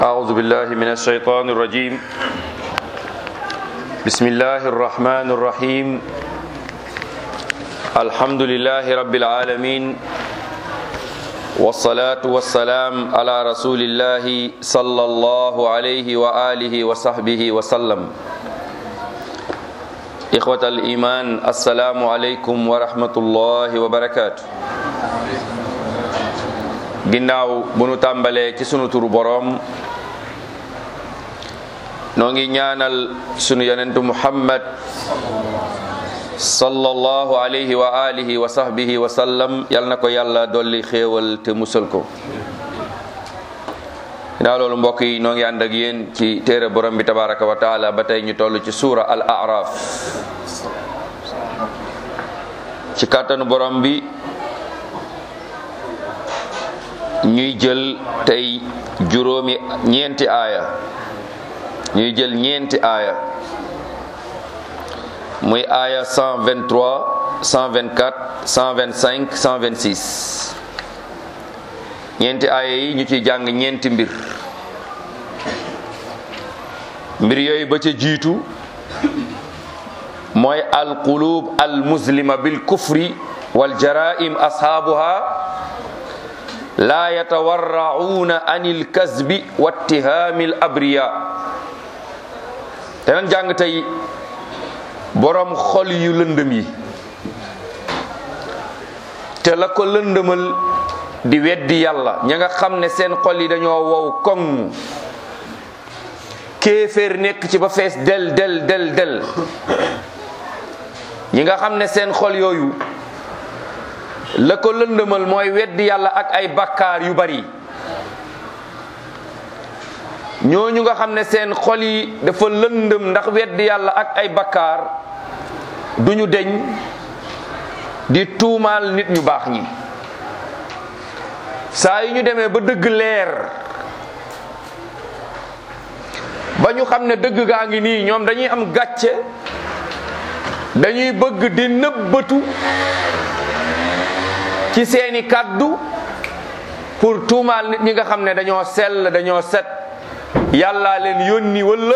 أعوذ بالله من الشيطان الرجيم بسم الله الرحمن الرحيم الحمد لله رب العالمين والصلاة والسلام على رسول الله صلى الله عليه وآله وصحبه وسلم إخوة الإيمان السلام عليكم ورحمة الله وبركاته ginnaaw bu nu tàmbalee ci sunu turu boroom noo ngi ñaanal sunu yonentu muhammad sallallahu alayhi wa alihi wa sahbihi wa sallam yal na ko yàlla dolli xéewal te musal ko ginnaaw loolu mbokk yi noo ngi ànd ak yéen ci téere borom bi tabaraka wa taala ba tey ñu toll ci suura al araf ci kàttanu borom bi ñuy jël tey juróomi ñeenti aaya ñuy jël ñeenti aaya muy aaya 123 124 125 126 ñeenti aaya yi ñu ciy jàng ñeenti mbir mbir yooyu ba ca jiitu mooy alqulub almuslima bil kufri wal jaraim ashaabuha laa yatawarrauna anil kasbi wattihaamil abriya te nan jàng tey boroom xol yu lëndëm yi te la ko lëndëmal di weddi yàlla ña nga xam ne seen xol yi dañoo wow koŋ kéeféer nekk ci ba fees del del del del ñi nga xam ne seen xol yooyu la ko lëndëmal mooy weddi yàlla ak ay bakkaar yu bari ñooñu nga xam ne seen xol yi dafa lëndëm ndax weddi yàlla ak ay bakkaar duñu deñ di tuumaal nit ñu baax ñi saa yu ñu demee ba dëgg leer ba ñu xam ne dëgg gaa ngi nii ñoom dañuy am gàcce dañuy bëgg di nëbbatu ci seeni kàddu pour tuumaal nit ñi nga xam ne dañoo sell dañoo set yàllaa leen yónni walla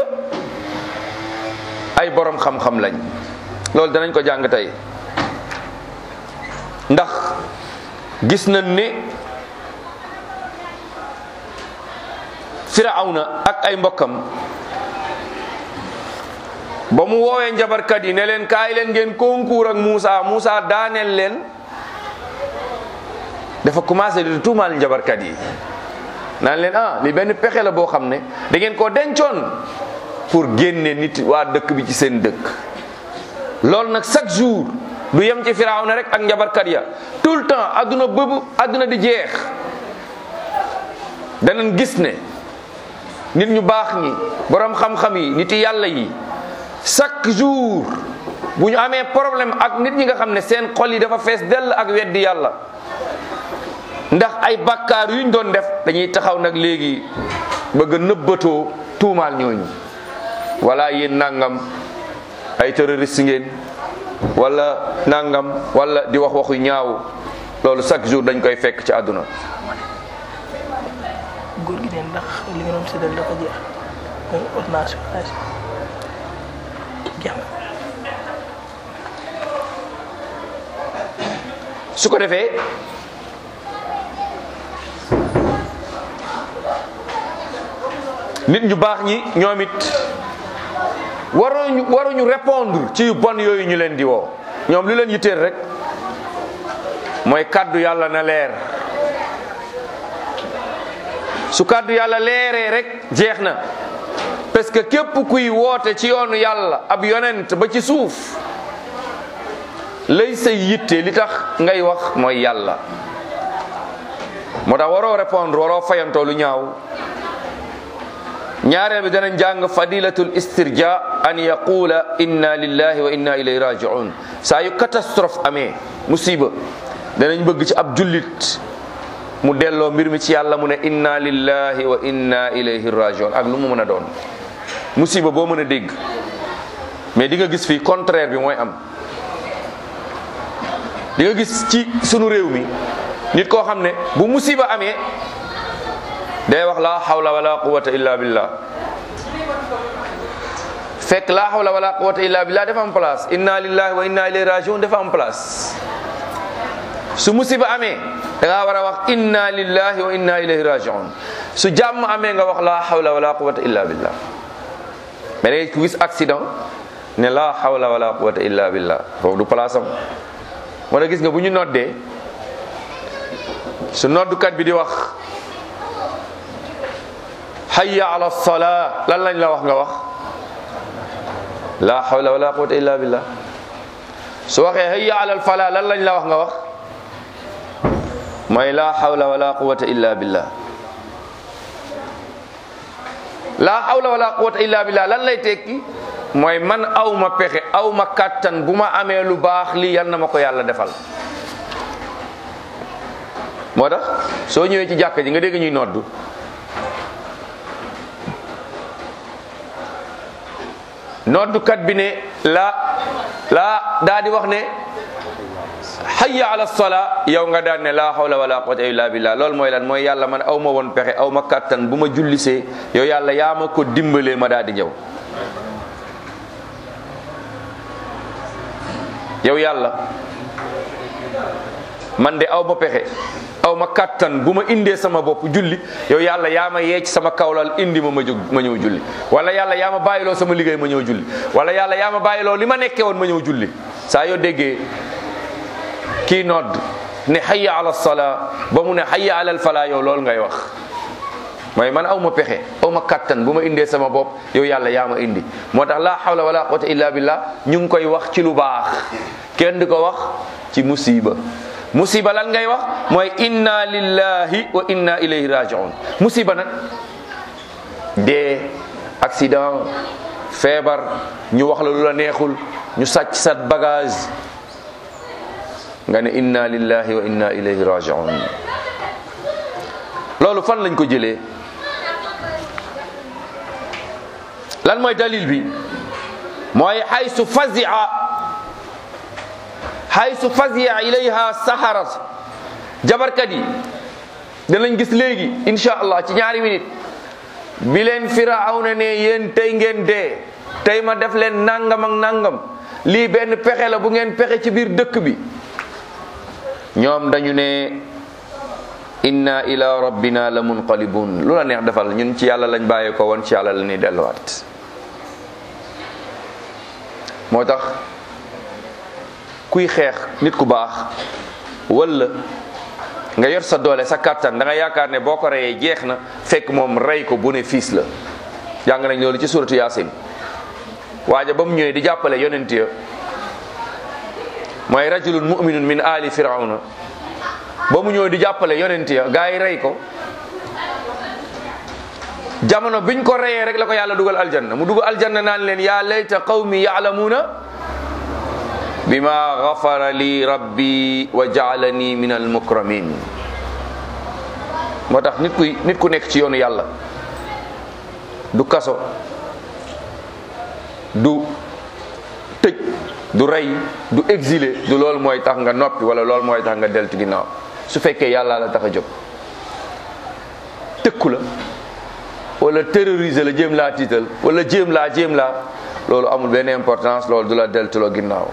ay borom xam-xam lañ loolu danañ ko jàng tey ndax gis nañ ne firawna ak ay mbokkam ba mu woowee njabarkat yi ne leen kaay leen ngeen concours ak Muusa Muusa daaneel leen dafa commencé di tuumaal njabarkat yi naan leen ah li benn pexe la boo xam ne da ngeen koo dencoon pour génne nit waa dëkk bi ci seen dëkk loolu nag chaque jour du yem ci Firawna rek ak njabarkat ya tout le temps adduna bëbu adduna di jeex danañ gis ne nit ñu baax ñi borom xam-xam yi nit yàlla yi chaque jour bu ñu amee problème ak nit ñi nga xam ne seen xol yi dafa fees dell ak weddi yàlla ndax ay bakkaar yuñ doon def dañuy taxaw nag léegi bëgg a nëbbatoo tuumaal ñooñu wala yéen nangam ay terroriste ngeen wala nangam wala di wax waxu ñaaw loolu chaque jour dañ koy fekk ci àdduna góor gi de ndax li nga doon séddale dafa jeex mooy ordonnance jeex na su ko defee nit ñu baax ñi ñoom it waruñu waruñu répondre ci yu bon yooyu ñu leen di woo ñoom lu leen yitteel rek mooy kàddu yàlla na leer su kàddu yàlla leeree rek jeex na parce que képp kuy woote ci yoonu yàlla ab yonent ba ci suuf lay say yitte li tax ngay wax mooy yàlla moo tax waroo répondre waroo fayantoo lu ñaaw ñaareel bi danañ jàng fadilatul istirja an yaqula inna lillahi wa inna ilayhi rajiun saa yu catastrophe amee musiba danañ bëgg ci ab jullit mu delloo mbir mi ci yàlla mu ne inna lillahi wa inna ilayhi rajiun ak lu mu mën a doon musiba boo mën a dégg mais di nga gis fii contraire bi mooy am di nga gis ci sunu réew mi nit koo xam ne bu musiba amee day wax la hawla wala quwwata illa billah fekk la hawla wala quwwata illa billah dafa am place inna lillahi wa inna ilayhi rajiun dafa am place su musiba amee da ngaa war a wax inna lillahi wa inna ilayhi rajiun su jàmm amee nga wax la hawla wala quwwata illa billah mais da ngay gis accident ne la hawla wala quwwata illa billah foofu du place am moo tax gis nga bu ñu noddee su noddukat bi di wax hayya ala salaa lan lañ la wax nga wax la hawla wala quwwata illa billah su waxee hayya ala falaa lan lañ la wax nga wax mooy la hawla wala quwwata illa billah la hawla wala quwwata illa billah lan lay tekki mooy man aw ma pexe aw ma kàttan bu ma amee lu baax lii yal na ma ko yàlla defal moo tax soo ñëwee ci jàkka ji nga dégg ñuy noddu noddukat bi ne la la daa di wax ne hayya ala salaa yow nga daan ne la hawla wala quwwata illa billah loolu mooy lan mooy yàlla man aw ma woon pexe aw ma kàttan bu ma jullisee yow yàlla yaa ma ko dimbalee ma daal di ñëw yow yàlla man de aw ma pexe aw ma kàttan bu ma indee sama bopp julli yow yàlla yaa ma yeec sama kawlal indi ma ma jóg ma ñëw julli wala yàlla yaa ma bàyyiloo sama liggéey ma ñëw julli wala yàlla yaa ma bàyyiloo li ma nekkee woon ma ñëw julli saa yoo déggee kii nodd ne hayya ala salaa ba mu ne hayya ala falaa yow loolu ngay wax mooy man aw ma pexe aw ma kattan bu ma indee sama bopp yow yàlla yaa ma indi moo tax laa hawla wala quwwata illa billah ñu ngi koy wax ci lu baax kenn di ko wax ci musiba musiba lan ngay wax mooy inna lillahi wa inna ilayhi rajiun musiba nag dee accident feebar ñu wax la lu la neexul ñu sàcc sa bagage nga ne inna lillahi wa inna ilayhi rajiun loolu fan lañ ko jëlee lan mooy dalil bi mooy haysu fazia haysu fazia ilayha saharat jabarkat yi danañ gis léegi insha allah ci ñaari minute bi leen firawna ne yéen tey ngeen dee tey ma def leen nangam ak nangam lii benn pexe la bu ngeen pexe ci biir dëkk bi ñoom dañu ne inna ila rabbina la munqalibun lu la neex defal ñun ci yàlla lañ bàyyee ko woon ci yàlla la ñuy delluwaat moo tax kuy xeex nit ku baax wala nga yor sa doole sa kàttan da nga yaakaar ne boo ko reyee jeex na fekk moom rey ko bénéfice la jàng nañ loolu ci suratu yaasin waaja ba mu ñëwee di jàppale yonent ya mooy rajulun muminun min ali firawna ba mu ñëw di jàppale yonent ya gaa yi rey ko jamono biñ ko reyee rek la ko yàlla dugal aljanna mu dugal aljanna naan leen yaa layta qawmi yaalamuuna bima gafara li rabbi wa jaalani min almukramin moo tax nit kuy nit ku nekk ci yoonu yàlla du kaso du tëj du rey du exilé du loolu mooy tax nga noppi wala loolu mooy tax nga deltu ginnaaw su fekkee yàlla la tax a jóg tëkku la wala terroriser la jéem laa tiital wala jéem laa jéem laa loolu amul benn importance loolu du la deltuloo ginnaaw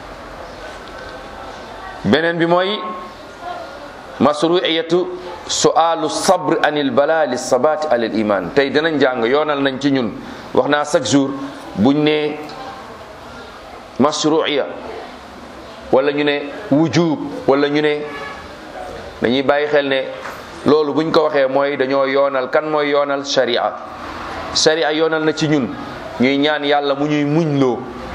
beneen bi mooy masruiyatu sualu sabr anil bala li sabati alal iman tey dinañ jàng yoonal nañ ci ñun wax naa chaque jour buñ ne masruiya wala ñu ne wujub wala ñu ne dañuy bàyyi xel ne loolu buñ ko waxee mooy dañoo yoonal kan mooy yoonal sharia sharia yoonal na ci ñun ñuy ñaan yàlla mu ñuy muñloo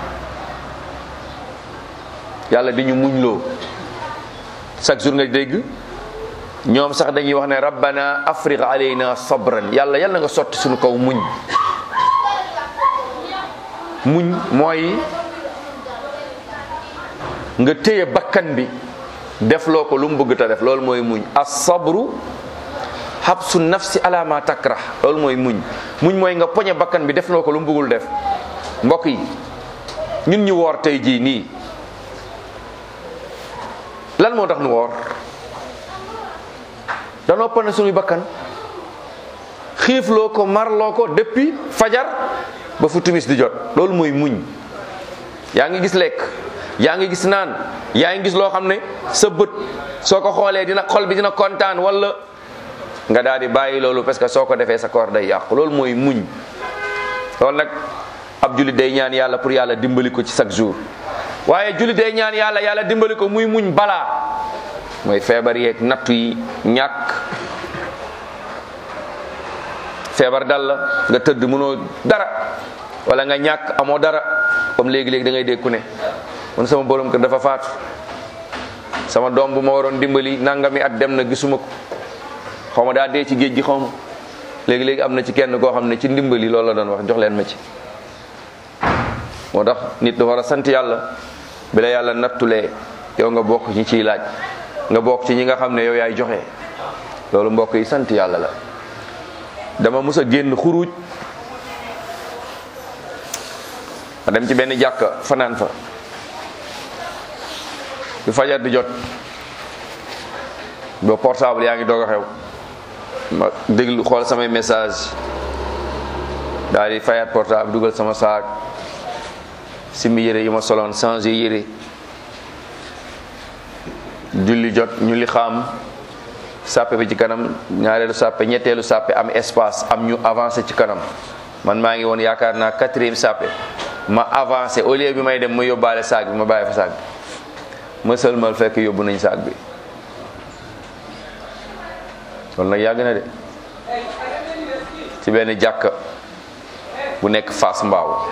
yàlla di ñu muñloo chaque jour nga dégg ñoom sax dañuy wax ne rabbana afriq alayna sabran yàlla yàlla nga sotti suñu kaw muñ muñ mooy nga téye bakkan bi def loo ko lu mu bëgg ta def loolu mooy muñ as-sabru habsu nafsi ala ma takrah loolu mooy muñ muñ mooy nga poñe bakkan bi def loo ko lu mu bëggul def mbokk yi ñun ñu woor tey jii nii lan moo tax nu woor danoo pone suñuy bakkan xiifloo ko marloo ko depuis fajar ba fu timis di jot loolu mooy muñ yaa ngi gis lekk yaa ngi gis naan yaa ngi gis loo xam ne sa bët soo ko xoolee dina xol bi dina kontaan wala nga daal di bàyyi loolu parce que soo ko defee sa koor day yàqu loolu mooy muñ loolu nag ab jullit day ñaan yàlla pour yàlla dimbali ko ci chaque jour waaye jullit day ñaan yàlla yàlla dimbali ko muy muñ balaa mooy feebar yeeg nattu yi ñàkk feebar dal la nga tëdd mënoo dara wala nga ñàkk amoo dara comme léegi-léegi da ngay dégg ku ne man sama borom kër dafa faatu sama doom bu ma waroon dimbali nangami at dem na gisuma ko xaw ma daa dee ci géej gi xaw ma léegi-léegi am na ci kenn koo xam ne ci ndimbali loolu la doon wax jox leen ma ci moo tax nit dafa war a sant yàlla bi la yàlla nattulee yow nga bokk ci ciy laaj nga bokk ci ñi nga xam ne yow yaay joxe loolu mbokk yi sant yàlla la dama mus a génn xuruj ma dem ci benn jàkka fanaan fa bi fajar di jot ba portable yaa ngi doog a xew ma déglu xool samay message daal di fayaat portable dugal sama saak simi yére yi ma soloon changé yére julli jot ñu li xam sàppe bi ci kanam ñaareelu sàppe ñetteelu sàppe am espace am ñu avancé ci kanam man maa ngi woon yaakaar naa quatrième sàppe ma avancé au lieu bi may dem ma yóbbaale saak bi ma bàyyi fa saak bi ma sëlmal fekk yóbbu nañ saak bi loolu nag yàgg na de ci benn jàkka bu nekk Fass Mbaaw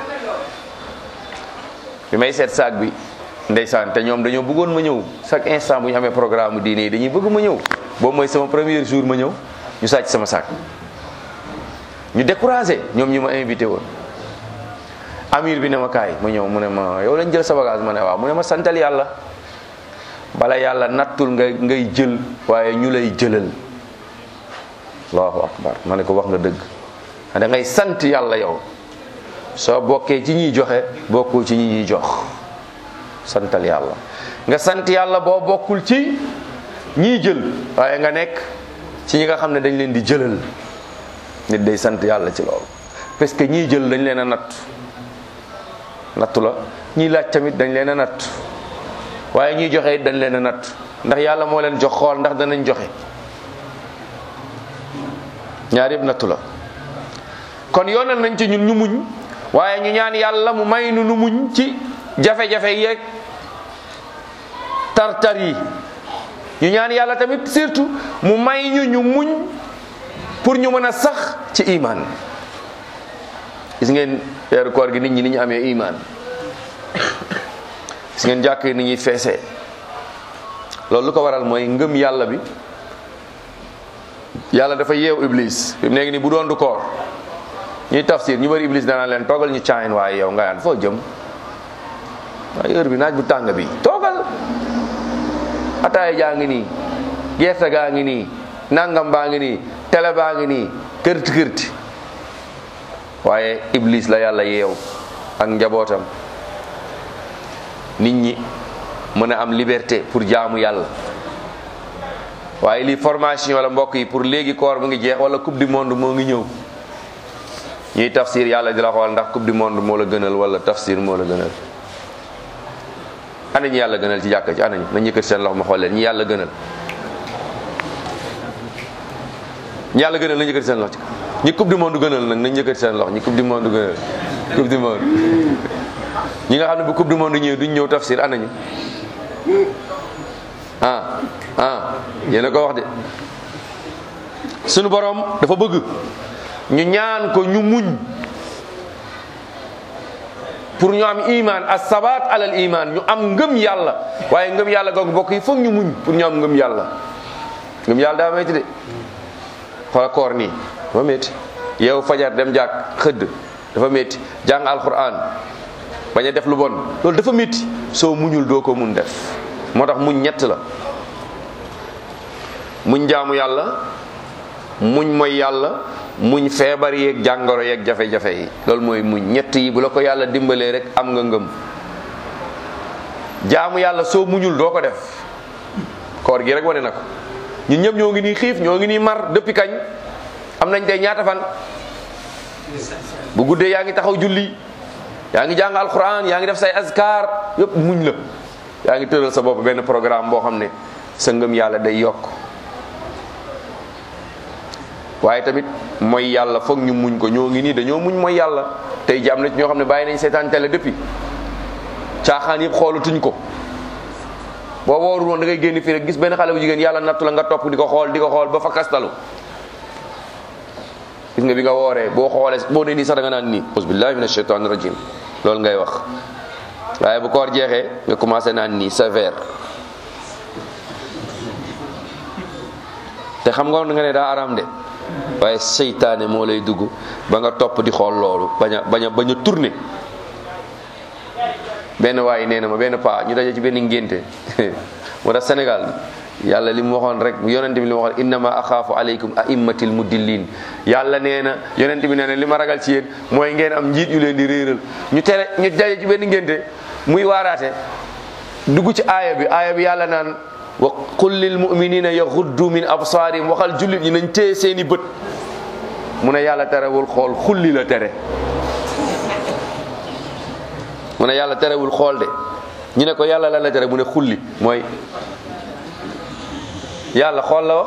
bi may seet saak bi ndeysaan te ñoom dañoo bëggoon ma ñëw chaque instant bu ñu amee programme diine yi dañuy bëgg ma ñëw boobu mooy sama premier jour ma ñëw ñu sàcc sama saak ñu découragé ñoom ñi ma invité woon amir bi ne ma kaay ma ñëw mu ne ma yow lañ jël sa bagage ma ne waaw mu ne ma santal yàlla bala yàlla nattul nga ngay jël waaye ñu lay jëlal allahu akbar ma ne ko wax nga dëgg da ngay sant yàlla yow soo bokkee ci ñiy joxe bokkoo ci ñi ñuy jox santal yàlla nga sant yàlla boo bokkul ci ñiy jël waaye nga nekk ci ñi nga xam ne dañ leen di jëlal nit day sant yàlla ci loolu parce que ñiy jël dañ leen a natt nattu la ñiy laaj tamit dañ leen a natt waaye ñiy joxe it dañ leen a natt ndax yàlla moo leen jox xool ndax danañ joxe ñaar yëpp nattu la kon yoonal nañ ci ñun ñu muñ waaye ñu ñaan yàlla mu may nu nu muñ ci jafe-jafe yeeg tartar yi ñu ñaan yàlla tamit surtout mu may ñu ñu muñ pour ñu mën a sax ci iman gis ngeen weeru koor gi nit ñi ni ñu amee iman gis ngeen jàkk ni ñuy feesee loolu lu ko waral mooy ngëm yàlla bi yàlla dafa yeew iblis fi mu nekk ni bu doon du koor ñuy tafsir ñu bari iblis danaa leen toogal ñu caayin waaye yow nga yaan foo jëm waaye heure bi naaj bu tàng bi toogal ataaya jaa ngi nii gerte gaa ngi nii nangam baa ngi nii tele baa ngi nii kërti kërti waaye iblis la yàlla yeew ak njabootam nit ñi mën a am liberté pour jaamu yàlla waaye lii formation la mbokk yi pour léegi koor mu ngi jeex wala coupe du monde moo ngi ñëw ñuy tafsir yàlla di la xool ndax coupe du monde moo la gënal wala tafsir moo la gënal ana ñi yàlla gënal ci jàkka ci ana ñu nañ yëkkati seen loxo ma xool leen ñi yàlla gënal ñi yàlla gënal nañ yëkkati seen loxo ci ñi coupe du monde gënal nag nañ yëkkati seen loxo ñi coupe du monde gënal coupe du monde ñi nga xam ne bu coupe du monde ñëwee duñ ñëw tafsir ana ñu ah ah yéen a ko wax de sunu borom dafa bëgg ñu ñaan ko ñu muñ pour ñu am iman as-sabat alal iman ñu am ngëm yàlla waaye ngëm yàlla googu bokk yi foog ñu muñ pour ñu am ngëm yàlla ngëm yàlla daa metti de xoola koor nii dafa metti yow fajar dem jàkk xëdd dafa metti jàng alquran bañ a def lu bon loolu dafa metti soo muñul doo ko mun def moo tax muñ ñett la muñ jaamu yàlla muñ mooy yàlla muñ feebar yeeg jàngoro yeeg jafe-jafe yi loolu mooy muñ ñett yi bu la ko yàlla dimbalee rek am nga ngëm jaamu yàlla soo muñul doo ko def koor gi rek wane na ko ñun ñëpp ñoo ngi nii xiif ñoo ngi nii mar depuis kañ am nañ tey ñaata fan bu guddee yaa ngi taxaw julli yaa ngi jàng alquran yaa ngi def say azkar yëpp muñ la yaa ngi tëral sa bopp benn programme boo xam ne sa ngëm yàlla day yokk waaye tamit mooy yàlla foog ñu muñ ko ñoo ngi nii dañoo muñ mooy yàlla tey ji am na ci ñoo xam ne bàyyi nañ seetaan télé depuis caaxaan yëpp xoolatuñ ko boo woorul woon da ngay génn fii rek gis benn xale bu jigéen yàlla nattu la nga topp di ko xool di ko xool ba fa kastalu gis nga bi nga wooree boo xoolee boo ne nii sax da nga naan nii ausbillahi min ashaitan rajim loolu ngay wax waaye bu koor jeexee nga commencé naan nii sévère te xam nga nga ne daa araam de waaye seytaane moo lay dugg ba nga topp di xool loolu bañ a bañ a bañ a tourné benn waay nee na ma benn paa ñu daje ci benn ngénte moo tax Sénégal yàlla li mu waxoon rek yonente bi li mu waxoon innama axaafu aleykum aimmatil mudillin yàlla nee na yonente bi nee na li ma ragal ci yéen mooy ngeen am njiit yu leen di réeral ñu tere ñu daje ci benn ngénte muy waaraate dugg ci aaya bi aaya bi yàlla naan wa qul lil muminina yaxuddu min absaarihim waxal jullit ñi nañ téye seeni bët mu ne yàlla terewul xool xulli la tere mu ne yàlla terewul xool de ñu ne ko yàlla la la tere mu ne xulli mooy yàlla xool la wax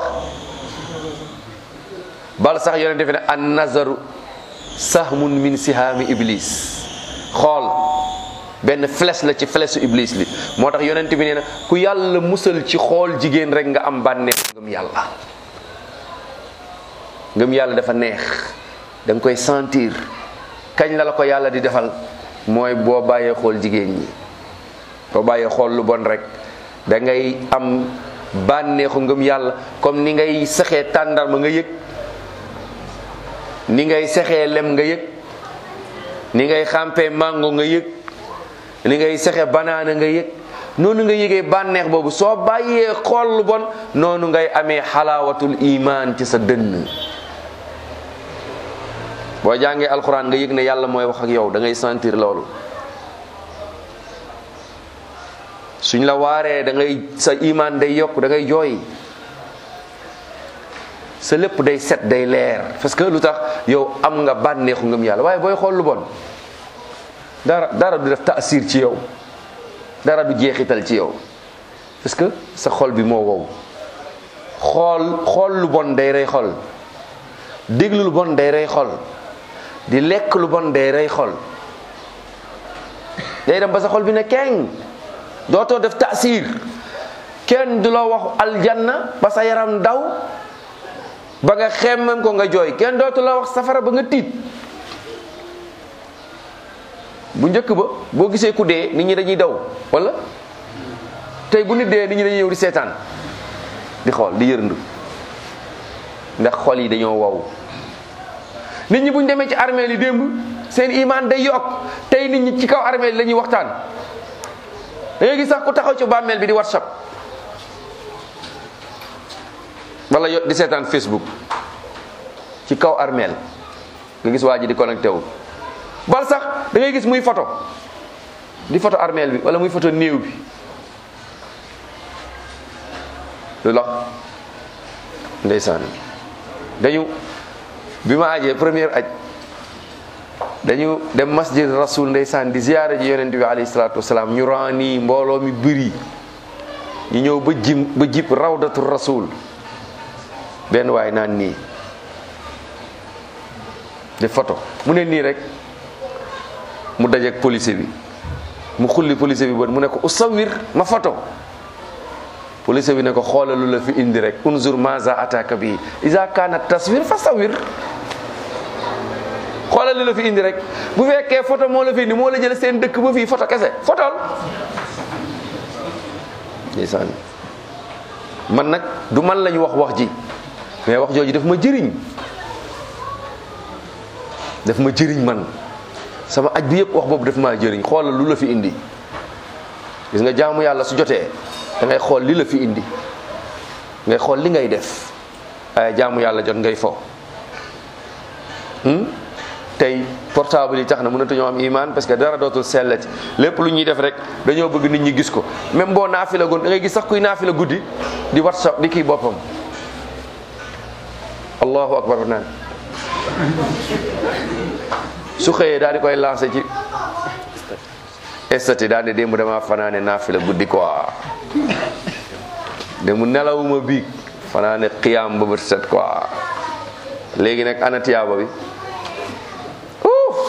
bal sax yonent defe ne an nazaru sahmun min sihaami iblis xool benn flèche la ci flèche iblis li moo tax yonent bi nee na ku yàlla musal ci xool jigéen rek nga am bànneex ngëm yàlla ngëm yàlla dafa neex da nga koy sentir kañ la la ko yàlla di defal mooy boo bàyyee xool jigéen ñi boo bàyyee xool lu bon rek da ngay am bànneexu ngëm yàlla comme ni ngay sexee tàndarma nga yëg ni ngay sexee lem nga yëg ni ngay xàmpee mango nga yëg ni ngay sexe banaana nga yëg noonu nga yëgee bànneex boobu soo bàyyee xool lu bon noonu ngay amee xalaawatul iman ci sa dënn boo jàngee alxuraan nga yëg ne yàlla mooy wax ak yow da ngay sentir loolu suñ la waaree da ngay sa iman day yokk da ngay jooy sa lépp day set day leer parce que lu tax yow am nga bànneexu ngëm yàlla waaye booy xool lu bon dara dara du def taasir ci yow dara du jeexital ci yow parce que sa xol bi moo wow xool xool lu bon day rey xol déglu lu bon day rey xol di lekk lu bon day rey xol day dem ba sa xol bi ne keng dootoo def taasir kenn du la wax aljanna ba sa yaram daw ba nga xemmem ko nga jooy kenn dootu la wax safara ba nga tiit bu njëkk ba boo gisee ku dee nit ñi dañuy daw wala tey bu nit dee nit ñi dañuy ñëw di seetaan di xool di yërndu ndax xol yi dañoo wow nit ñi bu ñu demee ci armée li démb seen iman day yokk tey nit ñi ci kaw armée li la ñuy waxtaan da ngay gis sax ku taxaw ci bàmmeel bi di whatsapp wala yo di seetaan facebook ci kaw armeel nga gis waa ji di connecté wu bal sax da ngay gis muy photo di photo armeel bi wala muy photo néew bi lu lax ndeysaan dañu bi ma ajee première aj dañu dem masjid rasul ndeysaan di ziyaara ji yonent bi alayhi salaatu wasalaam ñu raani mbooloo mi bëri ñu ñëw ba jim ba jib rawdatu rasul benn waay naan nii di photo mu ne nii rek mu dajeek police bi mu xulli police bi bët mu ne ko usawir ma photo police bi ne ko xoolalu la fi indi rek unzur maza ataka bi iza kana taswir fa sawir xoolalu la fi indi rek bu fekkee photo moo la fi indi moo la jël seen dëkk ba fii photo kese photol ndeysaan man nag du man lañu wax wax ji mais wax jooju daf ma jëriñ daf ma jëriñ man sama aj bi yëpp wax boobu daf maa jëriñ xoolal lu la fi indi gis nga jaamu yàlla su jotee da ngay xool li la fi indi ngay xool li ngay def waaye jaamu yàlla jot ngay fo tey portable yi tax na mënatuñoo am iman parce que dara dootul sellati lépp lu ñuy def rek dañoo bëgg nit ñi gis ko même boo naafi la goon da ngay gis sax kuy naafi la guddi di whatsapp di kii boppam allahu akbar naan su xëyee daal di koy lancé ci estati daal di démb dama fanaane naafila guddi quoi démb nelawuma biig fanaane xiyaam ba bët set quoi léegi nag ana tiyaaba bi uuf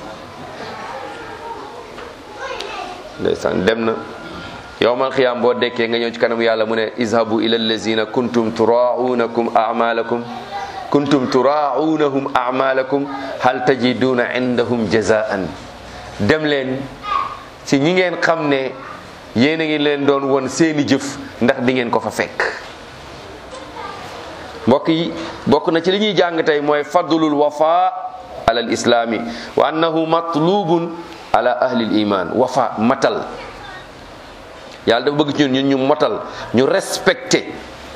ndeysaan dem na yowmal xiyaam boo dekkee nga ñëw ci kanam yàlla mu ne izhabu ila allazina kuntum turaaunakum amalakum kuntum turaunahum amalakum hal tajiduna indahum jazaan dem leen ci ñi ngeen xam ne yéen a ngi leen doon won seeni jëf ndax di ngeen ko fa fekk mbokk yi bokk na ci li ñuy jàng tey mooy fadlul wafa ala al islami wa annahu matlubun ala ahli al iman wafa matal yàlla dafa bëgg ci ñun ñu motal ñu respecté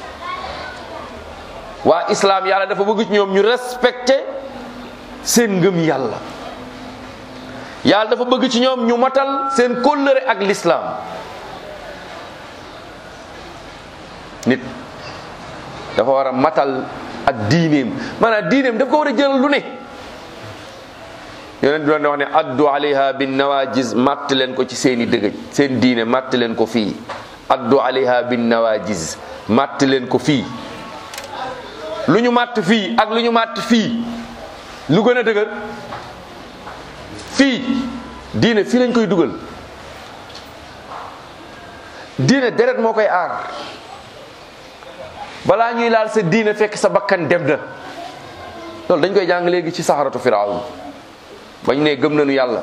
waa islam yàlla dafa bëgg ci ñoom ñu respecté seen ngëm yàlla yàlla dafa bëgg ci ñoom ñu matal seen kóllëre ak l'islam nit dafa war a matal ak diineem maanaam diineem daf ko war a jël lu ne yonent bi doon wax ne addu alayha bin nawajis matt leen ko ci seeni dëgëj seen diine matt leen ko fii addu alayha bin nawajis matt leen ko fii lu ñu matt fii ak lu ñu matt fii lu gën a dëgër fii diine fii lañ koy dugal diine deret moo koy aar balaa ñuy laal sa diine fekk sa bakkan dem na loolu dañ koy jàng léegi ci saxaratu firawun bañ ne gëm nañu yàlla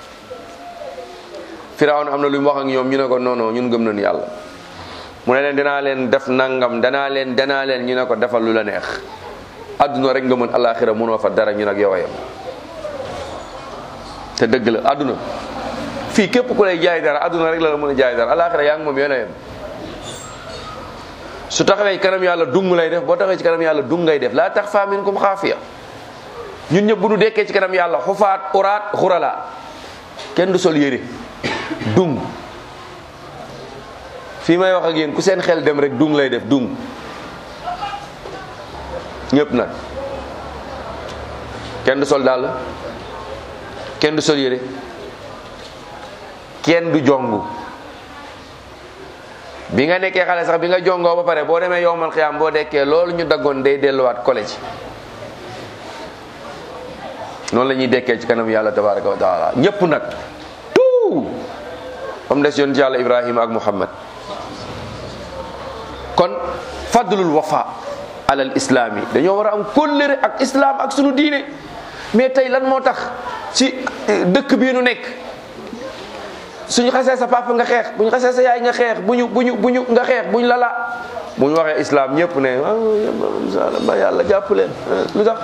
firawun am na lu mu wax ak ñoom ñu ne ko non non ñun gëm nañu yàlla mu ne leen danaa leen def nangam danaa leen danaa leen ñu ne ko defal lu la neex adduna rek nga mën alaxira mënoo fa dara ñu nag yow a yem te dëgg la adduna fii képp ku lay jaay dara adduna rek la la mën a jaay dara alaxira yaa ngi moom yéen a yem su taxawee ci kanam yàlla dung lay def boo taxawee ci kanam yàlla dung ngay def laa tax faa minkum xaafiya ñun ñëpp bu ñu dekkee ci kanam yàlla xufaat uraat xurala kenn du sol yére dung fii may wax ak yéen ku seen xel dem rek dung lay def dung ñëpp nag kenn du sol dàll kenn du sol yére kenn du jongu bi nga nekkee xale sax bi nga jongoo ba pare boo demee yowmal xiyaam boo dekkee loolu ñu daggoon day delluwaat collège noonu la ñuy dekkee ci kanam yàlla tabaraka wa taala ñëpp nag tout am des yoon ci yàlla ibrahima ak muhammad kon fadlul wafa alal islam yi dañoo war a am kóllëre ak islam ak sunu diine mais tey lan moo tax ci dëkk bii nu nekk suñu xasee sa papa nga xeex bu ñu xasee sa yaay nga xeex bu ñu bu ñu bu ñu nga xeex bu ñu lala bu ñu waxee islam ñëpp ne waaw ba yàlla jàpp leen lu tax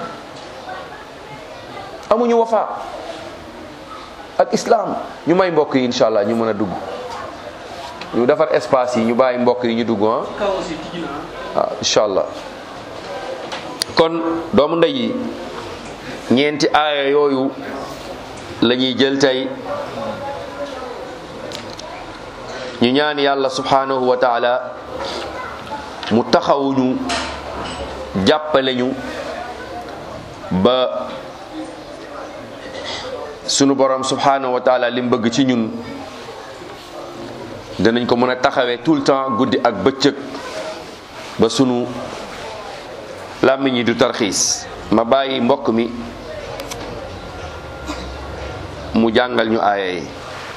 amuñu wafa ak islam ñu may mbokk yi incha allah ñu mën a dugg ñu defar espace yi ñu bàyyi mbokk yi ñu dugg ah waaw incha allah kon doomu ndey yi ñeenti aaya yooyu la ñuy jël tey ñu ñaan yàlla subhanahu wa taala mu taxawuñu jàppale ñu ba sunu borom subhanahu wa taala li mu bëgg ci ñun danañ ko mën a taxawee tout le temps guddi ak bëccëg ba sunu làmmiñ yi du tarxiis ma bàyyi mbokk mi mu jàngal ñu aaya yi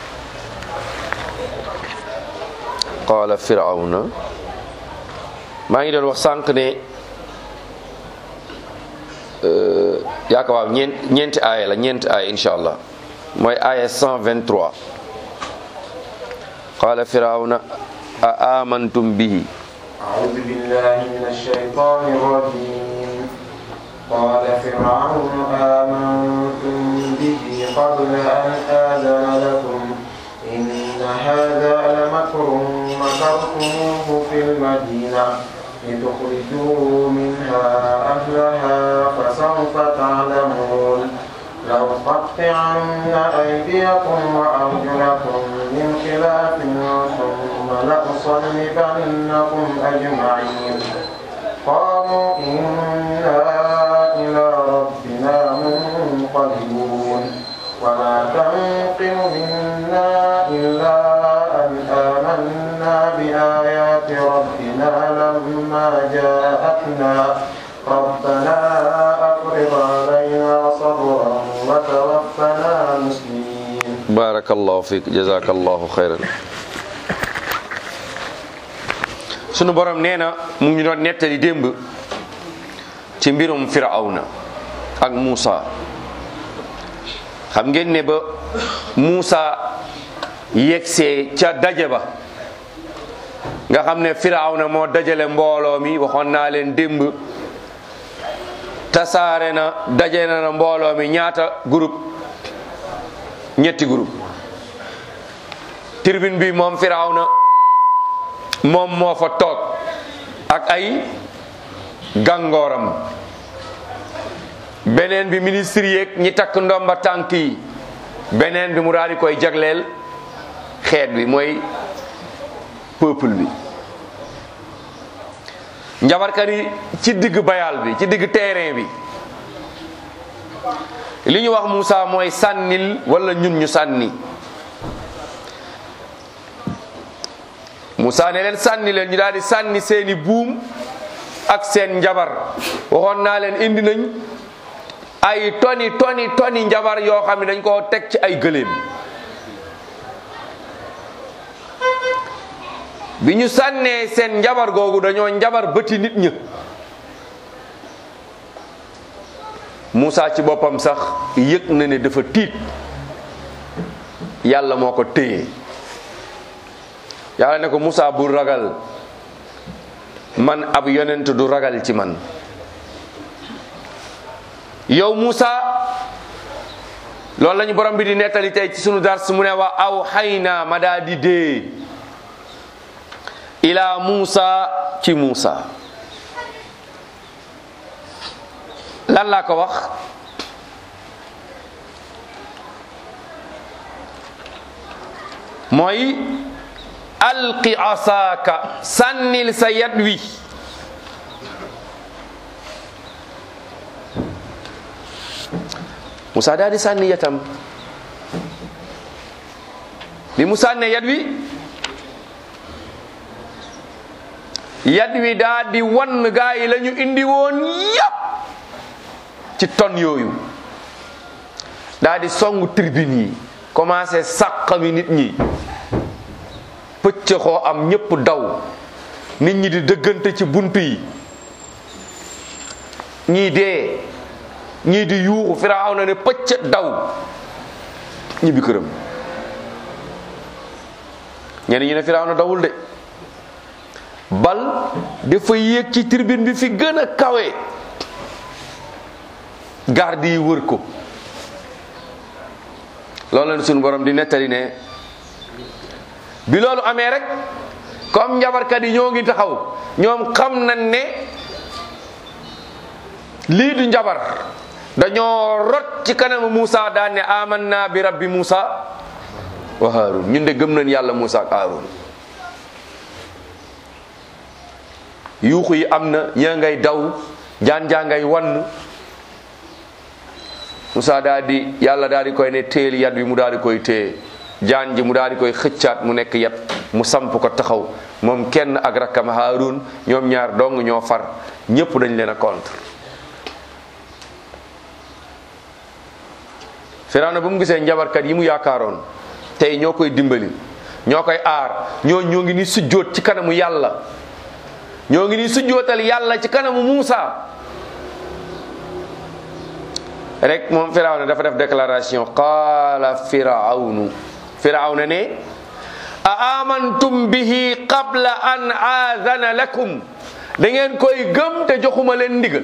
qaala firawna maa ngi doon wax sànq ne yaaka waaw ñeent ñeenti aaya la ñeenti aaya insha allah mooy aaya 123 qaala firawna a amantum bihi أعوذ بالله من الشيطان الرجيم قال فرعون آمنتم به قبل أن آذن لكم إن هذا لمكر مكرتموه في المدينة لتخرجوا منها أهلها فسوف تعلمون لأقطعن أيديكم وأرجلكم من خلاف ثم لأصلبنكم أجمعين قالوا إنا إلى ربنا يعملون وما تنقم منا إلا أن آمنا بآيات ربنا لما جاءتنا ربنا أفرغ علينا صبرا وتوفنا مسلمين barakallahu fiik jazakallahu xayran sunu borom nee na mu ngi doon nettali démb ci mbirum firawna ak Muusa xam ngeen ne ba Muusa yegsee ca daje ba nga xam ne firawna moo dajale mbooloo mi waxoon naa leen démb tasaare na daje na na mbooloo mi ñaata groupe ñetti groupe tribune bi moom firawna moom moo fa toog ak ay gàngooram beneen bi ministre yeeg ñi takk ndomba tànk yi beneen bi mu daal di koy jagleel xeet bi mooy peuple bi njabarkat yi ci digg bayal bi ci digg terrain bi li ñu wax Moussa mooy sànnil wala ñun ñu sànni Moussa ne leen sànni leen ñu daal di sànni seeni buum ak seen njabar waxoon naa leen indi nañ ay toni toni toni njabar yoo xam ne dañ koo teg ci ay gëléem bi ñu sànnee seen njabar googu dañoo njabar bëti nit ña Moussa ci boppam sax yëg na ne dafa tiit yàlla moo ko téye yàlla ne ko Moussa bul ragal man ab yonent du ragal ci man yow Moussa loolu lañu borom bi di nettali tey ci sunu dars mu ne wa aw xayna ma daa di dee ila Moussa ci Moussa lan laa ko wax mooy alqi asaaka sànnil sa yat wi Moussa daal di sànni yatam bi mu sànnee yat wi yat wi daal di wan gaa yi la ñu indi woon yépp ci ton yooyu daal di songu tribune yi commencé sàqami nit ñi pëcc xoo am ñépp daw nit ñi di dëggante ci bunt yi ñii dee ñii di yuuxu firaaw na ne pëcc daw ñibbi këram ñenn ñi ne firaaw na dawul de bal dafa yéeg ci tribune bi fi gën a kawe garde yi wër ko loolu la suñu borom di nettali ne bi loolu amee rek comme njabarkat yi ñoo ngi taxaw ñoom xam nañ ne lii du njabar dañoo rot ci kanamu Moussa daan ne amanna bi rabbi Moussa wa Haarun ñun de gëm nañ yàlla Moussa ak Haarun yuuxu yi am na ñaa ngay daw jaan jaa ngay wann Moussa daal di yàlla daal di koy ne téel yat bi mu daal di koy téye jaan ji mu daal di koy xëccaat mu nekk yat mu samp ko taxaw moom kenn ak rakkam Haarun ñoom ñaar dong ñoo far ñépp dañ leen a contre Firawna bu mu gisee njabarkat yi mu yaakaaroon tey ñoo koy dimbali ñoo koy aar ñoo ñoo ngi ni sujjóot ci kanamu yàlla ñoo ngi ni sujjóotal yàlla ci kanamu Muusa rek moom Firawna dafa def déclaration qaala firawnu Firawna ne a amantum bihi qabla an aadana lakum da ngeen koy gëm te joxuma leen ndigal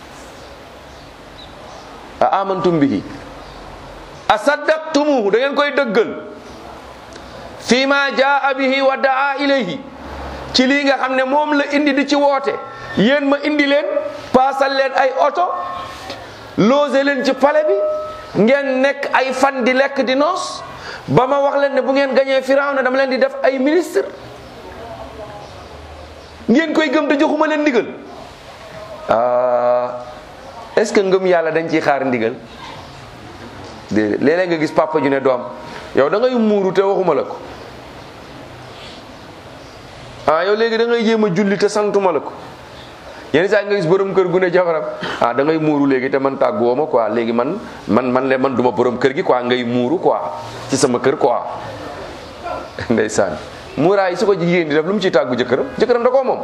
a amantum bihi a saddaqtumuhu da ngeen koy dëggal fi ma jaa bihi wa daa ilayhi ci lii nga xam ne moom la indi di ci woote yéen ma indi leen paasal leen ay oto loose leen ci pale bi ngeen nekk ay fan di lekk di noos ba ma wax leen ne bu ngeen gañee Firawna dama leen di def ay ministre ngeen koy gëm te joxuma leen ndigal ah est-ce que ngëm yàlla dañ ciy xaar ndigal déedéet léeg-léeg nga gis papa ju ne doom yow da ngay muuru te waxuma la ko ah yow léegi da ngay jéem a julli te santuma la ko yenn saa nga gis borom kër gu ne jabaram ah da ngay muuru léegi te man tàgguwoo ma quoi léegi man man man le man duma borom kër gi quoi ngay muuru quoi ci sama kër quoi ndeysaan muuraay su ko jigéen di def lu mu ciy tàggu jëkkëram jëkkëram da koo moom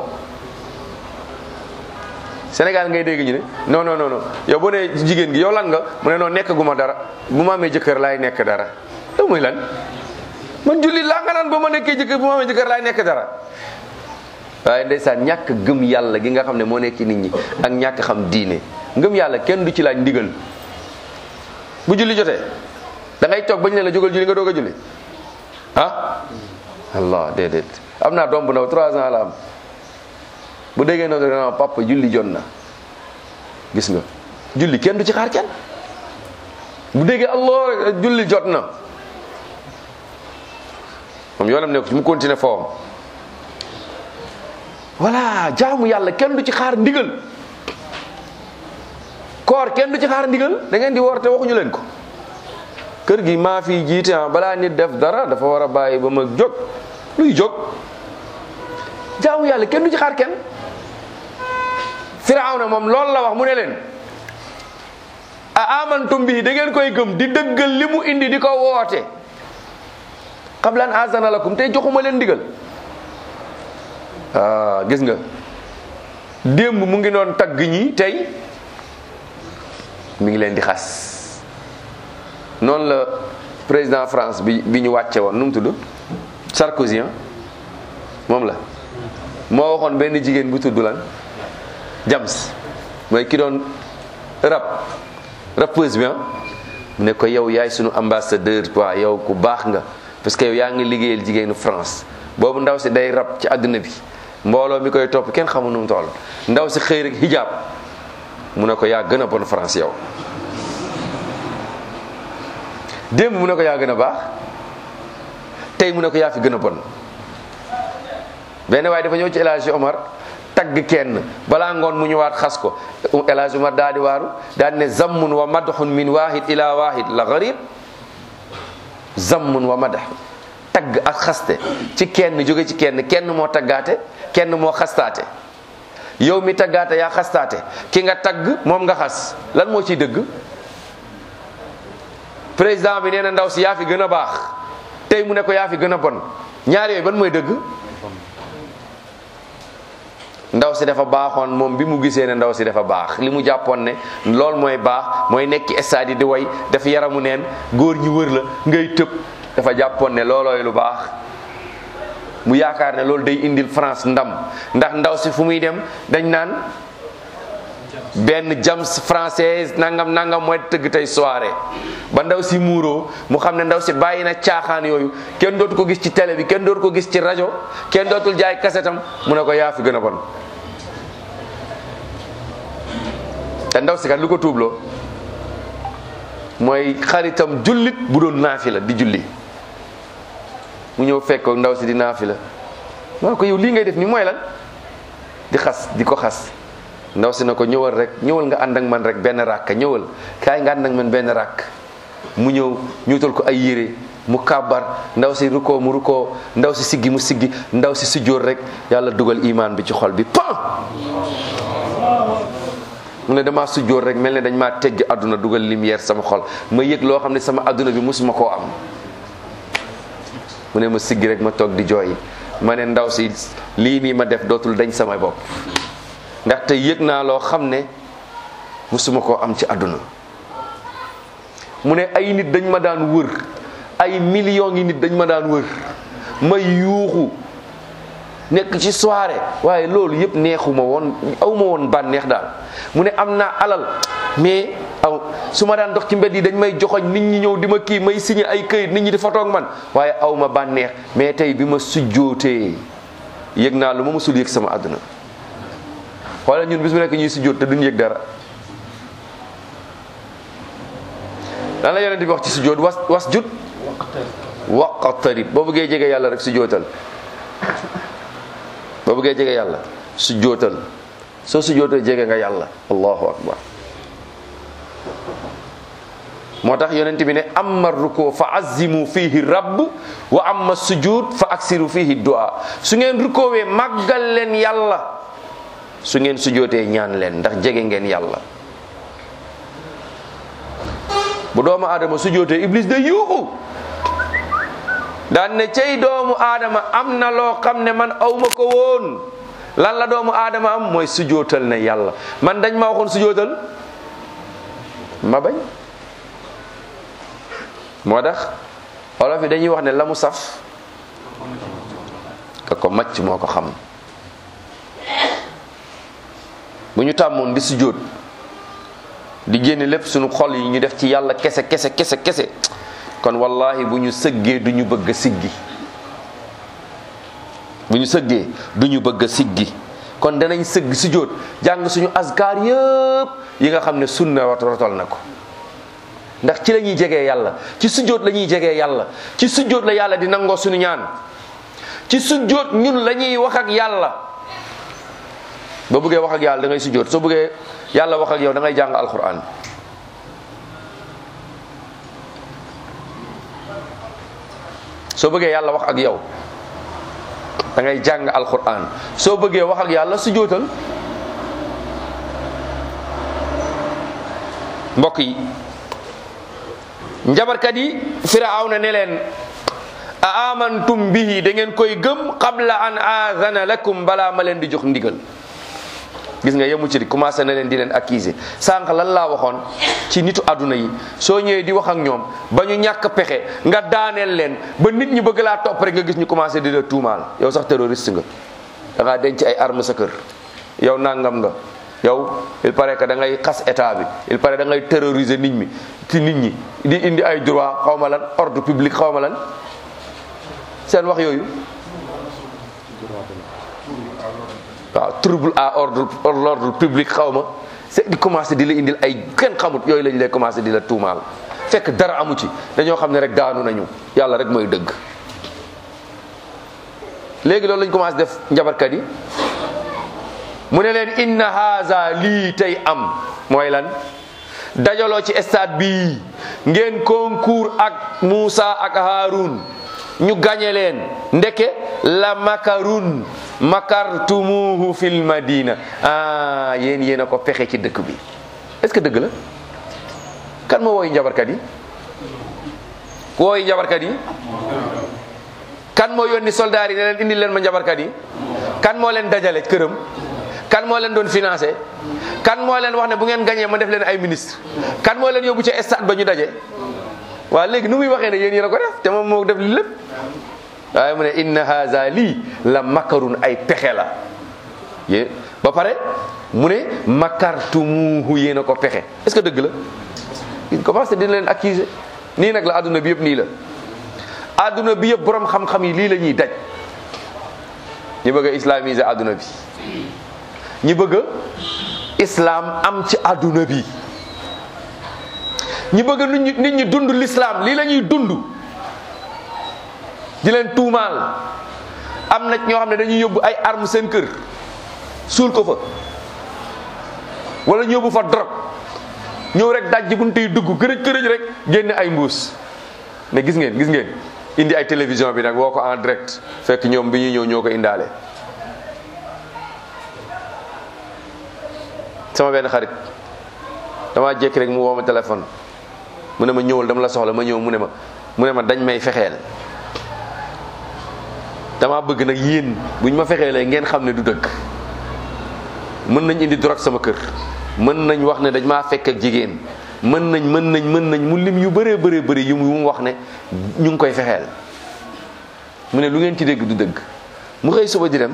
Sénégal ngay dégg ñu ne non non non non yow boo nee jigéen gi yow lan nga mu ne noonu nekk gu ma dara bu ma amee jëkkër laay nekk dara loolu muy lan man julli laa nga naan ba ma nekkee jëkkër bu ma amee jëkkër laay nekk dara waaye ndeysaan ñàkk gëm yàlla gi nga xam ne moo nekk ci nit ñi ak ñàkk xam diine ngëm yàlla kenn du ci laaj ndigal bu julli jotee da ngay toog bañ ne la jógal julli nga doog a julli ah allah déedéet am naa doom bu ndaw trois ans la am bu déggee noonu dana papa julli jot na gis nga julli kenn du ci xaar kenn bu déggee allah rek julli jot na moom yoonam nekk ci mu continuer foom voilà jaamu yàlla kenn du ci xaar ndigal koor kenn du ci xaar ndigal da ngeen di woor te waxuñu leen ko kër gi maa fi jiite ah balaa nit def dara dafa war a bàyyi ba ma jóg luy jóg jaamu yàlla kenn du ci xaar kenn firawna moom loolu la wax mu ne leen a amantum bi da ngeen koy gëm di dëggal li mu indi di ko woote qabla an azana lakum tey joxuma leen ndigal ah gis nga démb mu ngi doon tagg ñi tey mi ngi leen di xas noonu la président France bi bi ñu wàcce woon nu mu tudd Sarkozy moom la moo waxoon benn jigéen bu tudd lan Jams mooy ki doon rap rappeuse bi mu ne ko yow yaay sunu ambassadeur quoi yow ku baax nga parce que yow yaa ngi liggéeyal jigéenu France boobu ndaw si day rap ci àdduna bi mbooloo mi koy topp kenn xamul nu mu toll ndaw si xëy rek hijab mu ne ko yaa gën a bon France yow démb mu ne ko yaa gën a baax tey mu ne ko yaa fi gën a bon benn waaye dafa ñëw ci El Hadji Omar tagg kenn balaa ngoon mu ñëwaat xas ko El Hadji Omar daal di waaru daal di ne zammun wa madhun min wahid ila wahid la garib zammun wa madah tagg ak xaste ci kenn jóge ci kenn kenn moo taggaate kenn moo xastaate yow mi taggaate yaa xastaate ki nga tagg moom nga xas lan moo ciy dëgg président bi nee na ndaw si yaa fi gën a baax tey mu ne ko yaa fi gën a bon ñaar yooyu ban mooy dëgg ndaw si dafa baaxoon moom bi mu gisee ne ndaw si dafa baax li mu jàppoon ne loolu mooy baax mooy nekk ci stade yi di way dafa yaramu neen góor ñi wër la ngay tëb dafa jàppoon ne loolooy lu baax mu yaakaar ne loolu day indil France ndam ndax ndaw si fu muy dem dañ naan benn jams française nangam nangam mooy tëgg tey soirée ba ndaw si muuroo mu xam ne ndaw si bàyyi na caaxaan yooyu kenn dootu ko gis ci télé bi kenn dootu ko gis ci rajo kenn dootul jaay kasetam mu ne ko yaa fi gën a bon te ndaw si kat lu ko tuubloo mooy xaritam jullit bu doon naafi la di julli mu ñëw fekk ko ndaw si di naafi la maa ko yow lii ngay def ni mooy lan di xas di ko xas ndaw si na ko ñëwal rek ñëwal nga ànd ak man rek benn ràkk ñëwal kaay nga ànd ak man benn ràkk mu ñëw ñuutal ko ay yére mu kàbbar ndaw si rukkoo mu rukkoo ndaw si siggi mu siggi ndaw si sujjóor rek yàlla dugal imaan bi ci xol bi pan mu ne damaa sujjóor rek mel ne dañ maa tegg àdduna dugal lumière sama xol ma yëg loo xam ne sama àdduna bi mosuma koo am mu ne ma siggi rek ma toog di jooy ma ne ndaw si lii nii ma def dootul dañ sama bopp ndaxte yëg naa loo xam ne musuma koo am ci àdduna mu ne ay nit dañ ma daan wër ay millions ngi nit dañ ma daan wër may yuuxu nekk ci soirée waaye loolu yëpp neexuma woon awma woon bànneex daal mu ne am naa alal mais aw su ma daan dox ci mbedd yi dañ may joxoñ nit ñi ñëw di ma kii may signé ay këyit nit ñi di fotoog man waaye awma bànneex mais tey bi ma sujjootee yëg naa lu ma musul yëg sama àdduna xoolal ñun bis bu nekk ñuy sujjóot te duñ yëg dara lan la yonent bi wax ci sujjóot was was jut waqtarib boo bëggee jege yàlla rek sujjóotal boo bëggee jege yàlla sujjóotal soo sujjóotal jege nga yàlla allahu akbar moo tax yonent bi ne amma ruko fa azimu fihi rabb wa amma sujud fa aksiru fihi du'a su ngeen rukoowee màggal leen yàlla su ngeen sujootee ñaan leen ndax jege ngeen yàlla bu doomu aadama sujootee iblis day yuuxu daan ne cey doomu aadama am na loo xam ne man awma ko woon lan la doomu aadama am mooy sujootal ne yàlla man dañ ma waxoon sujootal ma bañ moo tax olof yi dañuy wax ne la mu saf ka ko macc moo ko xam bu ñu tàmmoon di sujjóot di génne lépp suñu xol yi ñu def ci yàlla kese kese kese kese kon wallahi bu ñu sëggee du ñu bëgg a siggi bu ñu sëggee du ñu bëgg a siggi kon danañ sëgg sujjóot jàng suñu askar yëpp yi nga xam ne sunna rotal na ko ndax ci la ñuy jegee yàlla ci sujjóot la ñuy jegee yàlla ci sujjóot la yàlla di nangoo suñu ñaan ci sujjóot ñun la ñuy wax ak yàlla ba bëggee wax ak yàlla da ngay sujjóot soo bëggee yàlla wax ak yow da ngay jàng alquran soo bëggee yàlla wax ak yow da ngay jàng alquran soo bëggee wax ak yàlla sujjóotal mbokk yi njabarkat yi firawna ne leen a amantum bihi da ngeen koy gëm qabla an aadana lakum balaa ma leen di jox ndigal gis nga yemu ci di commencé na leen di leen accuser sànq lan laa waxoon ci nitu àdduna yi soo ñëwee di wax ak ñoom ba ñu ñàkk pexe nga daaneel leen ba nit ñi bëgg laa topp rek nga gis ñu commencé di la tuumaal yow sax terroriste nga da ngaa denc ay arme sa kër yow nangam nga yow il paraît que da ngay xas état bi il paraît da ngay terroriser nit ñi ci nit ñi di indi ay droit xaw ma lan ordre public xaw ma lan seen wax yooyu waaw trouble à ordre l'ordre public xaw ma c'est di commencé di la indil ay kenn xamut yooyu lañ lay commencé di la tuumaal fekk dara amu ci dañoo xam ne rek daanu nañu yàlla rek mooy dëgg léegi loolu lañ commencé def njabarkat yi mu ne leen inna haza lii tey am mooy lan dajaloo ci stade bii ngeen concours ak Moussa ak Haroun ñu gañe leen ndeke la makarun makartumuhu fil madina ah yéen yéen a ko pexe ci dëkk bi est-ce que dëgg la kan moo wooyu njabarkat yi ku wooyu njabarkat yi kan moo yónni soldaar yi ne leen indi leen ma njabarkat yi kan moo leen dajale këram kan moo leen doon financé kan moo leen wax ne bu ngeen gañee ma def leen ay ministre kan moo leen yóbbu ca stade ba ñu daje waaw léegi nu muy waxee ne yéen yéen a ko def te moom moo def li lépp waaye mu ne inna haza lii la makarun ay pexe la yé ba pare mu ne makartumuhu yéen a ko pexe est-ce que dëgg la il commence dina leen accuser nii nag la adduna bi yëpp nii la adduna bi yëpp borom xam-xam yi lii la ñuy daj ñu bëgg a islamiser adduna bi ñu bëgg a islam am ci adduna bi ñu bëgg nit ñi nit ñi dund l'islam lii la ñuy dund di leen tuumaal am na ñoo xam ne dañuy yóbbu ay armes seen kër suul ko fa wala ñu yóbbu fa drogue ñëw rek daj ji bunte yi dugg kërëj kërëj rek génne ay mbuus mais gis ngeen gis ngeen indi ay télévision bi nag woo ko en direct fekk ñoom bi ñuy ñëw ñoo ko indaale sama benn xarit dama jékki rek mu woo ma téléphone mu ne ma ñëwal dama la soxla ma ñëw mu ne ma mu ne ma dañ may fexeel dama bëgg nag yéen buñ ma fexeelee ngeen xam ne du dëgg mën nañ indi drogue sama kër mën nañ wax ne dañ maa fekk ak jigéen mën nañ mën nañ mën nañ mu lim yu bëree bëree bëri yu mu wax ne ñu ngi koy fexeel mu ne lu ngeen ci dégg du dëgg mu xëy suba di dem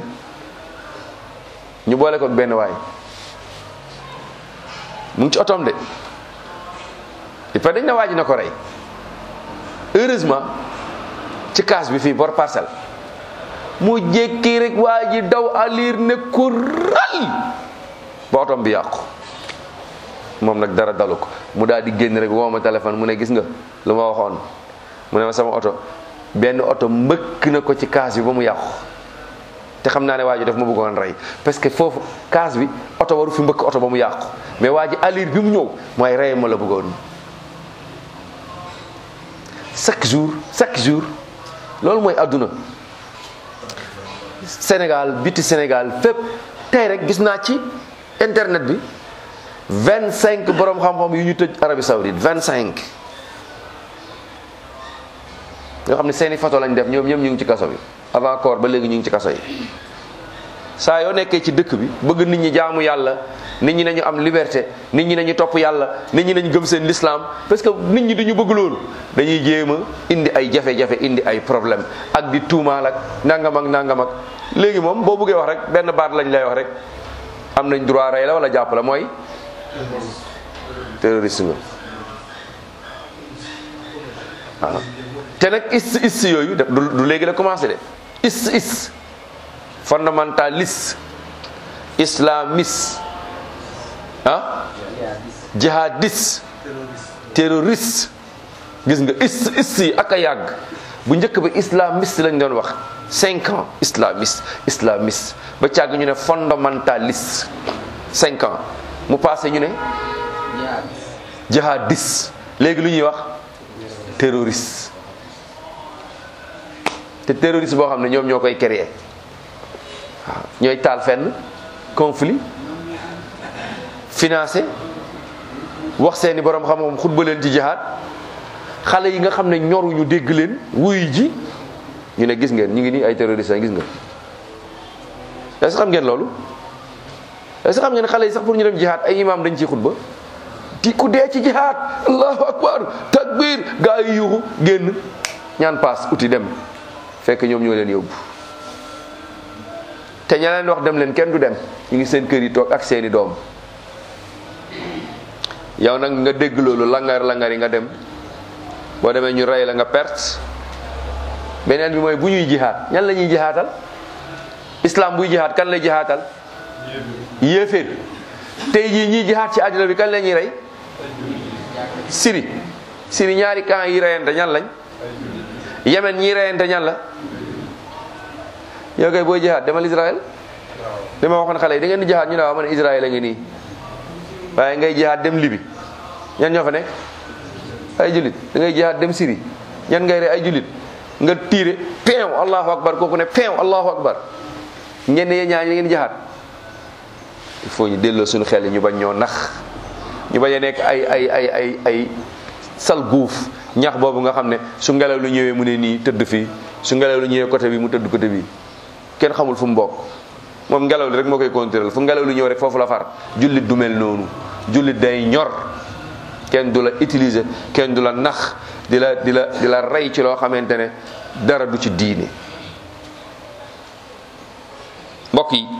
ñu boole ko ak benn waay mu ngi ci otoom de il faut dañ na waa ji na ko rey heureusement ci kaas bi fii bor parcelle mu jékki rek waa ji daw alir ne ko ral ba otom bi yàqu moom nag dara dalu ko mu daal di génn rek woo ma téléphone mu ne gis nga lu ma waxoon mu ne ma sama oto benn oto mbëkk na ko ci kaas bi ba mu yàqu te xam naa ne waa ji daf ma bëggoon rey parce que foofu kaas bi oto waru fi mbëkk oto ba mu yàqu mais waa ji alir bi mu ñëw mooy rey ma la bëggoon chaque jour chaque jour loolu mooy àdduna Sénégal biti Sénégal fépp tey rek gis naa ci internet bi vingt cinq borom xam-xam yu ñu tëj Arabie Saoudite vingt cinq nga xam ne seeni photo lañ def ñoom ñoom ñu ngi ci kaso bi avant corps ba léegi ñu ngi ci kaso yi saa yoo nekkee ci dëkk bi bëgg nit ñi jaamu yàlla nit ñi nañu am liberté nit ñi nañu topp yàlla nit ñi nañu gëm seen l'islam parce que nit ñi duñu bëgg loolu dañuy jéem a indi ay jafe-jafe indi ay problème ak di tuumaal ak nangam ak nangam ak léegi moom boo bëggee wax rek benn baat lañ lay wax rek am nañ droit rey la wala jàpp la mooy terroriste nga waaw te nag is is yooyu def du léegi la commencé de is is fondamentaliste islamiste ah jihadiste terroriste gis nga is is yi ak a yàgg bu njëkk ba islamiste lañ doon wax cinq ans islamiste islamiste ba càgg ñu ne fondamentaliste cinq ans mu passé ñu ne jihadiste léegi lu ñuy wax terroriste te terroriste boo xam ne ñoom ñoo koy créer waaw ñooy taal fenn conflit financé wax seeni borom xam-xam xutba leen ci jihaad xale yi nga xam ne ñoruñu dégg leen wuy ji ñu ne gis ngeen ñu ngi nii ay terroristes gis nga est-ce que xam ngeen loolu est-ce que xam ngeen xale yi sax pour ñu dem jihaad ay imam dañ ciy xutba di ku dee ci jihaad allahu akbar takbir gaa yi yuuxu génn ñaan paas uti dem fekk ñoom ñoo leen yóbbu te ña leen wax dem leen kenn du dem ñu ngi seen kër yi toog ak seeni doom yow nag nga dégg loolu langar langar yi nga dem boo demee ñu rey la nga perte beneen bi mooy bu ñuy jihaat ñan la ñuy jihaatal islam buy jihaat kan lay jihaatal yéeféer tey jii ñiy jihaat ci àddina bi kan la ñuy rey siri siri ñaari camp yi reyante ñan lañ yemen ñi reyante ñan la yow kay booy jihaat demal Israël li ma waxoon xale yi da ngeen di jihaat ñu ne waaw man Israël a ngi nii waaye ngay jihaat dem Libi ñan ñoo fa nekk ay julit da ngay jihaat dem Syrie ñan ngay rey ay julit nga tiire peew allahu akbar kooku ne peew allahu akbar ñenn yee ñaa ngeen jihaat il faut ñu delloo suñu xel ñu bañ ñoo nax ñu bañ a nekk ay ay ay ay ay sal guuf ñax boobu nga xam ne su ngelaw lu ñëwee mu ne nii tëdd fii su ngelaw lu ñëwee côté bi mu tëdd côté bi kenn xamul fu mu bokk moom ngelaw li rek moo koy contrôler fu ngelaw lu ñëw rek foofu la far jullit du mel noonu jullit day ñor kenn du la utiliser kenn du la nax di la di la di la rey ci loo xamante ne dara du ci diine mbokk yi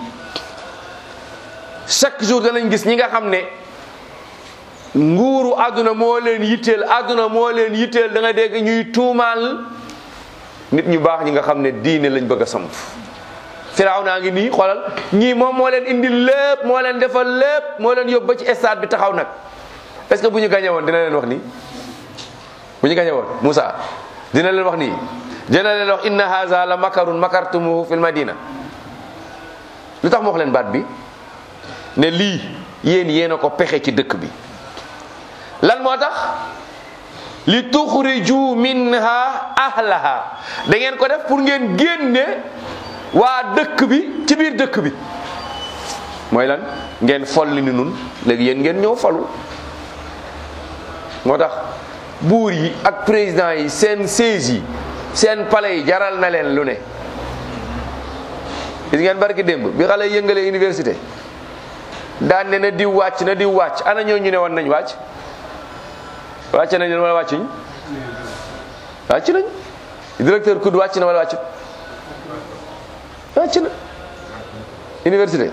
chaque jour danañ gis ñi nga xam ne nguuru àdduna moo leen yitteel àdduna moo leen yitteel da nga dégg ñuy tuumaal nit ñu baax ñi nga xam ne diine lañ bëgg a samp firaaw naa ngi nii xoolal ñii moom moo leen indi lépp moo leen defal lépp moo leen yóbbu ba ci stade bi taxaw nag est-ce que bu ñu gañe woon dina leen wax nii bu ñu gañe woon Moussa dina leen wax nii dina leen wax inna haza la makarun makartumuhu fil madina lu tax mu wax leen baat bi ne lii yéen yéen a ko pexe ci dëkk bi lan moo tax li tuxriju minha ahlaha da ngeen ko def pour ngeen génne waa dëkk bi ci biir dëkk bi mooy lan ngeen folli ni nun léegi yéen ngeen ñëw falu moo tax buur yi ak président yi seen siège yi seen palais yi jaral na leen lu ne gis ngeen barki démb bi xale yëngalee université daan ne na diw wàcc na diw wàcc ana ñoo ñu ne woon nañ wàcc wàcc nañ leen wala wàccuñ wàcc nañ directeur kud wàcc na wala wàccut wàcc na université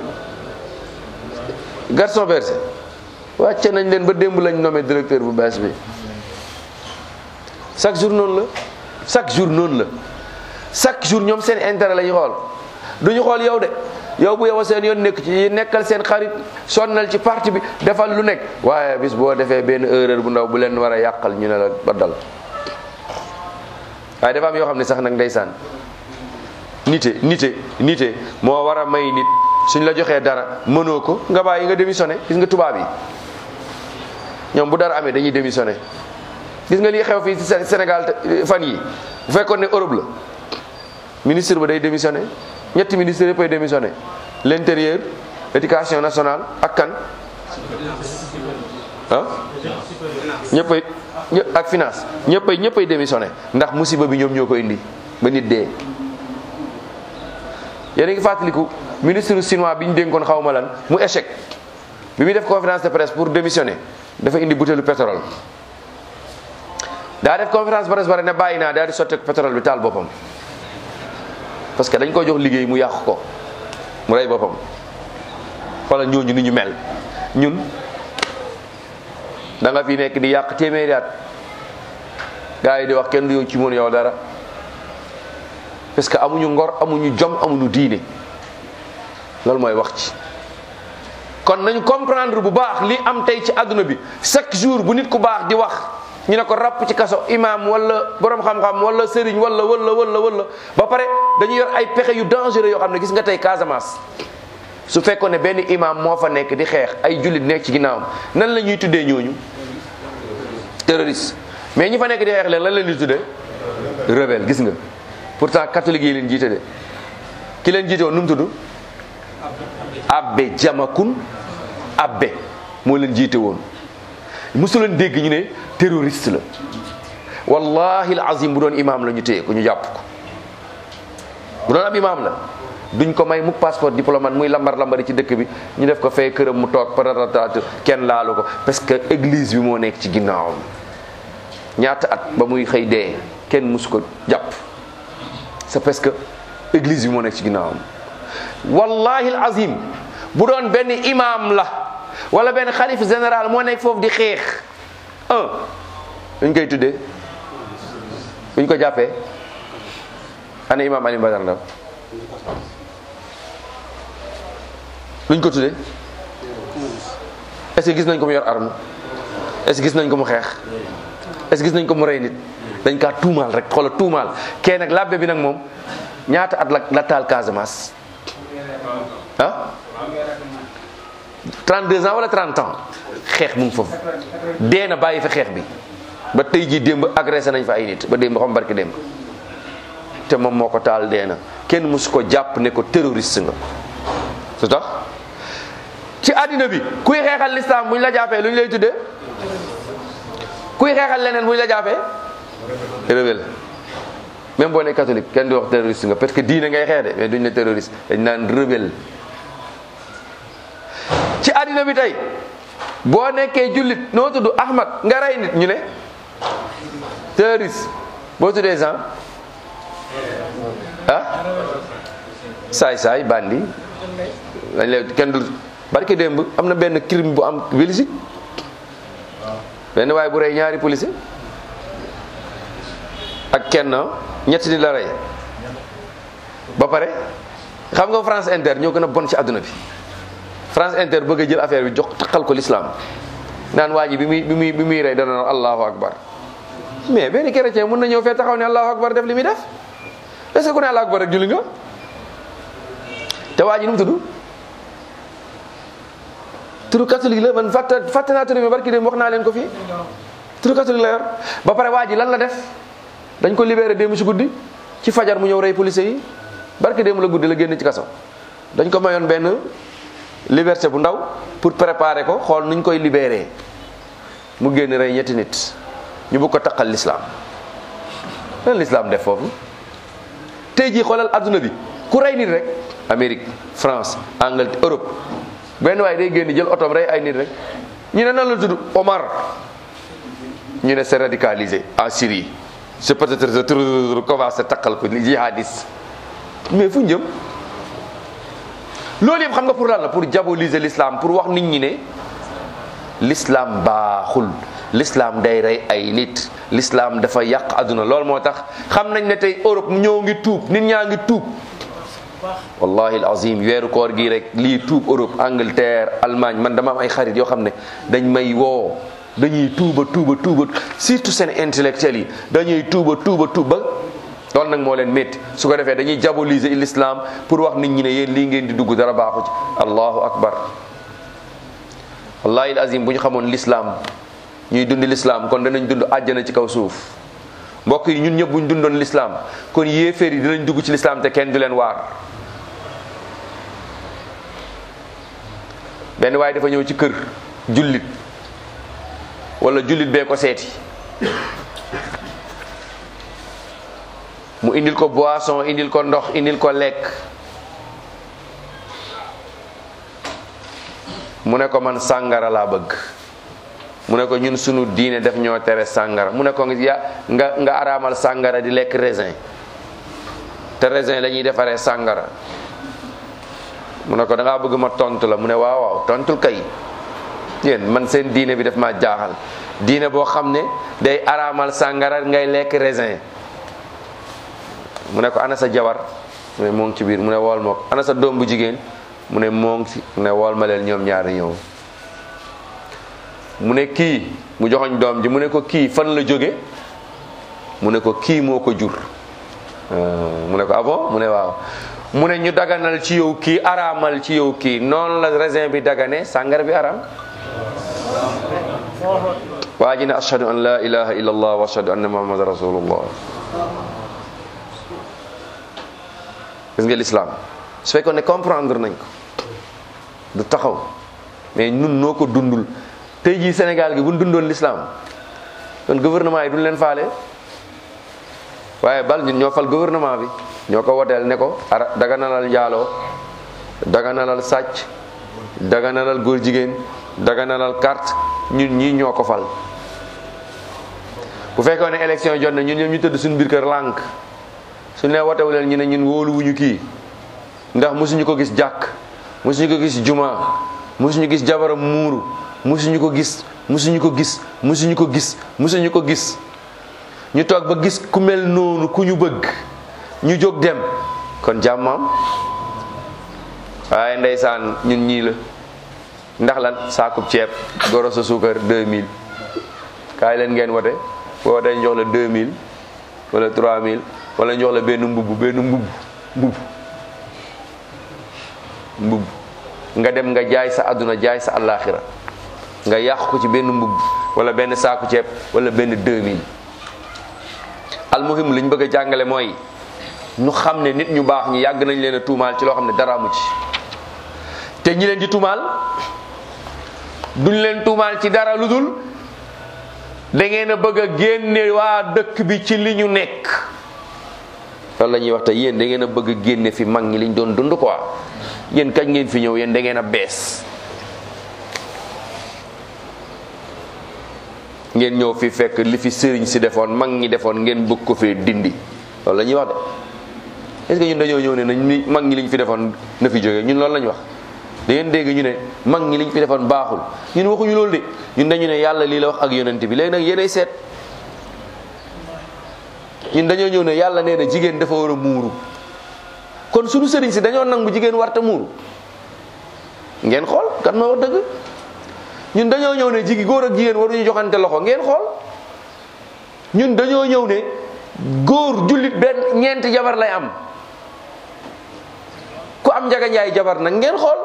garçon berger wàcce nañ leen ba démb lañ nommé directeur bu bees bi chaque jour noonu la chaque jour noonu la chaque jour ñoom seen intérêt la ñu xool du ñu xool yow de yow bu yow seen yoon nekk ci nekkal seen xarit sonnal ci parti bi defal lu nekk waaye bis boo defee benn erreur bu ndaw bu leen war a yàqal ñu ne la ba dal waaye dafa am yoo xam ne sax nag ndeysaan nite nite nite moo war a may nit suñ la joxee dara mënoo ko nga bàyyi nga démissionné gis nga tubaab yi ñoom bu dara amee dañuy démissionné gis nga lii xew fii ci Sé- Sénégal te- fan yi bu fekkoon ne Europe la ministre ba day démissionné ñetti ministre yëpp ay démissionné l'intérieur éducation nationale ak kan ah ñëppay ñë ak finance ñëppay ñëppay démissionné ndax musiba bi ñoom ñoo ko indi ba nit dee yéen a ngi fàttaliku ministre chinois bi ñu dénkoon xaw ma lan mu échec bi muy def conférence de presse pour démissionner dafa indi butéelu pétrole daa def conférence de presse bare ne bàyyi naa daal di sotti pétrole bi taal boppam parce que dañ ko jox liggéey mu yàq ko mu rey boppam wala ñooñu ni ñu mel ñun da nga fi nekk di yàq téeméeri at gars yi di wax kenn du yow ci mën yow dara parce que amuñu ngor amuñu jom amuñu diine loolu mooy wax ci kon nañu comprendre bu baax li am tey ci àdduna bi chaque jour bu nit ku baax di wax ñu ne ko ràpp ci kaso imam wala borom xam-xam wala sëriñ wala wala wala wala ba pare dañu yor ay pexe yu dangereux yoo xam ne gis nga tey Casamance su fekkoon ne benn imam moo fa nekk di xeex ay jullit nekk ci ginnaawam nan la ñuy tuddee ñooñu terroriste mais ñi fa nekk di xeex leen lan la ñuy tuddee rebelle gis nga pourtant catholique yi leen jiite de ki leen jiite woon nu mu tudd abbe jamakun abbe moo leen jiite woon mosu leen dégg ñu ne terroriste la wallahi al azim bu doon imam la ñu téye ko ñu jàpp ko bu doon ab imam la duñ ko may mu passeport diplomate muy lambar lambari ci dëkk bi ñu def ko fay këram mu toog paratata kenn laalu ko parce que église bi moo nekk ci ginnaawam ñaata at ba muy xëy dee kenn musu ko jàpp c'est parce que église bi moo nekk ci ginnaawam wallahi al azim bu doon benn imam la wala benn xalif général moo nekk foofu di xeex un luñ koy tuddee buñ ko jàppee ana imam Alioune Badara Ndao luñ ko tuddee est-ce que gis nañ ko mu yor arme est-ce que gis nañ ko mu xeex est-ce que gis nañ ko mu rey nit dañ kaa tuumaal rek xoola tuumaal kee nag labbe bi nag moom ñaata at la la taal Casamance ah 32 ans wala 30 ans xeex mu ngi foofu dee na bàyyi fa xeex bi ba tey jii démb agressé nañ fa ay nit ba démb xam barki démb te moom moo ko taal dee na kenn mësu ko jàpp ne ko terroriste nga su tax ci àddina bi kuy xeexal l'islam bu ñu la jàppee lu ñu lay tuddee kuy xeexal leneen bu ñu la jàppee rebelle même boo ne catholique kenn du wax terroriste nga parce que diine ngay xeex de mais duñ ne terroriste dañ naan rebelle ci àddina bi tey boo nekkee jullit noo tudd Ahmad nga rey nit ñu ne terroriste boo tuddee Jean ah saay saay bandi dañ lay kenn du barke démb am na benn crime bu am Belgique benn waaye bu rey ñaari policier ak kenn ñetti nit la rey ba pare xam nga France Inter ñoo gën a bon ci àdduna bi France Inter bëgg a jël affaire bi jox taxal ko l'islam naan waa ji bi muy bi muy bi muy rey dana naan allahu akbar mais benn chrétien mën na ñëw fee taxaw ne allahu akbar def li muy def est ce que ku ne allahu akbar rek julli nga te waa ji nu mu tudd turu catholique la man fàtte fàtte naa turu bi barki dem wax naa leen ko fii turu catholique la yor ba pare waa ji lan la def dañ ko libéré démb ci guddi ci fajar mu ñëw rey policiers yi barki démb la guddi la génn ci kaso dañ ko mayoon benn liberté bu ndaw pour préparer ko xool nuñ koy libéré mu génn rey ñetti nit ñu bëgg ko taqal l'islam lan l'islam def foofu tey jii xoolal adduna bi ku rey nit rek Amérique France Angleterre Europe benn waaye day génn jël otoom rey ay nit rek ñu ne nan la tudd Omar ñu ne c'est radicalisé en Syrie c'est peut-être commencé taqal ko jihadiste mais fu njëm loolu yëpp xam nga pour lan la pour diaboliser l'islam pour wax nit ñi ne l'islam baaxul l'islam day rey ay nit l'islam dafa yàq àdduna loolu moo tax xam nañ ne tey Europe ñoo ngi tuub nit ñaa ngi tuub wallahi alazim weeru koor gi rek lii tuub Europe Angleterre Allemagne man dama am ay xarit yoo xam ne dañ may woo dañuy tuuba tuuba tuuba surtout seen intellectuels yi dañuy tuuba tuuba tuuba loolu nag moo leen métti su ko defee dañuy diaboliser l'islam pour wax nit ñi ne yéen lii ngeen di dugg dara baaxu ci allahu akbar wallahi alazim bu ñu xamoon l'islam ñuy dund lislaam kon danañ dund àjjana ci kaw suuf mbokk yi ñun ñëpp buñ dundoon lislaam kon yéeféer yi dinañ dugg ci lislaam te kenn du leen waar benn waaye dafa ñëw ci kër jullit wala jullit bee ko seeti mu indil ko boisson indil ko ndox indil ko lekk mu ne ko man sàngara laa bëgg mu ne ko ñun sunu diine def ñoo tere sàngara mu ne ko ya nga nga araamal sàngara di lekk raisin te raisin la ñuy defaree sàngara mu ne ko da ngaa bëgg ma tontu la mu ne waaw waaw tontul kay yéen man seen diine bi daf ma jaaxal diine boo xam ne day araamal sàngara ngay lekk raisin mu ne ko ana sa jabar mu ne moo ngi ci biir mu ne wool ma ko ana sa doom bu jigéen mu ne moo ngi fi mu ne wool ma leen ñoom ñaari ñëw mu ne kii mu joxoñ doom ji mu ne ko kii fan la jóge mu ne ko kii moo ko jur mu ne ko ah bon mu ne waaw mu ne ñu daganal ci yow kii araamal ci yow kii noonu la raisin bi dagane sàngara bi araam waa ji ne ashhadu an la ilaha illa allah wa ashhadu anna muhammad rasulullah gis nga l'islam su fekkoon ne comprendre nañ ko du taxaw mais ñun noo ko dundul tey jii Sénégal gi bu ñu dundoon l'islam kon gouvernement yi duñ leen faale waaye bal ñun ñoo fal gouvernement bi ñoo ko woteel ne ko ara daganalal njaaloo daganalal sàcc daganalal góor jigéen daganalal carte ñun ñii ñoo ko fal bu fekkoon ne élection jot na ñun ñoom ñu tëdd suñu biir kër lànk suñu nee wotewu leen ñu ne ñun wóoluwuñu kii ndax mosuñu ko gis jàkk mosuñu ko gis juma mosuñu gis jabaram muuru mosuñu ko gis mosuñu ko gis mosuñu ko gis mosuñu ko gis ñu toog ba gis ku mel noonu ku ñu bëgg ñu jóg dem kon jàmmam waaye ndeysaan ñun ñii la ndax lan saakub ceeb goro sa suukar 2000 kaay leen ngeen wote boo wootee ñu jox la 2000 wala 3000 wala ñu jox la benn mbubb benn mbubb mbubb mbubb nga dem nga jaay sa àdduna jaay sa àllaaxira nga yàq ko ci benn mbubb wala benn saaku ceeb wala benn 2000 almuhim li ñu bëgg a jàngale mooy ñu xam ne nit ñu baax ñi yàgg nañ leen a tuumaal ci loo xam ne dara amu ci te ñi leen di tuumaal duñ leen tuumaal ci dara lu dul da ngeen a bëgg a génne waa dëkk bi ci li ñu nekk loolu la ñuy wax te yéen da ngeen a bëgg a génne fi mag ñi liñ doon dund quoi yéen kañ ngeen fi ñëw yéen da ngeen a bees ngeen ñëw fi fekk li fi sëriñ si defoon mag ñi defoon ngeen bëgg ko fee dindi loolu la ñuy wax de est-ce que ñun dañoo ñëw ne nañ ni mag ñi liñ fi defoon na fi jógee ñun loolu la ñu wax da ngeen dégg ñu ne mag ñi liñ fi defoon baaxul ñun waxuñu loolu de ñun dañu ne yàlla lii la wax ak yonent bi léegi nag yéenay seet ñun dañoo ñëw ne yàlla nee na jigéen dafa war a muuru kon suñu sëriñ si dañoo nangu jigéen warta muuru ngeen xool kan moo wax dëgg ñun dañoo ñëw ne jigi góor ak jigéen waruñu joxante loxo ngeen xool ñun dañoo ñëw ne góor jullit benn ñeenti jabar lay am ku am njaga njaay jabar nag ngeen xool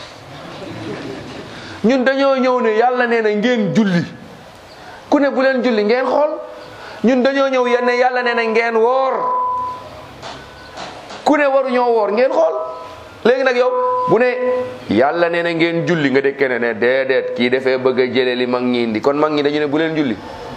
ñun dañoo ñëw ne yàlla nee na ngeen julli ku ne bu leen julli ngeen xool ñun dañoo ñëw yenn yàlla nee na ngeen woor ku ne waruñoo woor ngeen xool léegi nag yow bu ne yàlla nee na ngeen julli nga dëkk ne ne déedéet kii dafee bëgg a jële li mag ñi indi kon mag ñi dañu ne bu leen julli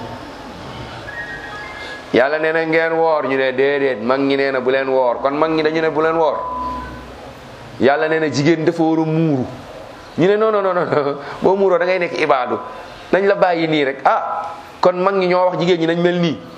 yàlla nee na ngeen woor ñu ne déedéet mag ñi nee na bu leen woor kon mag ñi dañu ne bu leen woor yàlla nee na jigéen dafa war a muuru ñu ne non non non non boo muuroo da ngay nekk ibaadu nañ la bàyyi nii rek ah kon mag ñi ñoo wax jigéen ñi nañ mel nii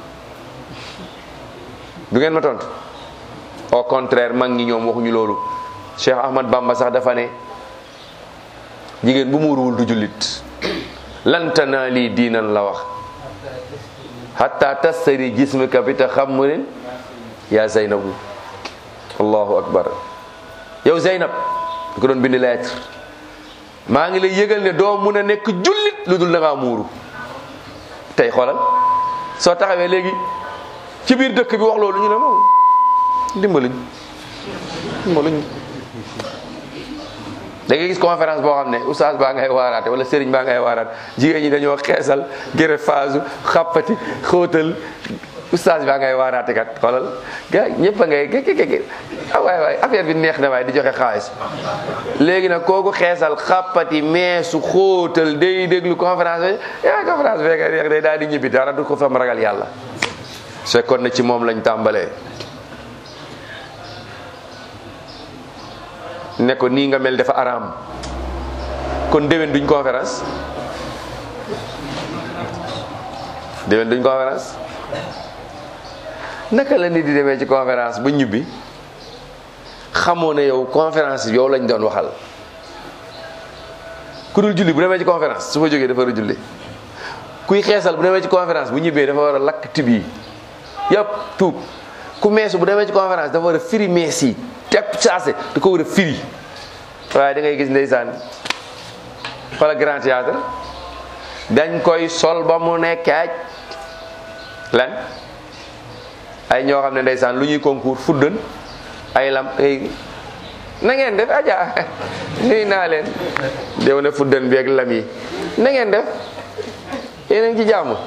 du ngeen ma tontu au contraire mag ñi ñoom waxuñu loolu Cheikh Ahmad Bamba sax dafa ne jigéen bu muuruwul du jullit lantana lii diinan la wax hatta tastari jismika bi taxammurin yaa Zeynabu allahu akbar yow Zeynab du ko doon bind lettre maa ngi lay yëgal ne doo mun a nekk jullit lu dul da ngaa muuru tey xoolal soo taxawee léegi ci biir dëkk bi wax loolu ñu ne moom dimbaluñ dimbaluñ da ngay gis conférence boo xam ne oustaz baa ngay waaraate wala sëriñ baa ngay waaraat jigéen ñi dañoo xeesal gërë phase xàppati xóotal oustaz baa ngay waaraate kat xoolal gars ñëpp a ngay gé gé ah waay waay affaire bi neex na waay di joxe xaalis léegi nag kooku xeesal xàppati meesu xóotal day déglu conférence bi yaa conférence bi neex day daal di ñibbi dara du ko fam ragal yàlla su fekkoon na ci moom lañ tàmbalee ne ko nii nga mel dafa araam kon déwén duñ conférence déwén duñ conférence naka la nit di demee ci conférence ba ñibbi xamoo ne yow conférence yi yow lañ doon waxal ku dul julli bu demee ci conférence su fa jógee dafa war a julli kuy xeesal bu demee ci conférence bu ñibbee dafa war a lakk tib yi yëpp tuub ku meesu bu demee ci conférence dafa war a firi mees yi tepp saase da ko war a firi waaye da ngay gis ndeysaan wala grand théâtre dañ koy sol ba mu ne kaaj lan ay ñoo xam ne ndeysaan lu ñuy concours fuddan ay lam ay na ngeen def aja nuy naa leen déw ne fuddan bi ak lam yi na ngeen def yéen a ngi ci jàmm waaw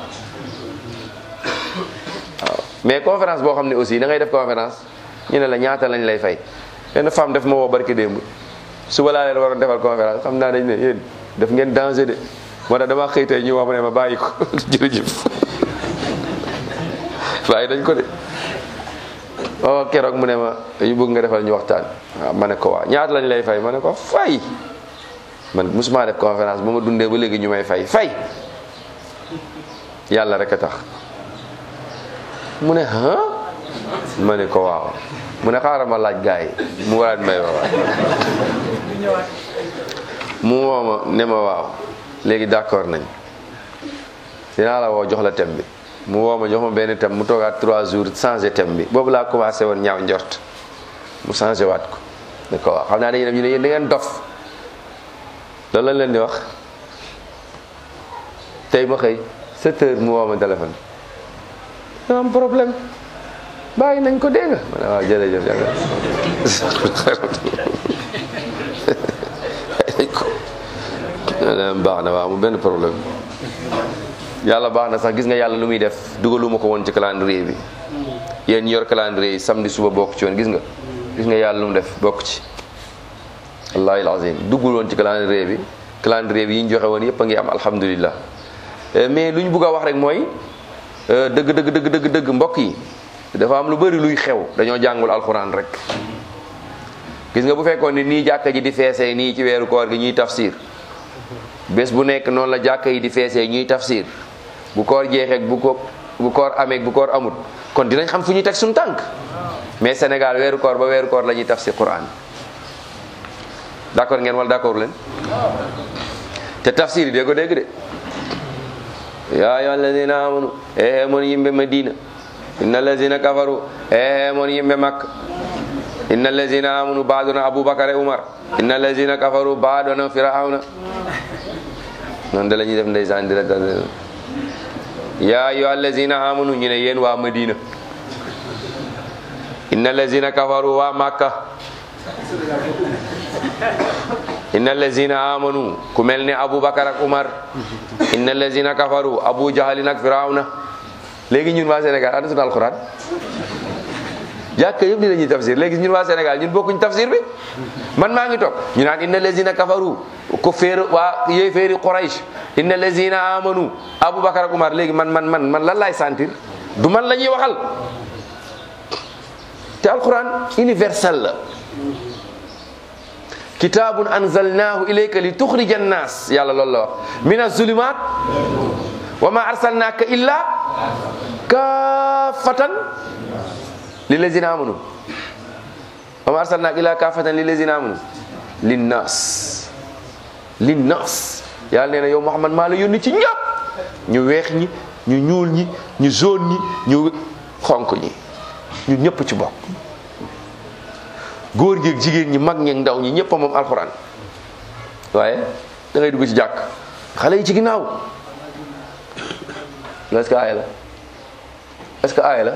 mais conférence boo xam ne aussi da ngay def conférence ñu ne la ñaata lañ lay fay benn femme def ma woo barki démb suba laa leen waroon defal conférence xam naa dañ ne yéen def ngeen danger de moo tax dama xëy tey ñu wax ma ne ma bàyyi ko jërëjëf bàyyi dañ ko de oh keroog mu ne ma dañu bëgg nga defal ñu waxtaan waaw ma ne ko waa ñaata lañ lay fay ma ne ko fay man musuma def conférence ba ma dundee ba léegi ñu may fay fay yàlla rek a tax mu ne ah ma ne ko waaw mu ne xaaral ma laaj gars yi mu waraat may waawaat mu woo ma ne ma waaw léegi d'accord nañ dinaa la woo jox la thème bi mu woo ma jox ma benn thème mu toogaat trois jours changé thème bi boobu laa commencé woon ñaaw njort mu changé waat ko ne ko waaw xam naa dañuy dem ñu ne yéen da ngeen dof loolu lañ leen di wax tey ma xëy sept heures mu woo ma téléphone dama am problème bàyyi nañ ko dégg nga ma ne waaw jërëjëf yàlla baax na waaw mu benn problème yàlla baax na sax gis nga yàlla lu muy def dugaluma ko woon ci calendrier bi yéen yor calendrier yi samedi suba bokk ci woon gis nga gis nga yàlla lu mu def bokk ci wallahi alazim duggul woon ci calendrier bi calendrier bi yi ñu joxe woon yëpp a ngi am alhamdulillah mais lu ñu bugg a wax rek mooy dëgg dëgg dëgg dëgg dëgg mbokk yi dafa am lu bëri luy xew dañoo jàngul alxuraan rek gis nga bu fekkoon ni nii jàkka ji di feesee nii ci weeru koor gi ñuy tafsir bés bu nekk noonu la jàkka yi di feesee ñuy tafsir bu koor jeexee bu ko bu koor amee bu koor amut kon dinañ xam fu ñuy teg suñu tànk mais Sénégal weeru koor ba weeru koor la ñuy tafsir Quran d'accord ngeen wala d'accord leen te tafsir yi dégg ko dégg de yaa ayyuha alladina amanu ehe mon yimɓe madina inna alladina kafaru ehe mon yimɓe makka inna alladina amanu baadona aboubacar e oumar inna alladina kafaru baadona firauna noon de la ñuy def ndeysaan di rek ya ayyuha alladina amanu ñu ne yéen waa madina inna alladina kafaru waa makka inna allazina amanu ku mel ni aboubacar ak oumar inna allazina kafaru abou jahalin ak firawna léegi ñun waa sénégal ana sunu alquran jàkka yëpp ni la ñuy tafsir léegi ñun waa sénégal ñun bokkuñ tafsir bi man maa ngi toog ñu naan inna allazina kafaru ko féer waa yéy féeri quraish inna allazina amanu aboubacar ak oumar léegi man man man man lan laay sentir du man la ñuy waxal te alquran universel la kitaabun anzalnaahu ilayka li tuxrija annaas yàlla loolu la wax min azulumat wa ma arsalnaaka illa kaafatan lillazina amanu wa ma arsalnaaka illa kaafatan lillazina amanu linnaas linnaas yàlla nee na yow Muhammad maa la yónni ci ñëpp ñu weex ñi ñu ñuul ñi ñu jaune ñi ñu xonk ñi ñu ñëpp ci bokk góor gi ak jigéen ñi mag ñeeg ndaw ñi ñëpp a moom alxuraan waaye da ngay dugg ci jàkk xale yi ci ginnaaw est-ce que aaya la est-ce que aaya la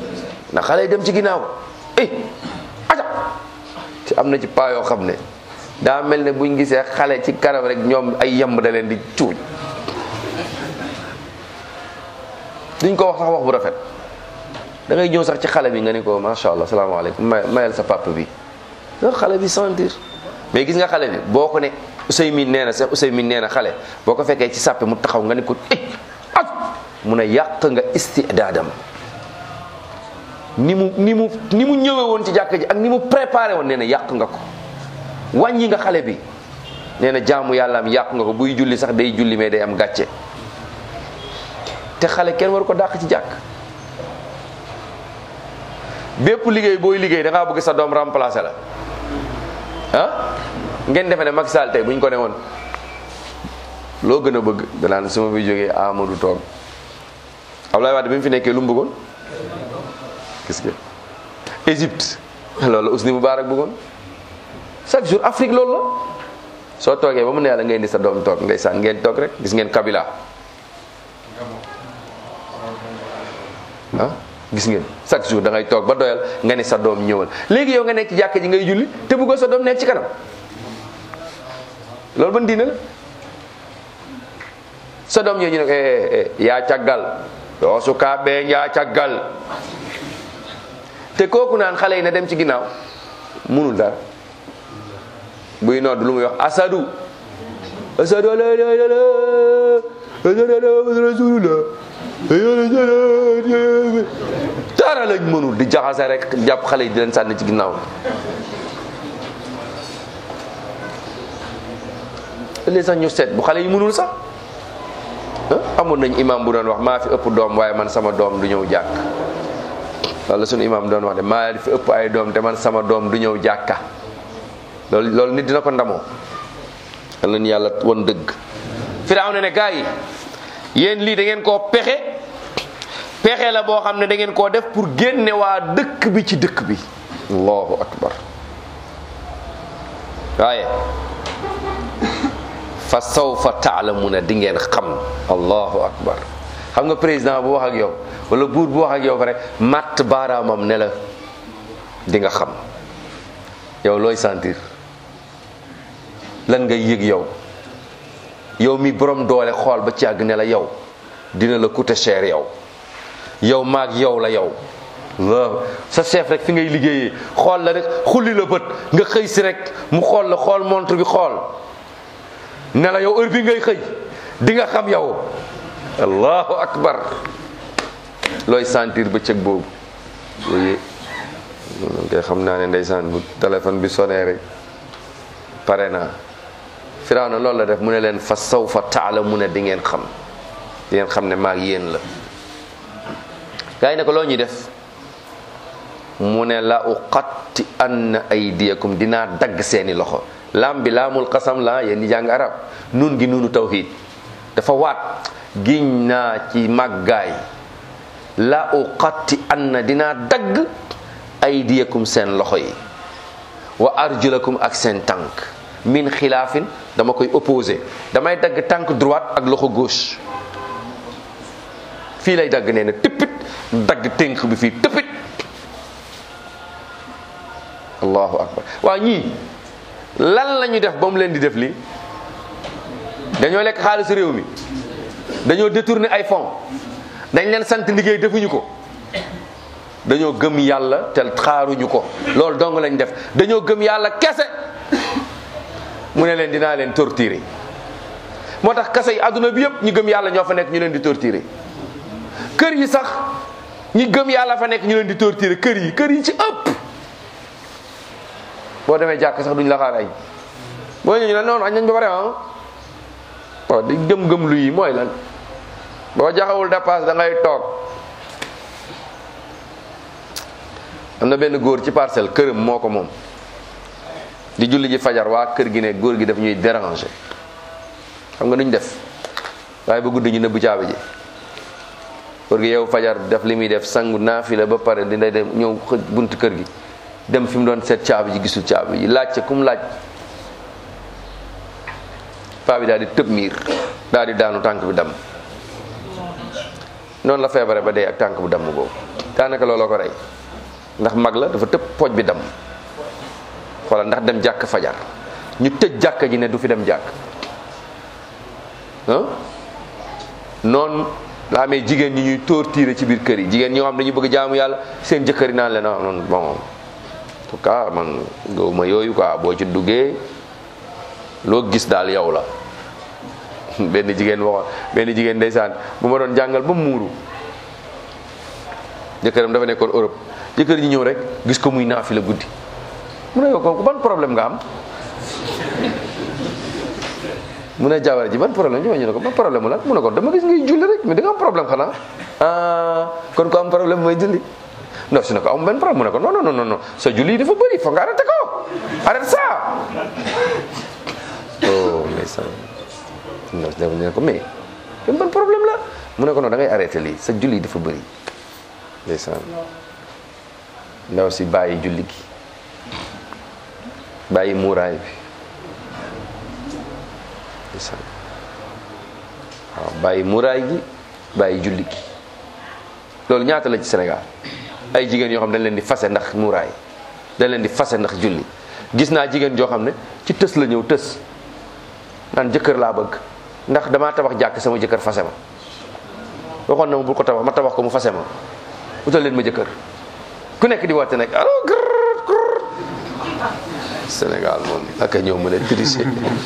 ndax xale yi dem ci ginnaaw eh aja te am na ci paa yoo xam ne daa mel ne buñ gisee xale ci kanam rek ñoom ay yemb da leen di cuuj duñ ko wax sax wax bu rafet da ngay ñëw sax ci xale bi nga ne ko macha allah salaamaaleykum may mayal sa papa bi nga xale bi sentir mais gis nga xale bi boo ko ne Ousseymin nee na sax Ousseymin nee na xale boo ko fekkee ci sàppe mu taxaw nga ne ko ëj ak mun a yàq nga istidaadam ni mu ni mu ni mu ñëwee woon ci jàkka ji ak ni mu préparé woon nee na yàq nga ko wàññi nga xale bi nee na jaamu yàlla am yàq nga ko buy julli sax day julli mais day am gàcce te xale kenn waru ko dàq ci jàkk bépp liggéey booy liggéey da ngaa bëgg sa doom remplacer la ah ngeen defe ne Macky Sall tey bu ñu ko ne woon loo gën a bëgg danaan su ma fi jógee Amadou toog Abdoulaye Wade bi mu fi nekkee lu mu bëggoon gis nga Égypte loolu la Hosni Moubarak bëggoon chaque jour Afrique loolu la soo toogee ba mu ne yàlla ngay indi sa doom toog ndeysaan ngeen toog rek gis ngeen Kabila ah gis ngeen chaque jour da ngay toog ba doyal nga ne sa doom ñëwal léegi yow nga nekk ci jàkka ji ngay julli te bëggoo sa doom nekk ci kanam loolu ban diine la sa doom ñëw ñu ne ko yaa caggal yoo su kaa bee yaa caggal te kooku naan xale yi na dem ci ginnaaw munul dara buy nodd lu muy wax asadu asadu la ilaha illallah rasulullah dara lañ mënul di jaxase rek jàpp xale yi di leen sànni ci ginnaaw léegi sax ñu seet bu xale yi mënul sax amoon nañ imam bu doon wax maa fi ëpp doom waaye man sama doom du ñëw jàkk loolu la sunu imam doon wax de maa fi ëpp ay doom te man sama doom du ñëw jàkka loolu loolu nit dina ko ndamoo yal nañu yàlla won dëgg Firawna ne gaa yi yéen lii da ngeen koo pexe pexe la boo xam ne da ngeen koo def pour génne waa dëkk bi ci dëkk bi allahu akbar waaye fa sawfa taalamuna di ngeen xam allahu akbar xam nga président bu wax ak yow wala buur bu wax ak yow pare matt baaraamam ne la di nga xam yow looy sentir lan ngay yëg yow yow mi borom doole xool ba ci àgg ne la yow dina la coûter cher yow yow maag yow la yow waaw sa chef rek fi ngay liggéeyee xool la rek xulli la bët nga xëy si rek mu xool la xool montre bi xool ne la yow heure bi ngay xëy di nga xam yow allahu akbar looy sentir bëccëg boobu oui kay xam naa ne ndeysaan bu téléphone bi sonné rek pare naa Firawna loolu la def mu ne leen fa sawfa taala mu ne di ngeen xam di ngeen xam ne maag yéen la gaa yi ne ko loo ñuy def mu ne la uqatti anna aydiyakum dinaa dagg seeni loxo laam bi laamul qasam la yéen ñi jàng arab nun gi nunu tawhid dafa waat giñ naa ci màggaay la uqatti anna dinaa dagg aydiyakum seen loxo yi wa arjulakum ak seen tànk min xilaafin dama koy opposé damay dagg tànk droite ak loxo gauche fii lay dagg nee na tëppit dagg tënk bi fii tëppit allahu akbar waaw ñii lan la ñu def ba mu leen di def lii dañoo lekk xaalisu réew mi dañoo détourné ay fonds dañ leen sant liggéey defuñu ko dañoo gëm yàlla te xaaruñu ko loolu dong lañ def dañoo gëm yàlla kese mu ne leen dinaa leen torturer moo tax kese yi àdduna bi yëpp ñu gëm yàlla ñoo fa nekk ñu leen di torturer kër yi sax ñi gëm yàlla fa nekk ñu leen di torturer kër yi kër yi ci ëpp boo demee jàkk sax duñ la xaar añ boo ñëw ñu ne noonu añ nañ ba pare ah waaw di gëm-gëm lu yi mooy lan boo jaxawul dépasse da ngay toog am na benn góor ci parcelle këram moo ko moom di julli ji fajar waa kër gi ne góor gi daf ñuy déranger xam nga nuñ def waaye ba guddi ñu nëbbu caabi ji góor gi yow fajar def li muy def sangu naafila ba pare dina dem ñëw xëj bunt kër gi dem fi mu doon seet caabi ji gisul caabi ji laajte ku mu laaj paa bi daal di tëb miir daal di daanu tànk bi damm noonu la feebare ba dee ak tànk bu damm boobu daanaka looloo ko rey ndax mag la dafa tëb pooj bi damm wala ndax dem jàkk fajar ñu tëj jàkka ji ne du fi dem jàkk ah noonu la amee jigéen ñi ñuy torturer ci biir kër yi jigéen ñoo xam dañu bëgg jaamu yàlla seen jëkkër yi naan leen ah non bon en tout cas man gëwuma yooyu quoi boo ci duggee loo gis daal yow la benn jigéen waxoon benn jigéen ndeysaan bu ma doon jàngal ba muuru jëkkëram dafa nekkoon Europe jëkkër ñi ñëw rek gis ko muy naafi la guddi mu ne yow ko ban problème nga am mu ne jabar ji ban problème ñu ne ko ban problème la mu ne ko dama gis ngay julli rek mais da nga am problème xanaa ah kon ko am problème mooy julli ndaw si ne ko am benn problème mu ne ko non non non non sa julli dafa bëri foog nga arrêté ko arrête ça oh mais ça ndaw si ne ko mais kon ban problème la mu ne ko non da ngay arrêté lii sa julli dafa bëri ndeysaan ndaw si bàyyi julli gi bàyyi muuraay bi ndeysaan waaw bàyyi muuraay gi bàyyi julli gi loolu ñaata la ci Sénégal ay jigéen yoo xam dañ leen di fase ndax muuraay dañ leen di fase ndax julli gis naa jigéen joo xam ne ci tës la ñëw tës naan jëkkër laa bëgg ndax damaa tabax jàkk sama jëkkër fase ma waxoon na ma bul ko tabax ma tabax ko mu fase ma utal leen ma jëkkër ku nekk di woote nag allo gër Sénégal moom ak ñëw mën a tricher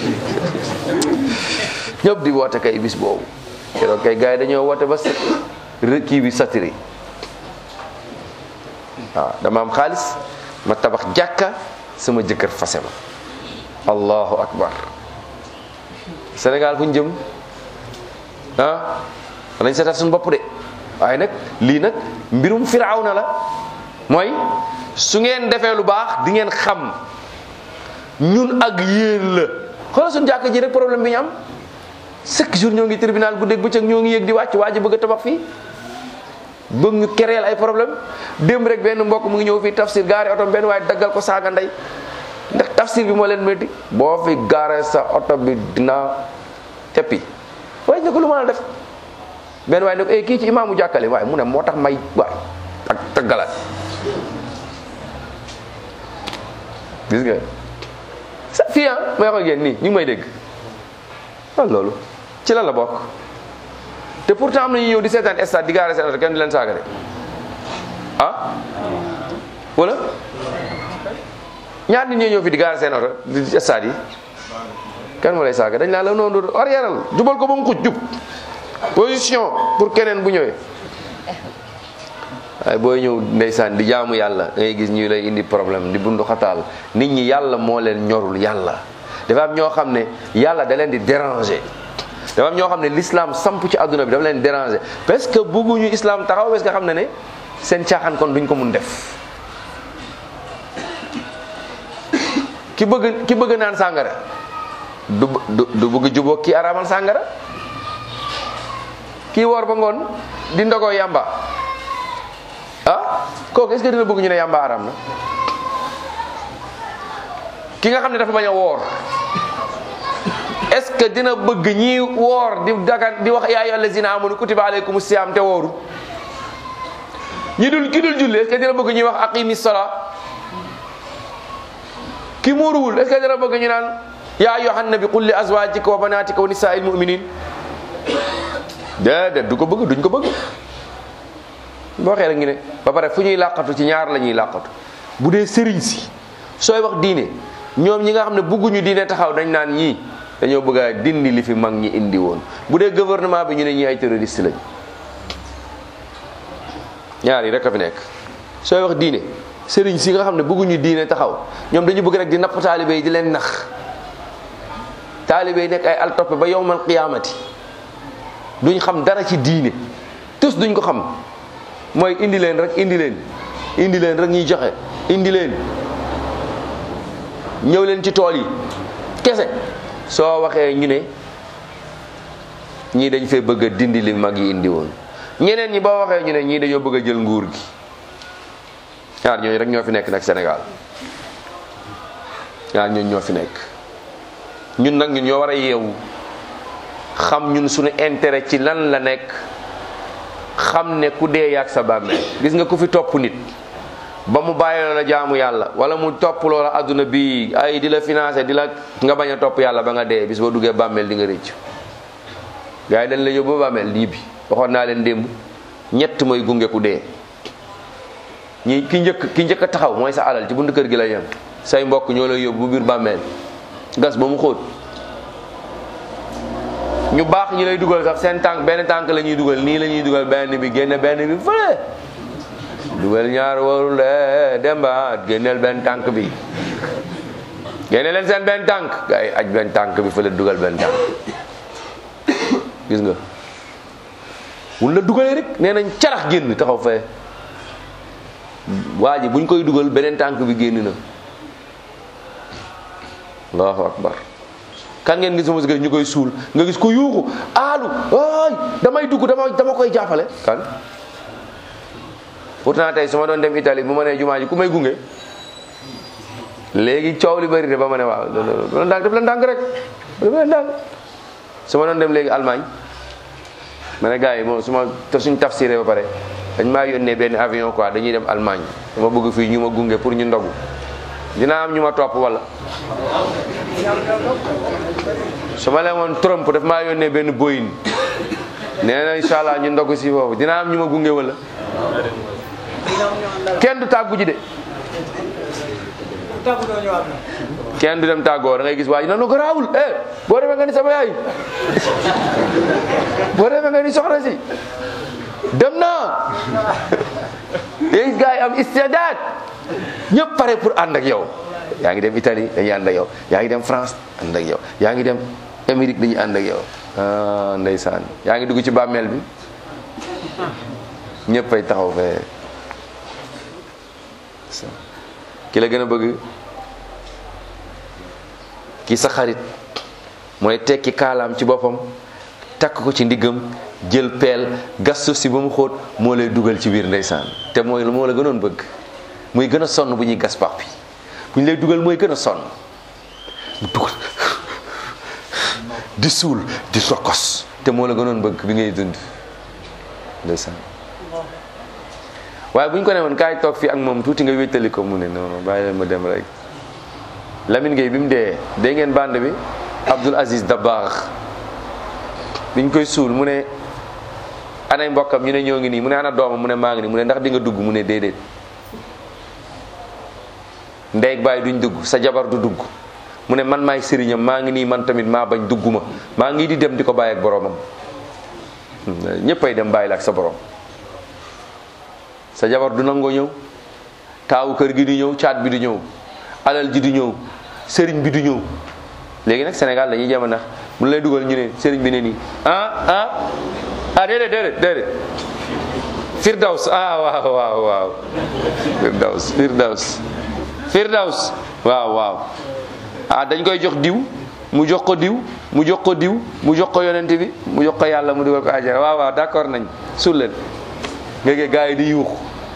ñëpp di woote kay bis boobu keroog kay gars yi dañoo woote ba sa kii bi satiri waaw dama am xaalis ma tabax jàkka sama jëkkër fase ma allahu akbar Sénégal fu ñu jëm ah nañ seetaat suñu bopp de waaye nag lii nag mbirum firawna la mooy su ngeen defee lu baax di ngeen xam ñun ak yéen la xoolal suñu jàkka ji rek problème bi ñu am chaque jour ñoo ngi tribunal guddeeg bëccëg ñoo ngi yëg di wàcc waa ji bëgg a tabax fii bëgg ñu kereel ay problème démb rek benn mbokk mu ngi ñëw fii tafsir gaare oto benn waaye daggal ko saaga ndey ndax tafsir bi moo leen métti boo fi gaare sa oto bi dina teppi waaye ne ko lu mën a def benn waaye ne ko eh kii ci imaamu jàkkale waaye mu ne moo tax may waay ak taggalaat gis nga sa fii ah may wax ak yéen nii ñu ngi may dégg waaw loolu ci lan la bokk te pourtant am na ñu ñëw di seetaan stade di gaare seen oto kenn di leen saaga de ah wala ñaar nit ñoo ñëw fi di gaare seen oto di stade yi kenn moo lay saaga dañ laa la noonu arrièreal jubal ko ba mu xuj jub position pour keneen bu ñëwee waaye booy ñëw ndeysaan di jaamu yàlla da ngay gis ñu lay indi problème di bundu xataal nit ñi yàlla moo leen ñorul yàlla dafa am ñoo xam ne yàlla da leen di déranger dafa am ñoo xam ne l'islam samp ci àdduna bi dafa leen déranger parce que bëgguñu islam taxaw parce que xam ne ne seen caaxaan kon duñ ko mun def ki bëgg ki bëgg naan sàngara du du du bëgg jubóog ki araamal sàngara kii woor ba ngoon di ndogoo yàmba ah kooku est-ce que dina bëgg ñu ne yàmba araam na ki nga xam ne dafa bañ a woor est-ce que dina bëgg ñi woor di dagan di wax yaa ayyuhal lazina amanu kutiba alaykumu siyaam te wooru ñi dul ki dul julli est-ce que dina bëgg ñuy wax aqimi sala ki muuruwul est-ce que dina bëgg ñu naan yaa ayyuhan nabi qul li azwajika wa banatika wa nisaa'il mu'minin déedéet du ko bëgg duñ ko bëgg boo waxee rek ngi ne ba pare fu ñuy làqatu ci ñaar la ñuy làqatu bu dee sëriñ si sooy wax diine ñoom ñi nga xam ne bëgguñu diine taxaw dañ naan ñii dañoo bëgg a dindi li fi mag ñi indi woon bu dee gouvernement bi ñu ne ñii ay terroriste lañ ñaar yi rek a fi nekk sooy wax diine sëriñ si nga xam ne bëgguñu diine taxaw ñoom dañu bëgg rek di napp taalibe yi di leen nax taalibe yi nekk ay al toppe ba yowmal qiyaamati duñ xam dara ci diine tous duñ ko xam mooy indi leen rek indi leen indi leen rek ñuy joxe indi leen ñëw leen ci tool yi kese soo waxee ñu ne ñii dañ fee bëgg a dindi li mag yi indi woon ñeneen ñi boo waxee ñu ne ñii dañoo bëgg a jël nguur gi ñaar ñooñu rek ñoo fi nekk nag Sénégal ñaar ñooñu ñoo fi nekk ñun nag ñun ñoo war a yeewu xam ñun suñu intérêt ci lan la nekk xam ne ku dee yaag sa bàmmeel gis nga ku fi topp nit ba mu bàyyi la jaamu yàlla wala mu topp loola adduna bi ay di la financé di la nga bañ a topp yàlla ba nga dee bis boo duggee bàmmeel di nga rëcc gars yi dañ la yóbbu ba bàmmeel lii bi waxoon naa leen démb ñett mooy gunge ku dee ñi ki njëkk ki njëkk a taxaw mooy sa alal ci buntu kër gi la yem say mbokk ñoo lay yóbbu bu biir bàmmeel gas ba mu xóot ñu baax ñi lay dugal sax seen tànk benn tànk la ñuy dugal nii la ñuy dugal benn bi génne benn bi fële dugal ñaar warul de demba génneel benn tànk bi génne leen seen benn tànk gars yi aj benn tànk bi fële dugal benn tànk gis nga wun la dugalee rek nee nañ carax génn taxaw fee waa ji buñ koy dugal beneen tànk bi génn na allahu akbar kan ngeen gis sama si ñu koy suul nga gis ko yuuxu aalu ay damay dugg dama dama koy jàppale kan pourtant tey su ma doon dem Italie bu ma nee jumaa ji ku may gunge léegi coow li bëri de ba ma ne waaw def la ndànk def la ndànk rek def la ndànk su ma doon dem léegi Allemagne ma ne gars yi moom su ma te suñ tafsiré ba pare dañ maa yónnee benn avion quoi dañuy dem Allemagne dama bëgg fii ñu ma gunge pour ñu ndogu dinaa am ñu ma topp wala su ma leen woon Trump daf maa yónnee benn Boeing nee na incha allah ñu ndogu si foofu dinaa am ñu ma gunge wala kenn du tàggu ji de kenn du dem tàggoo da ngay gis waa ji nanu garaawul eh boo demee nga ni sama yaay boo demee nga ni soxna si dem naa léegi gars yi am istidaad ñëpp pare pour ànd ak yow yaa ngi dem Italie dañuy ànd ak yow yaa ngi dem France ànd ak yow yaa ngi dem Amérique dañuy ànd ak yow ah ndeysaan yaa ngi dugg ci bàmmeel bi ñëpp ay taxaw fee ki la gën a bëgg ki sa xarit mooy tekki kaalaam ci boppam takk ko ci ndiggam jël peel gas suuf si ba mu xóot moo lay dugal ci biir ndeysaan te mooy moo la gënoon bëgg muy gën a sonn bu ñuy gas pax bi bu ñu lay dugal mooy gën a sonn mu dugal di suul di sokos te moo la gënoon bëgg bi ngay dund ndeysaan waaye bu ñu ko ne woon kaay toog fii ak moom tuuti nga wéttali ko mu ne non non bàyyi leen ma dem rek Lamine Gueye bi mu dee dégg ngeen bande bi Abdoul Aziz Dabakh biñ koy suul mu ne anay mbokkam ñu ne ñoo ngi nii mu ne ana doomam mu ne maa ngi nii mu ne ndax di nga dugg mu ne déedéet ndey baay duñ dugg sa jabar du dugg mu ne man maay sëriñam maa ngi nii man tamit maa bañ dugguma maa ngi di dem di ko bàyyi ak boromam ñëppay dem bàyyi la ak sa borom sa jabar du nangoo ñëw taawu kër gi du ñëw caat bi du ñëw alal ji du ñëw sëriñ bi du ñëw léegi nag Sénégal dañuy jama nax mu lay dugal ñu ne sëriñ bi ne nii ah ah ah déedéet déedéet déedéet firdaws ah waaw waaw waaw firdaws firdaws firdaws waaw waaw ah dañ koy jox diw mu jox ko diw mu jox ko diw mu jox ko yonent bi mu jox ko yàlla mu dugal ko àjjana waaw waaw d'accord nañ suul leen nga gis gars yi di yuux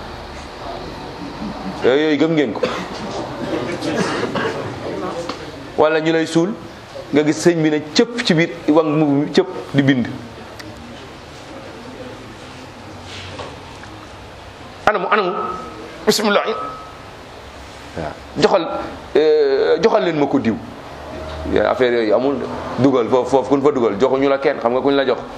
yooyu yooyu gëm ngeen ko wala ñu lay suul nga gis sëñ bi ne cëpp ci biir wang mu cëpp di bind anamu anamu bismillah waaw joxal joxal leen ma ko diw affaire yooyu amul dugal foofu foofu kun fa dugal joxuñu la kenn xam nga kuñ la jox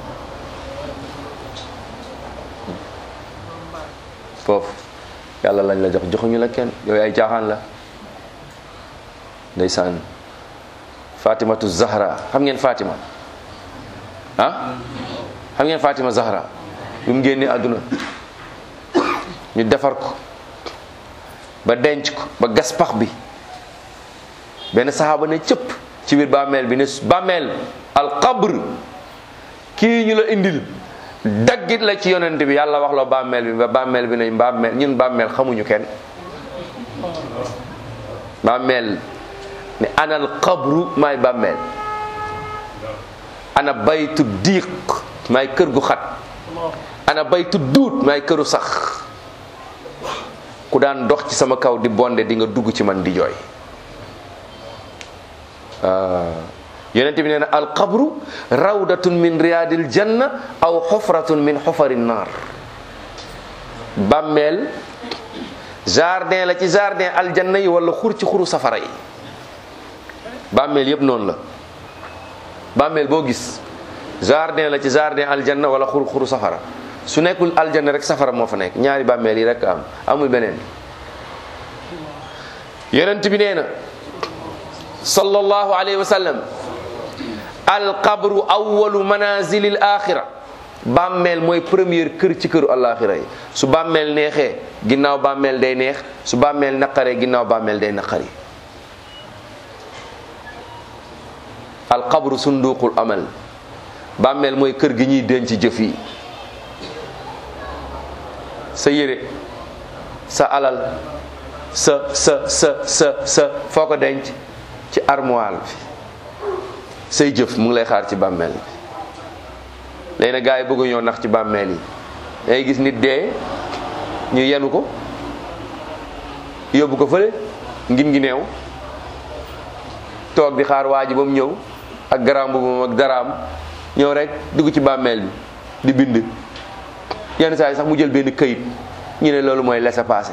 foofu yàlla lañ la jox joxuñu la kenn yooyu ay caaxaan la ndeysaan fatimatu zahra xam ngeen fatima ah xam ngeen fatima zahra bi mu génnee àdduna ñu defar ko ba denc ko ba gas pax bi benn saxaaba ne cëpp ci biir bàmmeel bi ne bàmmeel alqabr kii ñu la indil daggit la ci yonent bi yàlla wax la bàmmeel bi ba bàmmeel bi nañ bàmmeel ñun bàmmeel xamuñu kenn bàmmeel ne ana alqabru maay bàmmeel ana baytu diiq maay kër gu xat ana baytu duut maay këru sax ku daan dox ci sama kaw di bonde di nga dugg ci man di jooy yonent bi nee na alqabru rawdatun min riyadil janna aw xufratun min xufari naar bàmmeel jardin la ci jardin aljanna yi wala xur ci xuru safara yi bàmmeel yépp noonu la bàmmeel boo gis jardin la ci jardin aljanna wala xur xuru safara su nekkul aljanna rek safara moo fa nekk ñaari bàmmeel yi rek am amul beneen yonent bi nee na sallallahu alayhi wa sallam alqabru awalu manazilil axira bàmmeel mooy première kër ci këru alaxira yi su bàmmeel neexee ginnaaw bàmmeel day neex su bàmmeel naqaree ginnaaw bàmmeel day naqari alqabru sunduqul amal bàmmeel mooy kër gi ñuy denc jëf yi sa yére sa alal sa sa sa sa sa foo ko denc ci armoire bi say jëf mu ngi lay xaar ci bàmmeel bi léegi nag gars yi bëgg ñoo nax ci bàmmeel yi day gis nit dee ñu yenu ko yóbbu ko fële ngin ngi neew toog di xaar waa ji ba mu ñëw ak garaam boobu ak daraam ñëw rek dugg ci bàmmeel bi di bind yenn saa yi sax mu jël benn këyit ñu ne loolu mooy laissez-passer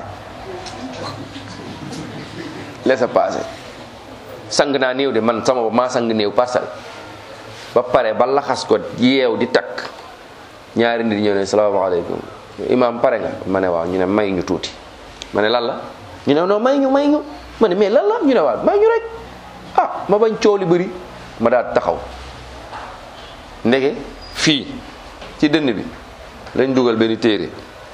laissez-passer sang naa néew de man sama bopp maa sang néew parcelle ba pare ba laxas ko yeew di takk ñaari nit ñëw ne salaamaaleykum imaam pare nga ma ne waaw ñu ne may ñu tuuti ma ne lan la ñu ne non may ñu may ñu ma ne mais lan la ñu ne waaw may ñu rek ah ma bañ coow li bëri ma daal taxaw ndege fii ci dënn bi lañ dugal benn téere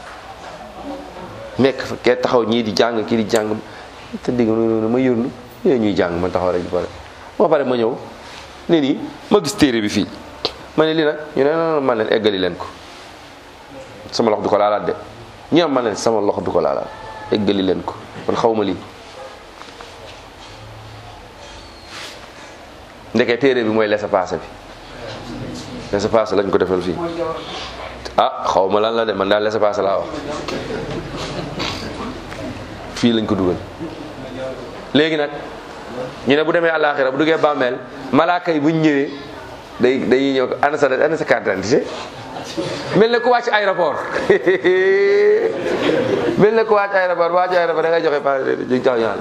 nekk fa kee taxaw ñii di jàng kii di jàng te digg noonu ma yërnu yooyu ñuy jàng ma taxaw rek ba pare ba pare ma ñëw ne nii ma gis téere bi fii ma ne lii nag ñu ne non man leen eggali leen ko sama loxo du ko laalaat de ñu am man leen sama loxo du ko laalaat eggali leen ko kon xaw ma lii ndeke téere bi mooy laissez-passer bi laissez-passer lañ ko defal fii ah xaw ma lan la de man daal laissez-passer laa wax fii lañ ko dugal léegi nag ñu ne bu demee àllaaxira bu duggee bàmmeel malaaka yi buñ ñëwee day dañuy ñëw ko ana sa ana sa carte d'identité mel na ku wàcc aéroport mel na ku wàcc aéroport wàcc aéroport da ngay joxe pa jox ñaar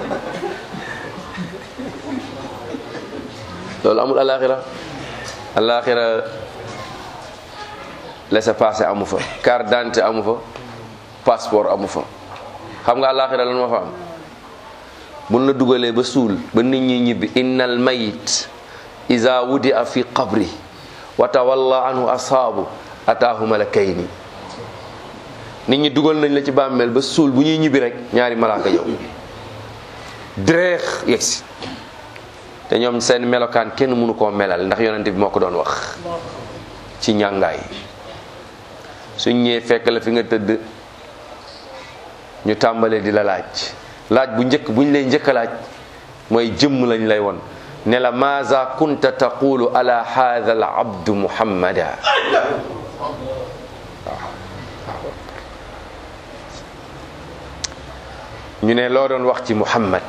loolu amul àllaaxira àllaaxira laissez-passer amu fa carte d'identité amu fa passeport amu fa xam nga àllaaxira lan moo fa am buñ la dugalee ba suul ba nit ñi ñibbi innal mayit iza wudia fi qabri wa tawalla anhu asaabu ataahu malakayni nit ñi dugal nañ la ci bàmmeel ba suul bu ñuy ñibbi rek ñaari malaaka yow direex yegsi te ñoom seen melokaan kenn mënu koo melal ndax yonent bi moo ko doon wax ci ñàngaay suñ ñëwee fekk la fi nga tëdd ñu tàmbalee di la laaj laaj bu njëkk bu ñu lay njëkk a laaj mooy jëmm lañ lay won ne la maaza kunta taqulu ala hadha al abdu muhammada ñu ne loo doon wax ci muhammad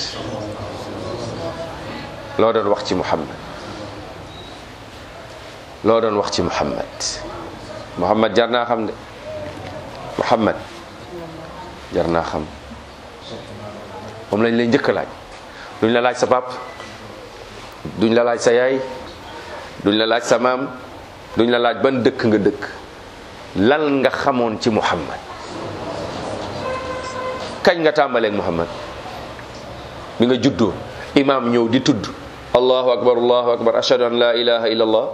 loo doon wax ci muhammad loo doon wax ci muhammad muhammad jar naa xam de muhammad jar naa xam moom lañ lay njëkk a laaj duñ la laaj sa pap duñ la laaj sa yaay duñ la laaj sa maam duñ la laaj ban dëkk nga dëkk lan nga xamoon ci muhammad kañ nga tàmbaleeg muhammad bi nga juddoo imaam ñëw di tudd allahu akbar allahu akbar ashhadu an la ilaha illa allah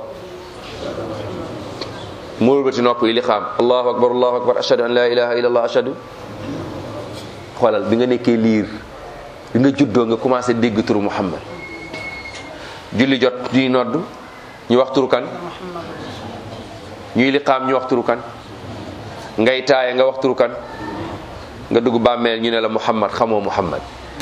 mu wëlbati nopp yi li xaam allahu akbar allahu akbar ashhadu an la ilaha illa allah ashhadu xoolal bi nga nekkee liir bi nga juddoo nga commencé dégg turu muhammad julli jot ñuy nodd ñu wax turu kan ñuy liqaam ñu wax turu kan ngay taaye nga wax turu kan nga dugg bàmmeel ñu ne la muhammad xamoo muhammad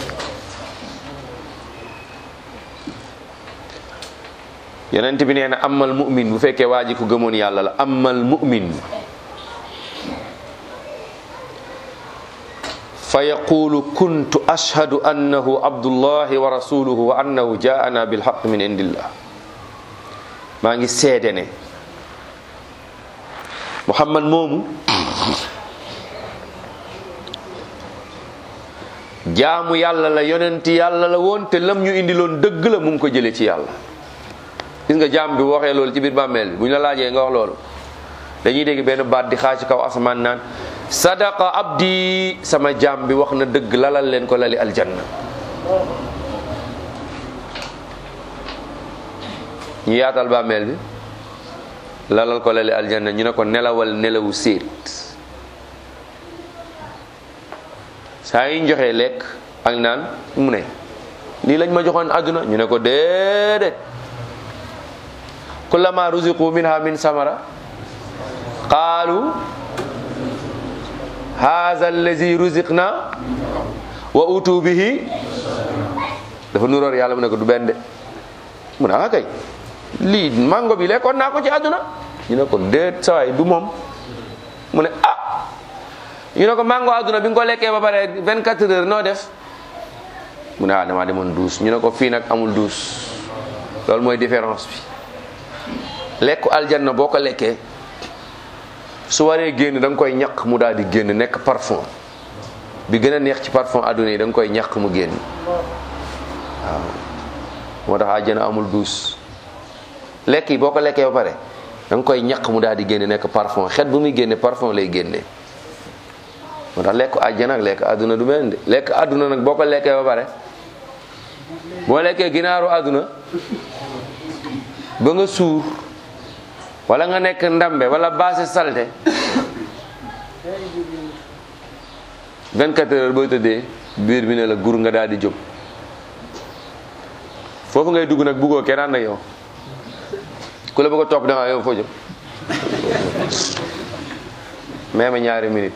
yonent bi nee na amal mu'min bu fekkee waa ji ko gëmoon yàlla la amal mu'min fa yaqulu kuntu ashhadu annahu abdullahi wa rasuluhu wa annahu jaana bilhaq min indillah maa ngi seede ne muhammad moomu jaamu yàlla la yonenti yàlla la woon te lam ñu indiloon dëgg la mu ngi ko jëlee ci yàlla gis nga jaam bi bu waxee loolu ci biir bàmmeel bi bu ñu la laajee nga wax loolu dañuy dégg benn baat di xaa ci kaw asamaan naan sadaqa abdi sama jaam bi wax na dëgg lalal leen ko lali aljanna ñu yaatal bàmmeel bi lalal ko lali aljanna ñu ne ko nelawal nelawu séet saa yi ñu joxee lekk ak naan mu ne lii lañ ma joxoon àdduna ñu ne ko déedéet kullama ruziqu minha min samara qaalu haza allazi ruziqna wa utu bihi dafa nuróor yàlla mu ne ko du benn de mu ne ah kay lii mango bi lekkoon naa ko ci àdduna ñu ne ko déet sawaay du moom mu ne ah ñu ne ko mango àdduna bi nga ko lekkee ba pare 24 heures noo def mu ne ah damaa demoon douze ñu ne ko fii nag amul douze loolu mooy différence bi lekku aljanna boo ko lekkee su waree génn da nga koy ñaq mu daal di génn nekk parfum bi gën a neex ci parfum àdduna yi da nga koy ñaq mu génn waaw moo tax àjjana amul douze lekk yi boo ko lekkee ba pare da nga koy ñaq mu daal di génn nekk parfum xet bu muy génne parfum lay génne moo tax lekk àjjana ak lekk àdduna du benn de lekk àdduna nag boo ko lekkee ba pare boo lekkee ginaaru àdduna ba nga suur wala nga nekk ndambe wala baase salte 24 heures booy tëddee biir bi ne la gur nga daal di jóg foofu ngay dugg nag buggoo kenn ànd ak yow ku la bëgg a topp da nga yow foo jëm même ñaari minute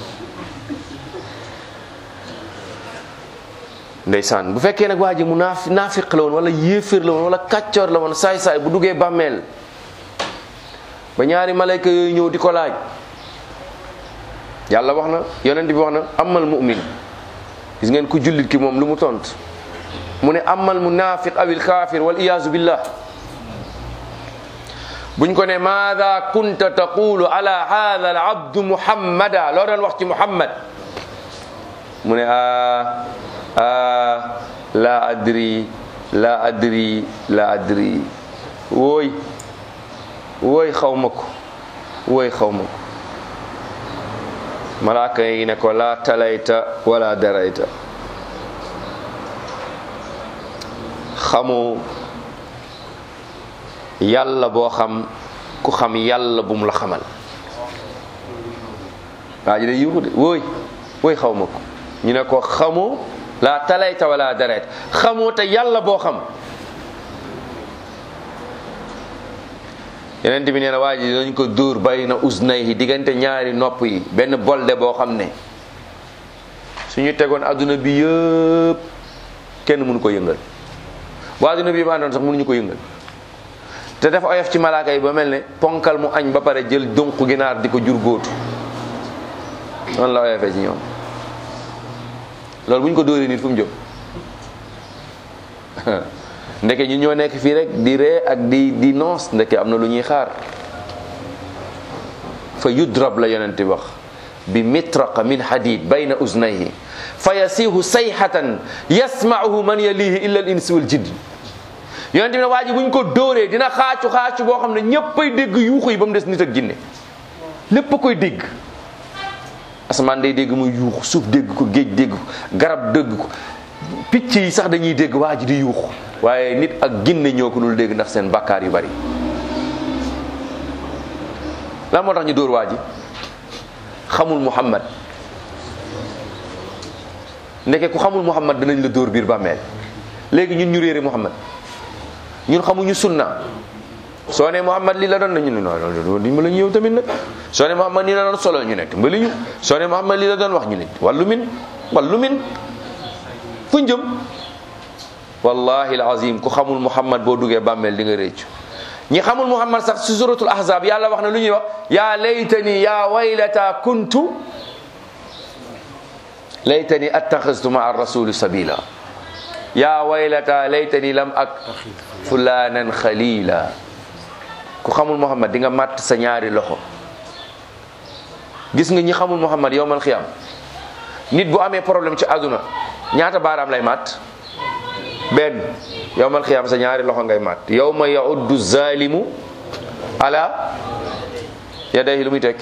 ndeysaan bu fekkee nag waa ji mu naaf naafiq la woon wala yéeféer la woon wala kàccoor la woon saay-saay bu duggee bàmmeel ba ñaari malayka yooyu ñëw di ko laaj yàlla wax na yonent bi wax na amal mu'min gis ngeen ku jullit ki moom lu mu tont mu ne amal munafiq awil kaafir wal iyaazu billah buñ ko ne maada kunta taqulu ala hada al abdu muhammada loo doon wax ci muhammad mu ne a a la adri la adri la adri wooy wooy xaw ma ko wooy xaw ma ko malaaka yi ne ko la talayta wala darayta xamu yàlla boo xam ku xam yàlla bu mu la xamal waa ji de yuuxu de wooy wooy xaw ma ko ñu ne ko xamu la talayta wala darayta xamu te yàlla boo xam yeneen bi nee na waa ji dañ ko dóor bàyyi na usnayhi diggante ñaari nopp yi benn bolde boo xam ne suñu tegoon adduna bi yëpp kenn mënu ko yëngal bu adduna bi yëpp àndoon sax mënuñu ko yëngal te dafa oyof ci malaaka yi ba mel ne ponkal mu añ ba pare jël dunq ginaar di ko jur góotu noonu la oyofee ci ñoom loolu bu ñu ko dóoree nit fu mu jëm ndeke ñu ñoo nekk fii rek di ree ak di di noos ndeke am na lu ñuy xaar fa yudrab la yonent bi wax bi mitraqa min hadid bayna uznayhi fa yasihu sayhatan yasma'uhu man yalihi illa al insi wal jinn yonent bi ne waa ji bu ñu ko dóoree dina xaacu xaacu boo xam ne ñéppay dégg yuuxu yi ba mu des nit ak jinne lépp a koy dégg asamaan day dégg muy yuuxu suuf dégg ko géej dégg ko garab dégg ko picc yi sax dañuy dégg waa ji di yuuxu waaye nit ak ginne ñoo ko dul dégg ndax seen bakkaar yu bari lan moo tax ñu dóor waa ji xamul muhammad ndeke ku xamul muhammad danañ la dóor biir bàmmeel léegi ñun ñu réere muhammad ñun xamuñu sunna soo ne muhammad lii la doon na ñu ne non dimbali ñu yow tamit nag soo ne muhammad nii la doon solo ñu ne dimbali ñu soo ne muhammad lii la doon wax ñu ne wàllu min wàllu min fu jëm wallahi alazim ku xamul muhammad boo duggee bàmmeel di nga réccu ñi xamul muhammad sax si suratul ahzab yàlla wax na lu ñuy wax yaa laytani yaa waylata kuntu laytani attaxistu maa rasuli sabila yaa waylata laytani lam ak fulanan xalila ku xamul muhammad di nga màtt sa ñaari loxo gis nga ñi xamul muhammad yowmal xiyam nit bu amee problème ci àdduna ñaata baaraam lay mat benn yowmal xiyaam sa ñaari loxo ngay mat yawma yauddu zalimu ala yadayhi lu muy tekki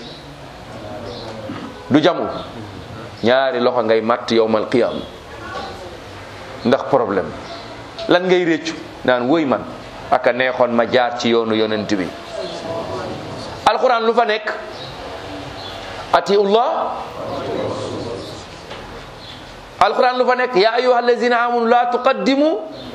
du jamu ñaari loxo ngay mat yowmal xiyaam ndax problème lan ngay réccu naan woy man aka neexoon ma jaar ci yoonu yonent bi alquran lu fa nekk atiullah alquran lu fa nekk ya ayuha allazina amanu la tuqaddimu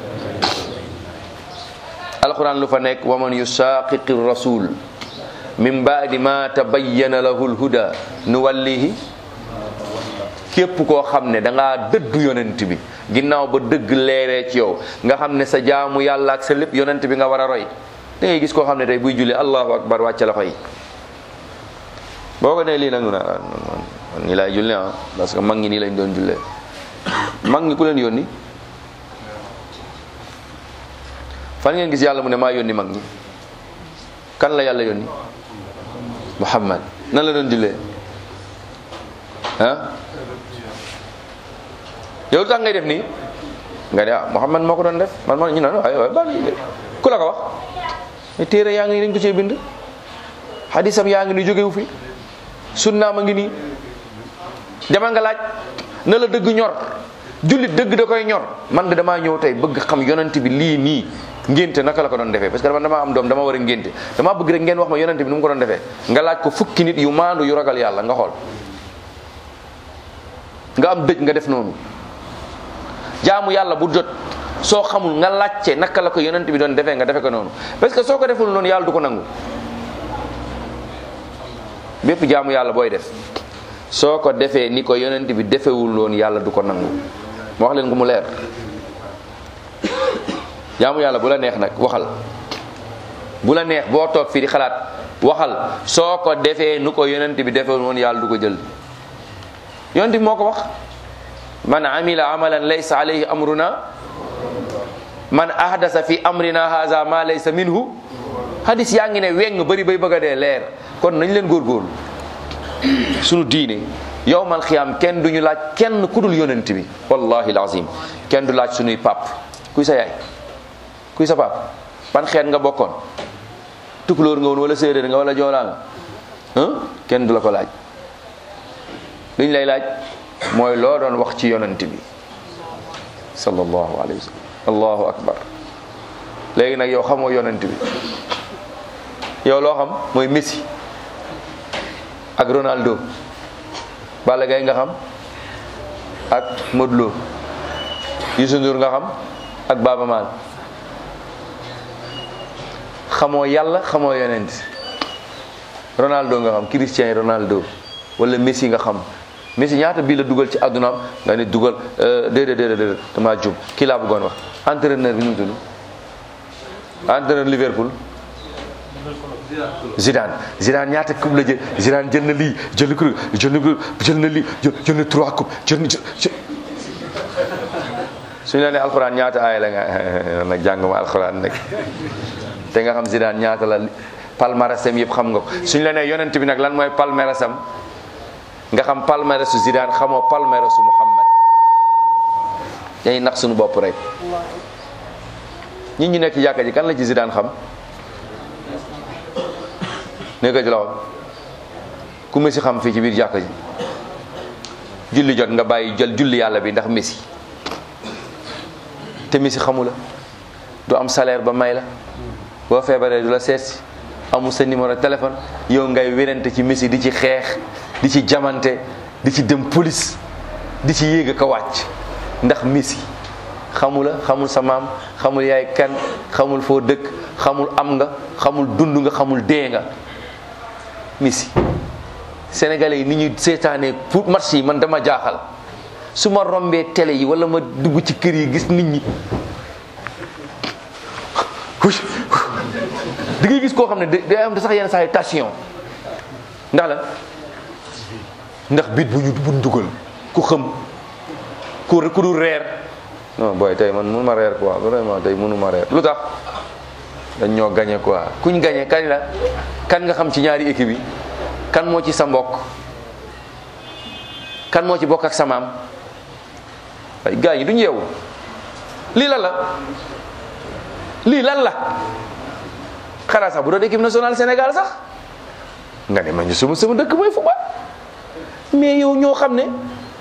alquran lu fa nekk wa man yusaqiqi rasul min ba'di ma tabayyana lahu alhuda nuwallihi képp koo xam ne da ngaa dëddu yonent bi ginnaaw ba dëgg leeree ci yow nga xam ne sa jaamu yàlla ak sa lépp yonent bi nga war a roy da ngay gis koo xam ne tey buy julli allahu akbar wàcce loxo yi boo ko nee lii nag na man nii laay julli ah parce que mag ñi nii lañ doon jullee mag ñi ku leen yónni fan ngeen gis yàlla mu ne maa yónni mag ñi kan la yàlla yónni muhammad nan la doon jullee ah yow tax ngay def nii nga ne ah muhammad moo ko doon def man man ñu naan waay waay bal ku la ko wax mais téere yaa ngi nii dañ ko cee bind hadisam yaa ngi ni jógewu fi sunnaam a ngi nii demal nga laaj na la dëgg ñor jullit dëgg da koy ñor man de damaa ñëw tey bëgg xam yonent bi lii nii ngénte naka la ko doon defee parce que man damaa am doom dama war a ngénte damaa bëgg rek ngeen wax ma yonent bi nu mu ko doon defee nga laaj ko fukki nit yu maandu yu ragal yàlla nga xool nga am dëj nga def noonu jaamu yàlla bu jot soo xamul nga laajte naka la ko yonent bi doon defee nga defe ko noonu parce que soo ko deful noonu yàlla du ko nangu bépp jaamu yàlla booy def soo ko defee ni ko yonent bi defewul loon yàlla du ko nangu ma wax leen ko mu leer jaamu yàlla bu la neex nag waxal bu la neex boo toog fii di xalaat waxal soo ko defee nu ko yonent bi defewul woon yàlla du ko jël yonent bi moo ko wax man amila amalan laysa alayhi amruna man ahdasa fi amrina haza ma laysa minhu hadis yaa ngi ne weng bëri bay bëgg a dee leer kon nañ leen góorgóorlu sunu diine yowmal xiyaam kenn duñu laaj kenn ku dul yonent bi wallahi alazim kenn du laaj sunuy pap kuy sa yaay kuy sa pap ban xeet nga bokkoon tukulóor nga woon wala séeréer nga wala joolaa nga kenn du la ko laaj liñ lay laaj mooy loo doon wax ci yonent bi sallallahu alayhi wa sallam allahu akbar léegi nag yow xamoo yonent bi yow loo xam mooy Messi ak Ronaldo Balla Gaye nga xam ak Modou Lo Youssou Ndour nga xam ak Baba Maal xamoo yàlla xamoo yonent Ronaldo nga xam Cristiano Ronaldo wala Messi nga xam Messi ñaata bii la dugal ci addunaam nga ne dugal déedéet déedéet déedéet damaa jub kii laa bëggoon wax entraîneur bi nu mu tudd entraîneur Liverpool Zidane Zidane ñaata coupe la jël Zidane jël na lii jël na coupe jël na jël na lii jël na trois coupe jël na suñu la nee alxuraan ñaata aay la nga nag jàng ma alxuraan nag te nga xam Zidane ñaata la palmarèsam yëpp xam nga ko suñu la nee yonent bi nag lan mooy palmarèsam nga xam palmarèsu Zidane xamoo palmarèsu Muhammad dañuy nax suñu bopp rek ñi ñu nekk ci jàkka ji kan la ci Zidane xam ne ko ci loxo ku Messi xam fii ci biir jàkka ji julli jot nga bàyyi jël julli yàlla bi ndax Messi te Messi xamu la du am salaire ba may la boo feebaree du la seet si amul sa numéro téléphone yow ngay wérante ci Messi di ci xeex di ci jamante di ci dem police di ci yéeg a wàcc ndax Messi xamula xamul sa maam xamul yaay kan xamul foo dëkk xamul am nga xamul dund nga xamul dee nga Messi sénégalais yi ni ñuy seetaanee pour match yi man dama jaaxal su ma rombee télé yi wala ma dugg ci kër yi gis nit ñi da ngay gis koo xam ne day am sax yenn saa yi tension ndax la ndax bit bu ñu buñ dugal ku xam ku ku dul reer non booy tey man mënu ma reer quoi vraiment tey mënu ma reer lu tax dañ ñoo gagné quoi kuñ gagné kañ la kan nga xam ci ñaari équipe yi kan moo ci sa mbokk kan moo ci bokk ak sa maam ay gars yi duñu yeewu lii lan la lii lan la xanaa sax bu doon équipe nationale Sénégal sax nga ne ma ñu sama sama dëkk mooy football mais yow ñoo xam ne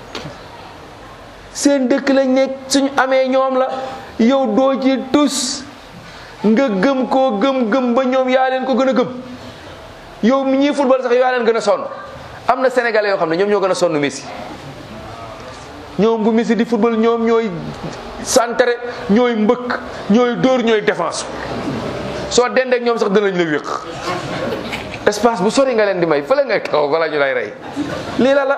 seen dëkk lañ nekk suñu amee ñoom la yow doo ci tus nga gëm koo gëm gëm ba ñoom yaa leen ko gën a gëm yow mi ñuy football sax yow yaa leen gën a sonn am na sénégalais yoo xam ne ñoom ñoo gën a sonn Messi ñoom bu Messi di football ñoom ñooy santere ñooy mbëkk ñooy dóor ñooy défense soo dendee ak ñoom sax danañ la wéq espace bu sori nga leen di may fële ngay taxaw bala ñu lay rey lii la la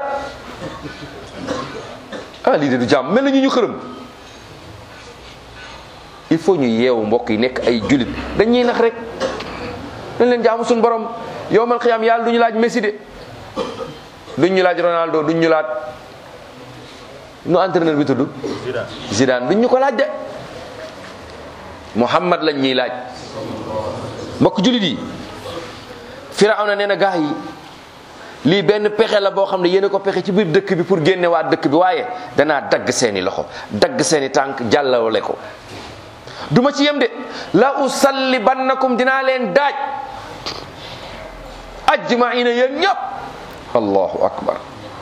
ah lii de du jàmm mel na ñu ñu xërëm il faut ñu yeewu mbokk yi nekk ay julit dañuy nax rek dañ leen jaamu suñu borom yow man xiyaam yàlla du ñu laaj Messi de duñ ñu laaj Ronaldo duñ ñu laaj nu entraîneur bi tudd Zidane duñ ñu ko laaj de Muhammad lañ ñuy laaj mbokk julit yi Firawna nee na gaa yi lii benn pexe la boo xam ne yéen a ko pexe ci biir dëkk bi pour génne waa dëkk bi waaye danaa dagg seeni loxo dagg seeni tànk jàllale ko duma ci yem de la usallibannakum dinaa leen daaj ajmaina yéen ñëpp allahu akbar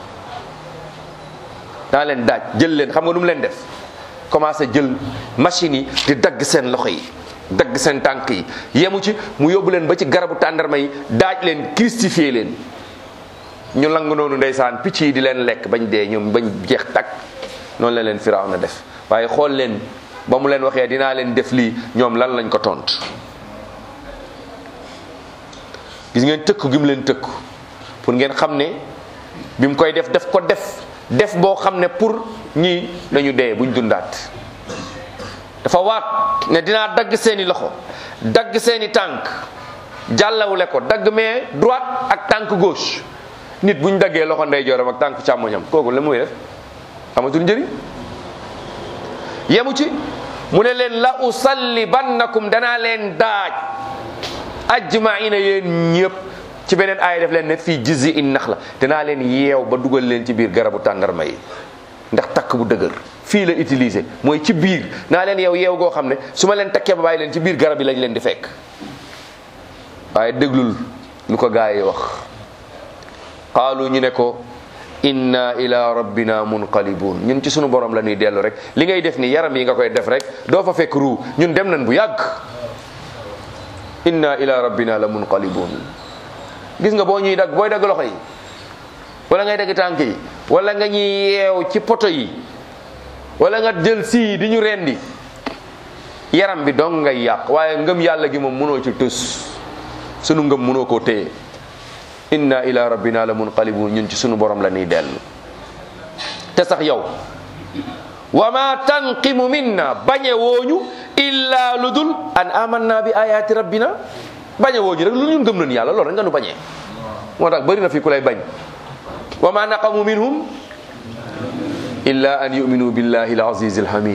dinaa leen daaj jël leen xam nga nu mu leen def commencé jël machine yi di dagg seen loxo yi dagg seen tànk yi yemu ci mu yóbbu leen ba ci garabu tàndarma yi daaj leen crucifié leen ñu lang noonu ndeysaan picc yi di leen lekk bañ dee ñoom bañ jeex takk noonu la leen firaaw na def waaye xool leen ba mu leen waxee dinaa leen def lii ñoom lan lañ ko tont gis ngeen tëkku gi mu leen tëkku pour ngeen xam ne bi mu koy def def ko def def boo xam ne pour ñii nañu dee buñ dundaat dafa waat ne dinaa dagg seeni loxo dagg seeni tànk jàllawule ko dagg mais droite ak tànk gauche nit buñ daggee loxo ndeyjooram ak tànk càmmoñam kooku la muy def amatul njëriñ yemu ci mu ne leen la usallibannakum danaa leen daaj ajmaina yéen ñëpp ci beneen aaya def leen ne fii jizi in nax la danaa leen yeew ba dugal leen ci biir garabu tàndarma yi ndax takk bu dëgër fii la utiliser mooy ci biir naa leen yow yeew goo xam ne su ma leen takkee ba bàyyi leen ci biir garab yi lañ leen di fekk waaye déglul lu ko gaa yi wax qaalu ñu ne ko inna ila rabbina munqalibun ñun ci sunu borom la ñuy dellu rek li ngay def ni yaram yi nga koy def rek doo fa fekk ruu ñun dem nañ bu yàgg inna ila rabbina la munqalibun gis nga boo ñuy dagg booy dagg loxo yi wala ngay dagg tànk yi wala nga ñuy yeew ci poto yi wala nga jël sii di ñu rendi yaram bi dong ngay yàq waaye ngëm yàlla gi moom mënoo ci tus sunu ngëm mënoo koo téye inna ila rabbina la munqalibun ñun ci sunu borom la ñuy dellu te sax yow wa ma tanqimu minna bañe wooñu illa lu dul an amanna bi ayati rabbina bañe wooñu rek lu ñun gëm nañu yàlla loolu rek nga nu bañee moo tax bëri na fi ku lay bañ wa ma naqamu minhum illa an yuminu billahi al-aziz al-hamid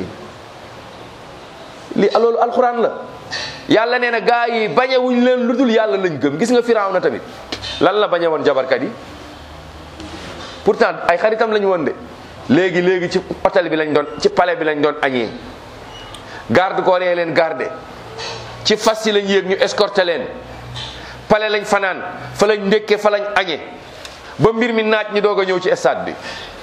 li loolu alquran la yàlla nee na gaa yi bañe wuñ leen lu dul yàlla lañ gëm gis nga firaaw na tamit lan la bañe woon jabarkat yi pourtant ay xaritam lañu woon de léegi léegi ci hôtel bi lañ doon ci palais bi lañ doon añee garde corps yi leen garde ci fas yi lañ yéeg ñu escorté leen palais lañ fanaan fa lañ ndékke fa lañ añee ba mbir mi naaj ñi doog a ñëw ci stade bi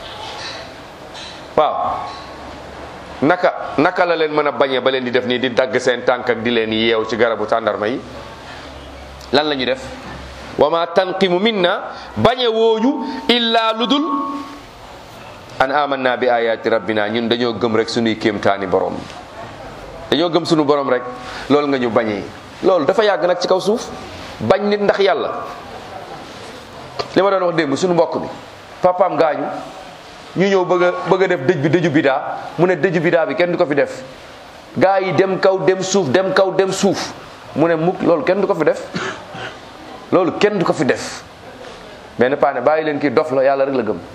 waaw naka naka la leen mën a bañee ba leen di def nii di dagg seen tànk ak di leen yeew ci garabu tàndarma yi lan la ñu def wa ma tanqimu minna bañe wooñu illa ludul an amanna bi ayati rabbina ñun dañoo gëm rek suñuy kéemtaani borom dañoo gëm suñu borom rek loolu nga ñu bañee loolu dafa yàgg nag ci kaw suuf bañ nit ndax yàlla li ma doon wax démb suñu mbokk bi papaam gaañu ñu ñëw bëgg a bëgg a def dëj bi dëju bidaa mu ne dëju bidaa bi kenn du ko fi def gaa yi dem kaw dem suuf dem kaw dem suuf mu ne mukk loolu kenn du ko fi def loolu kenn du ko fi def benn paane bàyyi leen kii dof la yàlla rek la gëm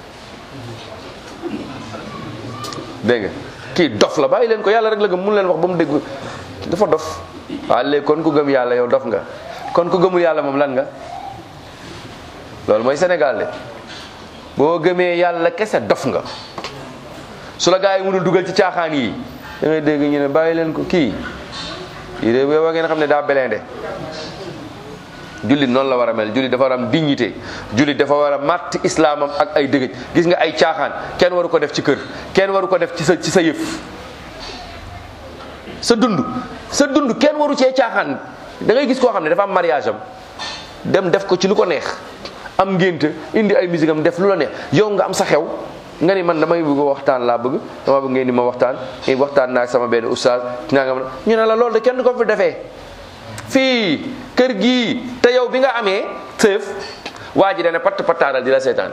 dégg nga kii dof la bàyyi leen ko yàlla rek la gëm mun leen wax ba mu dégg dafa dof waaw léegi kon ku gëm yàlla yow dof nga kon ku gëmul yàlla moom lan nga loolu mooy Sénégal de boo gëmee yàlla kese dof nga su la gaa yi mënul dugal ci caaxaan yi da ngay dégg ñu ne bàyyi leen ko kii yi de yow ngeen xam ne daa belende jullit noonu la war a mel jullit dafa war a am dignité jullit dafa war a màtt islaamam ak ay dëgëj gis nga ay caaxaan kenn waru ko def ci kër kenn waru ko def ci sa ci sa yëf sa dund sa dund kenn waru cee caaxaan da ngay gis koo xam ne dafa am mariage am dem def ko ci lu ko neex am ngénte indi ay musique am def lu la neex yow nga am sa xew nga ni man damay bëgg waxtaan laa bëgg dama bëgg ngeen di ma waxtaan i waxtaan naa ak sama benn oustaz naa nga ñu ne la loolu de kenn ko fi defee fii kër gii te yow bi nga amee sëf waa ji dana patt pattaaral di la seetaan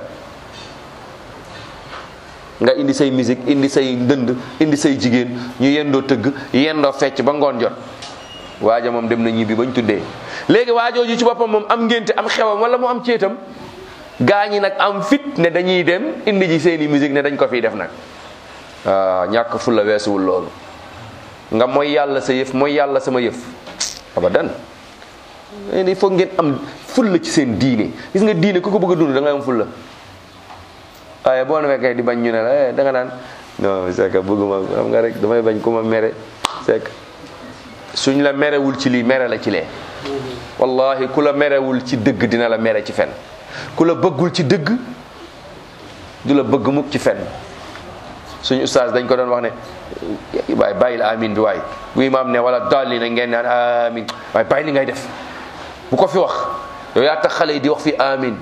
nga indi say musique indi say ndënd indi say jigéen ñu yendoo tëgg yendoo fecc ba ngoon jot waaja moom dem na ñibbi bañ tuddee léegi waajooju ci boppam moom am ngénte am xewam wala mu am céetam gaa ñi nag am fit ne dañuy dem indi ji seeni musique ne dañ ko fiy def nag waaw ñàkk fulla weesuwul loolu nga mooy yàlla sa yëf mooy yàlla sama yëf abadan il faut ngeen am fulla ci seen diine gis nga diine ku ko bëgg a dund da ngay am fulla waaye boo na fekkee di bañ ñu ne la da nga naan non c'est que bëgguma xam nga rek damay bañ ku ma mere c'est que suñ la merewul ci lii mere la ci lee wallahi ku la merewul ci dëgg dina la mere ci fen ku la bëggul ci dëgg du la bëgg mukk ci fen suñu ustaas dañ ko doon wax ne waaye bàyyil amin bi waay bu imaam ne wala dolli na ngeen naan amin waaye bàyyi li ngay def bu ko fi wax yow yaa tax xale yi di wax fi amin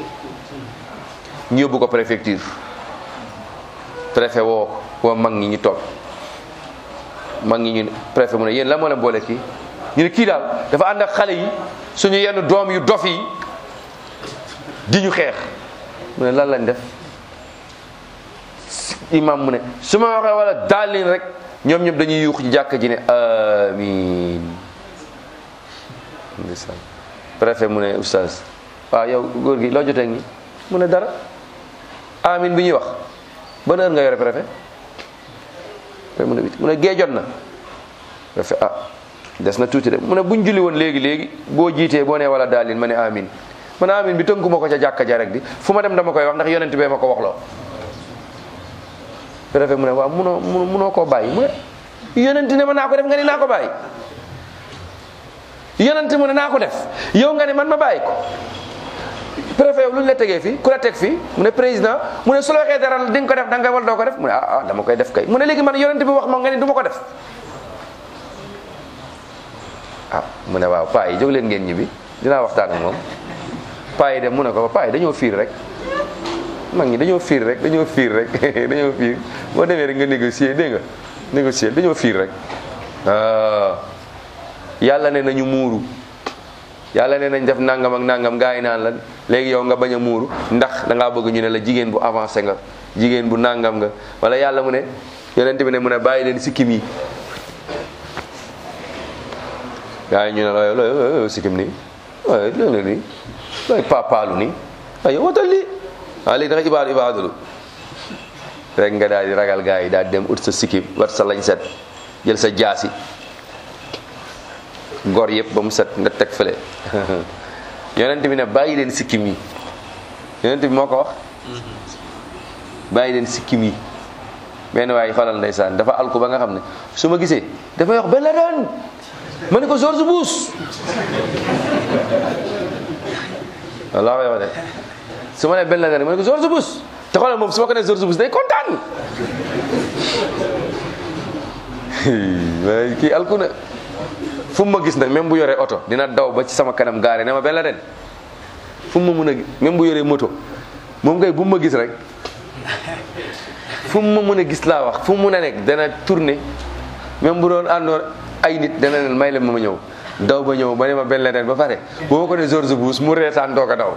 ñu yóbbu ko préfecture préfet woo woo mag ñi ñu toog mag ñi ñu préfet mu ne yéen la moo leen boole kii ñu ne kii daal dafa ànd ak xale yi suñu yenn doom yu dof yi di ñu xeex mu ne lan lañ def imam mu ne su ma waxee wala daalin rek ñoom ñëpp dañuy yuux ci jàkk ji ne amin ndeysaan préfet mu ne oustaz waaw yow góor gi loo jotee ngi mu ne dara amin bi ñuy wax ban heure nga yore préfet mu ne mu ne gee jot na préfet ah des na tuuti de mu ne buñ julli woon léegi léegi boo jiitee boo nee wala daalin ma ne amin man amin bi tënku ma ko ca jàkka ja rek di fu ma dem dama koy wax ndax yonent bee ma ko waxloo préfet mu ne waaw munoo munoo koo bàyyi mu ne yonent ne ma naa ko def nga ni naa ko bàyyi yonent mu ne naa ko def yow nga ne man ma bàyyi ko préfet yow lu ñu la tegee fii ku la teg fii mu ne président mu ne su la waxee dara di nga ko def da nga wal doo ko def mu ne ah ah dama koy def kay mu ne léegi man yonent bi wax ma nga ni du ma ko def ah mu ne waaw paa yi jóg leen ngeen ñibbi dinaa waxtaan ak moom paa yi dem mu ne ko paa yi dañoo fiir rek mag ñi dañoo fiir rek dañoo fiir rek dañoo fiir boo demee rek nga négocier dégg nga négocier dañoo fiir rek yàlla ne nañu muuru yàlla ne nañ def nangam ak nangam gaa yi naan la léegi yow nga bañ a muuru ndax da ngaa bëgg ñu ne la jigéen bu avancé nga jigéen bu nangam nga wala yàlla mu ne yonent bi ne mu ne bàyyi leen sikkim yi gaa yi ñu ne la looy sikkim nii waaye loolu nii looy papaalu nii waaye watal lii waaw léegi da nga ibaadu ibaadulu rek nga daal di ragal gaa yi daal di dem ut sa sikkim wat sa lañ set jël sa jaasi gor yëpp ba mu set nga teg fële yonent bi ne bàyyi leen sikkim yi yonent bi moo ko wax bàyyi leen sikkim yi benn waaye xoolal ndeysaan dafa alku ba nga xam ne su ma gisee dafay wax benn la doon ma ne ko George Bush wallaa koy wax de su ma nee benn la doon ma ne ko George Bush te xoolal moom su ma ko nee George Bush day kontaan kii alku na fu mu ma gis nag même bu yoree oto dina daw ba ci sama kanam gaare ne ma benn la den fu mu ma mën a même bu yoree moto moom kay bu mu ma gis rek fu mu ma mën a gis laa wax fu mu mën a nekk dana tourner même bu doon àndoon ay nit dana leen may leen ma ma ñëw daw ba ñëw ba ne ma benn la den ba pare bu ma ko ne George Bush mu reetaan doog a daw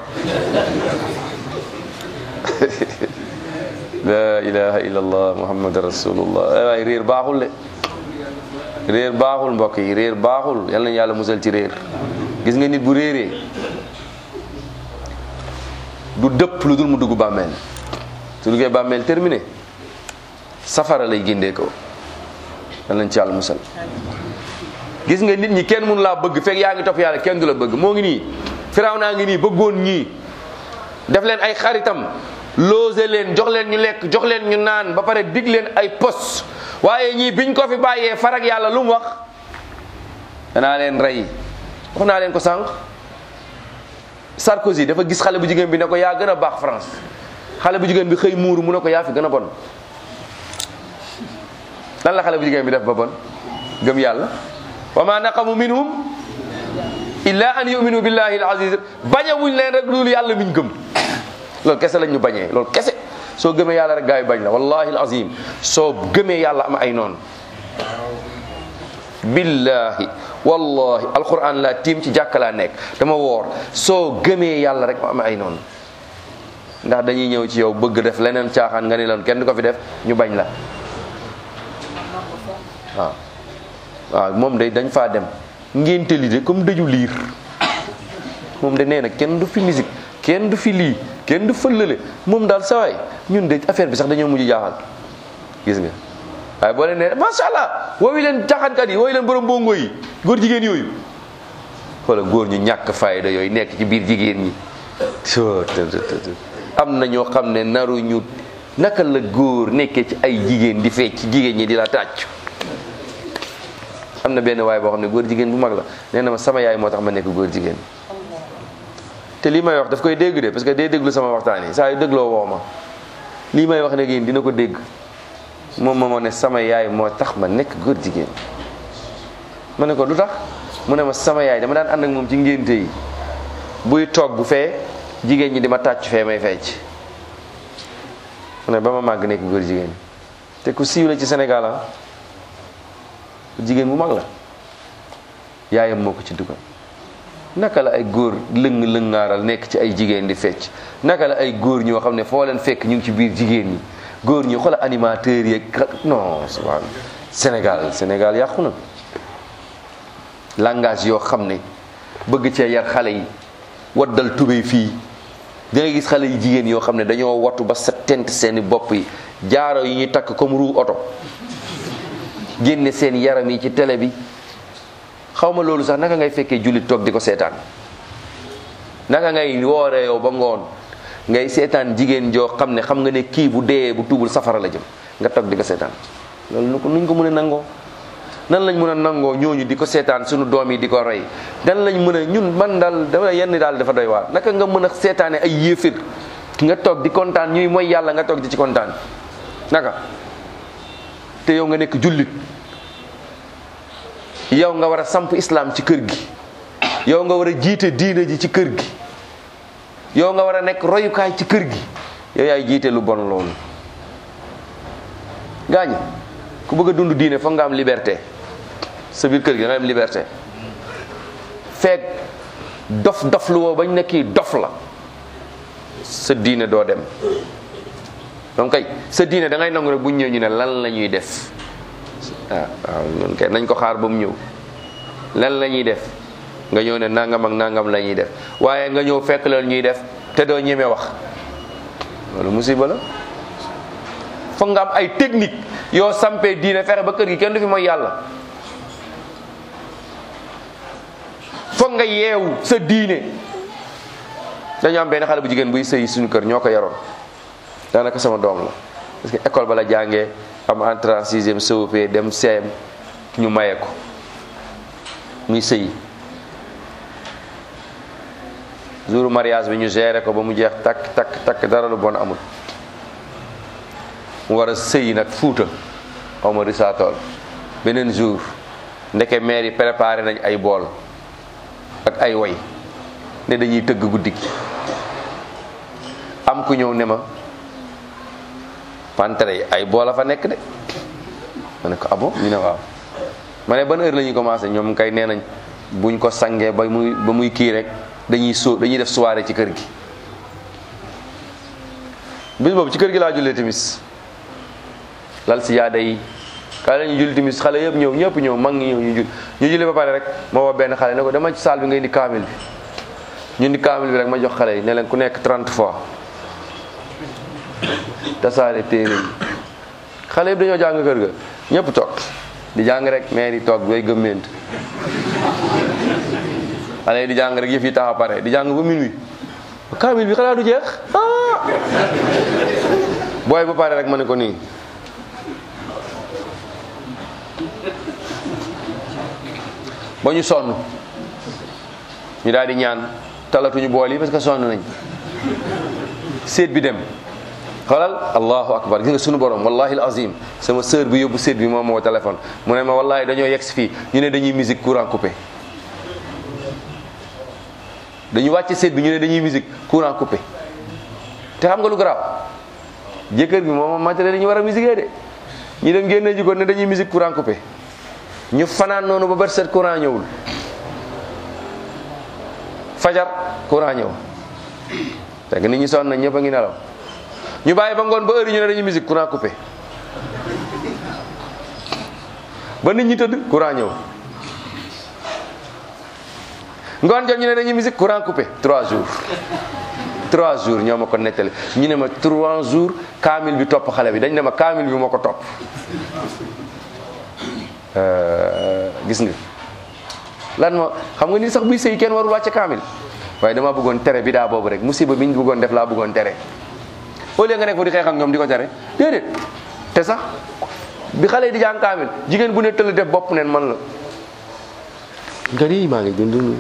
la ilaha illallah muhammad rasulullah waaye réer baaxul de réer baaxul mbokk yi réer baaxul yal nañu yàlla musal ci réer gis nga nit bu réeree du dëpp lu dul mu dugg bàmmeel su duggee bàmmeel terminé safara lay géndee ko yal nañ ci yàlla musal gis nga nit ñi kenn mënu laa bëgg fekk yaa ngi topp yàlla kenn du la bëgg moo ngi nii firaw naa ngi nii bëggoon ñii def leen ay xaritam loose leen jox leen ñu lekk jox leen ñu naan ba pare dig leen ay pos waaye ñii biñ ko fi bàyyee farag yàlla lu mu wax danaa leen rey wax naa leen ko sànq Sarkozy dafa gis xale bu jigéen bi ne ko yaa gën a baax France xale bu jigéen bi xëy muuru mu ne ko yaa fi gën a bon lan la xale bu jigéen bi def ba bon gëm yàlla wa ma naqamu minhum illa an yuminu billahi al-aziz bañawuñ leen rek loolu yàlla miñ gëm loolu kese lañ ñu bañee loolu kese soo gëmee yàlla rek gaa yi bañ la wallahi al-azim soo gëmee yàlla am ay noonu billahi wallahi alquran la tiim ci jàkka laa nekk dama woor soo gëmee yàlla rek am ay noonu ndax dañuy ñëw ci yow bëgg def leneen caaxaan nga ni loon kenn du ko fi def ñu bañ la waaw waaw moom de dañ faa dem ngénte li de comme dëju liir moom de nee na kenn du fi musique kenn du fi lii kenn du fëllale moom daal sawaay ñun de affaire bi sax dañoo mujj jaaxal gis nga waaye boo leen nee macha allah woowi leen caaxaankat yi woowi leen borom bongo yi góor jigéen yooyu wala góor ñu ñàkk fayda yooyu nekk ci biir jigéen ñi am na ñoo xam ne naru ñu naka la góor nekkee ci ay jigéen di fecc ci jigéen ñi di la tàcc am na benn waay boo xam ne góor jigéen bu mag la nee na ma sama yaay moo tax ma nekk góor jigéen te lii may wax daf koy dégg de parce que day déglu sama waxtaan yi saa yu dégloo woo ma lii may wax ne yéen dina ko dégg moom moo ne sama yaay moo tax ma nekk góor jigéen ma ne ko lu tax mu ne ma sama yaay dama daan ànd ak moom ci ngénte yi buy toog bu fee jigéen ñi di ma tàcc fee may fecc mu ne ba ma màgg nekk góor jigéen te ku siiw la ci Sénégal ah jigéen bu mag la yaayam moo ko ci dugal naka la ay góor lëng lëngaaral nekk ci ay jigéen di fecc naka la ay góor ñoo xam ne foo leen fekk ñu ngi ci biir jigéen ñi góor ñi xoolal animateurs yeeg non subhaan Sénégal Sénégal yàqu na langage yoo xam ne bëgg cee yar xale yi waddal tubéy fii da ngay gis xale yi jigéen yoo xam ne dañoo wattu ba sa tent seeni bopp yi jaaro yi ñuy takk comme roue oto génne seen yaram yi ci télé bi xaw ma loolu sax naka ngay fekkee jullit toog di ko seetaan naka ngay wooree yow ba ngoon ngay seetaan jigéen joo xam ne xam nga ne kii bu dee bu tuubul safara la jëm nga toog di ko seetaan loolu nu ko nuñ ko mën a nangoo nan lañ mën a nangoo ñooñu di ko seetaan suñu doom yi di ko rey nan lañ mën a ñun man daal dama yenn daal dafa doy waar naka nga mën a seetaane ay yéefir nga toog di kontaan ñuy mooy yàlla nga toog di ci kontaan naka te yow nga nekk jullit yow nga war a samp islam ci kër gi yow nga war a jiite diine ji ci kër gi yow nga war a nekk royukaay ci kër gi yow yaay jiite lu bon loolu gaañi ku bëgg a dund diine foog nga am liberté sa biir kër gi nga am liberté feek dof dof lu woo bañ ne kii dof la sa diine doo dem donc kay sa diine da ngay nangu rek bu ñu ñëw ñu ne lan la ñuy def waaw waaw ñun kay nañ ko xaar ba mu ñëw lan la ñuy def nga ñëw ne nangam ak nangam la ñuy def waaye nga ñëw fekk leen ñuy def te doo ñeme wax loolu musiba la foog nga am ay technique yoo sampee diine fexe ba kër gi kenn du fi mooy yàlla foog nga yeewu sa diine dañu am benn xale bu jigéen buy sëy suñu kër ñoo ko yaroon daanaka sama doom la parce que école ba la jàngee am entrée en sixième COP dem CM ñu maye ko muy sëy jour mariage bi ñu géré ko ba mu jeex takk takk takk dara lu bon amul mu war a sëy nag fuuta xaw ma risaatool beneen jour ndeke maire yi préparé nañ ay bool ak ay woy ne dañuy tëgg guddi gi am ku ñëw ne ma pantere yi ay bool a fa nekk de ma ne ko abo ñu ne waaw ma ne ban heure la ñuy commencé ñoom kay nee nañ buñ ko sangee ba muy ba muy kii rek dañuy soo dañuy def soirée ci kër gi bis boobu ci kër gi laa jullee timis lal si yaada yi kaay la ñu julli timis xale yëpp ñëw ñëpp ñëw mag ñi ñëw ñu jul ñu julli ba pare rek ma woo benn xale ne ko dama ci saal bi nga indi kaamil bi ñu indi kaamil bi rek ma jox xale yi ne leen ku nekk 30 fois tasaare téere yi xale yëpp dañoo jàng kër ga ñëpp toog di jàng rek mais di toog bay gëmment xale yi di jàng rek yëf yi tax a pare di jàng ba minuit kaamil bi xanaa du jeex ah booy bu pare rek ma ne ko nii ba ñu sonn ñu daal di ñaan talatuñu bool yi parce que sonn nañ séet bi dem xoolal allahu akbar gis nga sunu borom wallahi alazim sama sœur bi yóbbu séet bi moom moo téléphone mu ne ma wallahi dañoo yegg si fii ñu ne dañuy musique courant coupé dañu wàcce séet bi ñu ne dañuy musique courant coupé te xam nga lu garaaw jëkkër bi moom matériel yi ñu war a musique de ñu dem génne ji ko ne dañuy musique courant coupé ñu fanaan noonu ba bët set courant ñëwul fajar courant ñëw fekk nit ñi sonn nañ ñëpp a ngi nelaw ñu bàyyi ba ngoon ba heure yi ñu ne dañuy musique courant coupé ba nit ñi tëdd courant ñëw ngoon jot ñu ne dañuy musique courant coupé trois jours trois jours ñoo ma ko nettali ñu ne ma trois jours kaamil bi topp xale bi dañ ne ma kaamil bi moo ko topp gis nga lan ma xam nga ni sax buy sëy kenn warul wàcce kaamil waaye dama bëggoon tere bi daa boobu rek musiba bi ñu bëggoon def laa bëggoon tere au lieu nga nekk fa di xeex ak ñoom di ko tere déedéet te sax bi xale yi di jàng kaamil jigéen bu ne tëll def bopp neen man la nga nii maa ngi dund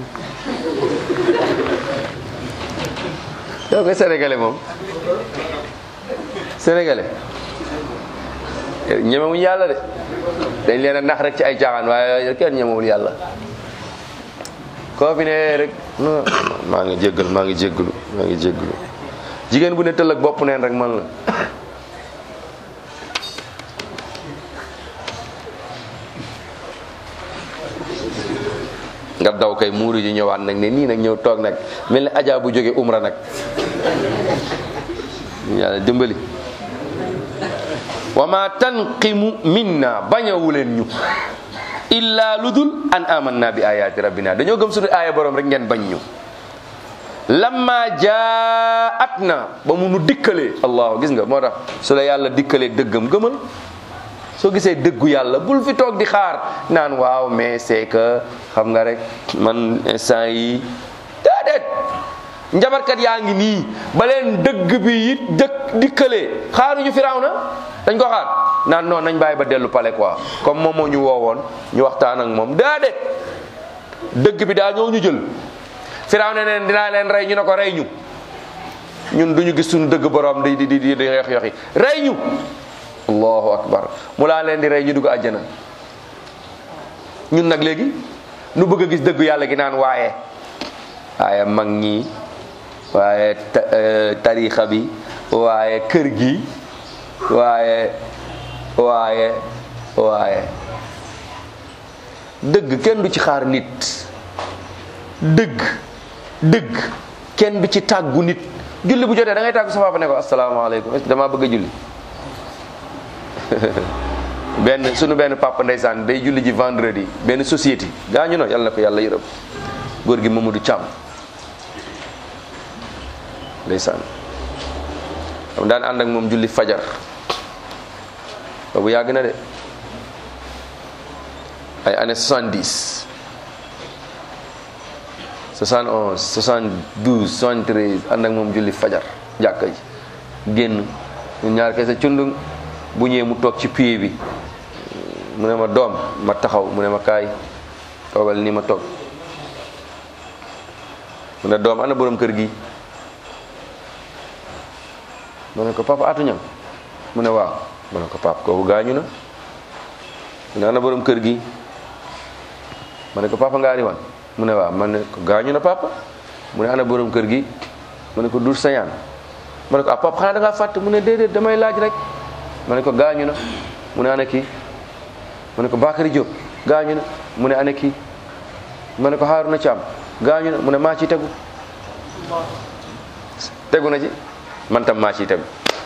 yow nga sénégalais moom sénégalais ñemewuñu yàlla de dañ leen a nax rek ci ay caaxaan waaye kenn ñemewul yàlla koo fi ne rek non maa ngi jéggal maa ngi jéggalu maa ngi jéggalu jigéen bu ne tëll ak bopp neen rek man la nga daw kay muuru ji ñëwaat nag ne nii nag ñëw toog nag mel ni ajaa bu jóge umra nag yàlla dimbali wa ma tanqimu minna bañawuleen ñu illa ludul an amanna bi ayati rabbina dañoo gëm suñu aaya borom rek ngeen bañ ñu lamma jaat na ba mu nu dikkalee allahu gis nga moo tax su la yàlla dikkalee dëggam gëmal soo gisee dëggu yàlla bul fi toog di xaar naan waaw mais c'est que xam nga rek man instant yi déedéet njabarkat yaa ngi nii ba leen dëgg bi it dëkk dikkalee xaaruñu firaw na dañ ko xaar naan non nañ bàyyi ba dellu pale quoi comme moom moo ñu woowoon ñu waxtaan ak moom déedéet dëgg bi daa ñëw ñu jël firaw ne neen dinaa leen rey ñu ne ko rey ñu ñun duñu gis suñu dëgg borom di di di di yox yoxi rey ñu allahu akbar mu laa leen di rey ñu dugg àjjana ñun nag léegi nu bëgg a gis dëggu yàlla gi naan waaye waaye mag ñi waaye tarixa bi waaye kër gi waaye waaye waaye dëgg kenn du ci xaar nit dëgg dëgg kenn du ci tàggu nit julli bu jotee da ngay tàggu sa papa ne ko asalaamaaleykum damaa bëgg a julli benn sunu benn papa ndeysaan day julli ji vendredi benn société gaañu na yàlla na ko yàlla yërëm góor gi Mamadou Thiam ndeysaan xam daan ànd ak moom julli fajar boobu yàgg na de ay année 70 71 72 73 ànd ak moom julli fajar jàkka ji génn ñun ñaar kese cundung bu ñëwee mu toog ci pied bi mu ne ma doom ma taxaw mu ne ma kaay toogal ni ma toog mu ne doom ana borom kër gi ma ne ko papa atuñam mu ne waaw ma ne ko papa kooku gaañu na mu ne ana borom kër gi ma ne ko papa ngaari wan mu ne waaw ma ne ko gaañu na papa mu ne ana borom kër gi ma ne ko dur sañaan ma ne ko ah papa xanaa da ngaa fàtte mu ne déedéet damay laaj rek ma ne ko gaañu na mu ne ana kii ma ne ko Bakary Diop gaañu na mu ne ana kii ma ne ko Haaruna Caam gaañu na mu ne maa ciy tegu tegu na ci man tam maa ciy tegu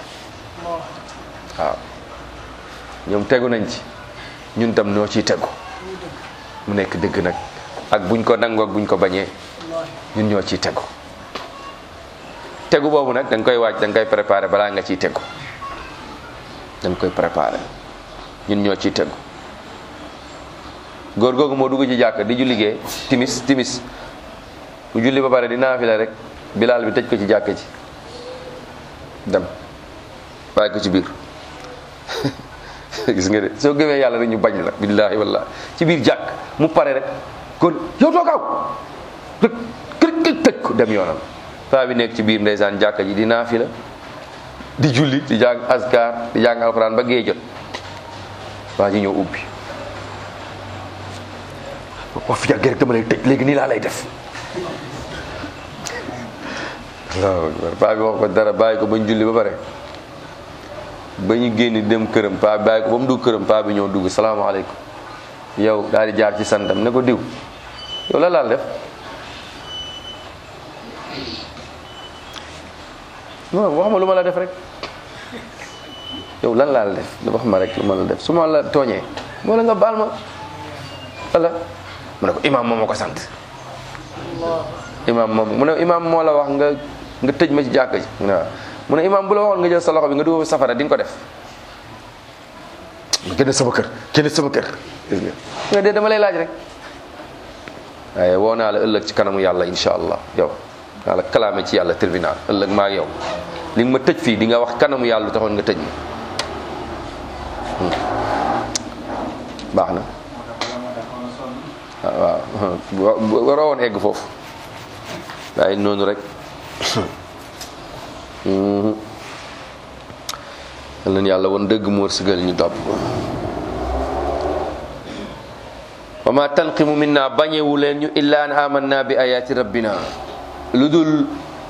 waaw ñoom tegu nañ ci ñun tam noo ciy tegu mu nekk dëgg nag ak buñ ko nangoo ak buñ ko bañee ñun ñoo ciy tegu tegu boobu nag da nga koy waaj da nga koy préparé balaa nga ciy tegu da nga koy préparé ñun ñoo ciy tegu góor googu moo dugg ci jàkk di ju liggéey timis timis mu julli ba pare di naafila rek bilaal bi tëj ko ci jàkk ji dem bàyyi ko ci biir gis nga de soo gëmee yàlla rek ñu bañ la billaahi wallaahi ci biir jàkk mu pare rek kon yow too gaaw rek kër kër tëj ko dem yoonam paa bi nekk ci biir ndeysaan jàkka ji di naafila di julli di jàng askar di jàng alxuraan ba gee jot waa ji ñëw ubbi wax fi yàggee rek dama lay tëj léegi nii laa lay def allahu akbar paa bi wax ko dara bàyyi ko bañ julli ba pare ba ñu génn dem këram paa bi bàyyi ko ba mu dugg këram paa bi ñëw dugg salaamaaleykum yow daal di jaar ci santam ne ko diw yow la laal def non wax ma lu ma la def rek yow lan laa la def wax ma rek lu ma la def su ma la tooñee moo la nga baal ma wala mu ne ko imaam moo ma ko sant imaam moom mu ne imaam moo la wax nga nga tëj ma ci jàkk ji mu ne waaw mu ne imaam bu la waxoon nga jël sa loxo bi nga dugal safara di nga ko def génn sama kër génn sama kër gis nga nga dee dama lay laaj rek waaye woo naa la ëllëg ci kanamu yàlla insha allah yow naa la kalaame ci yàlla tribunal ëllëg maa ak yow li nga ma tëj fii di nga wax kanamu yàlla lu taxoon nga tëj ma baax na waaw waaw waroo woon egg foofu waaye noonu rek yal na yàlla woon dëgg mu wërsëgal ñu topp wa ma tanqimu minna bañewu leen ñu illa an amanna bi ayati rabbina lu dul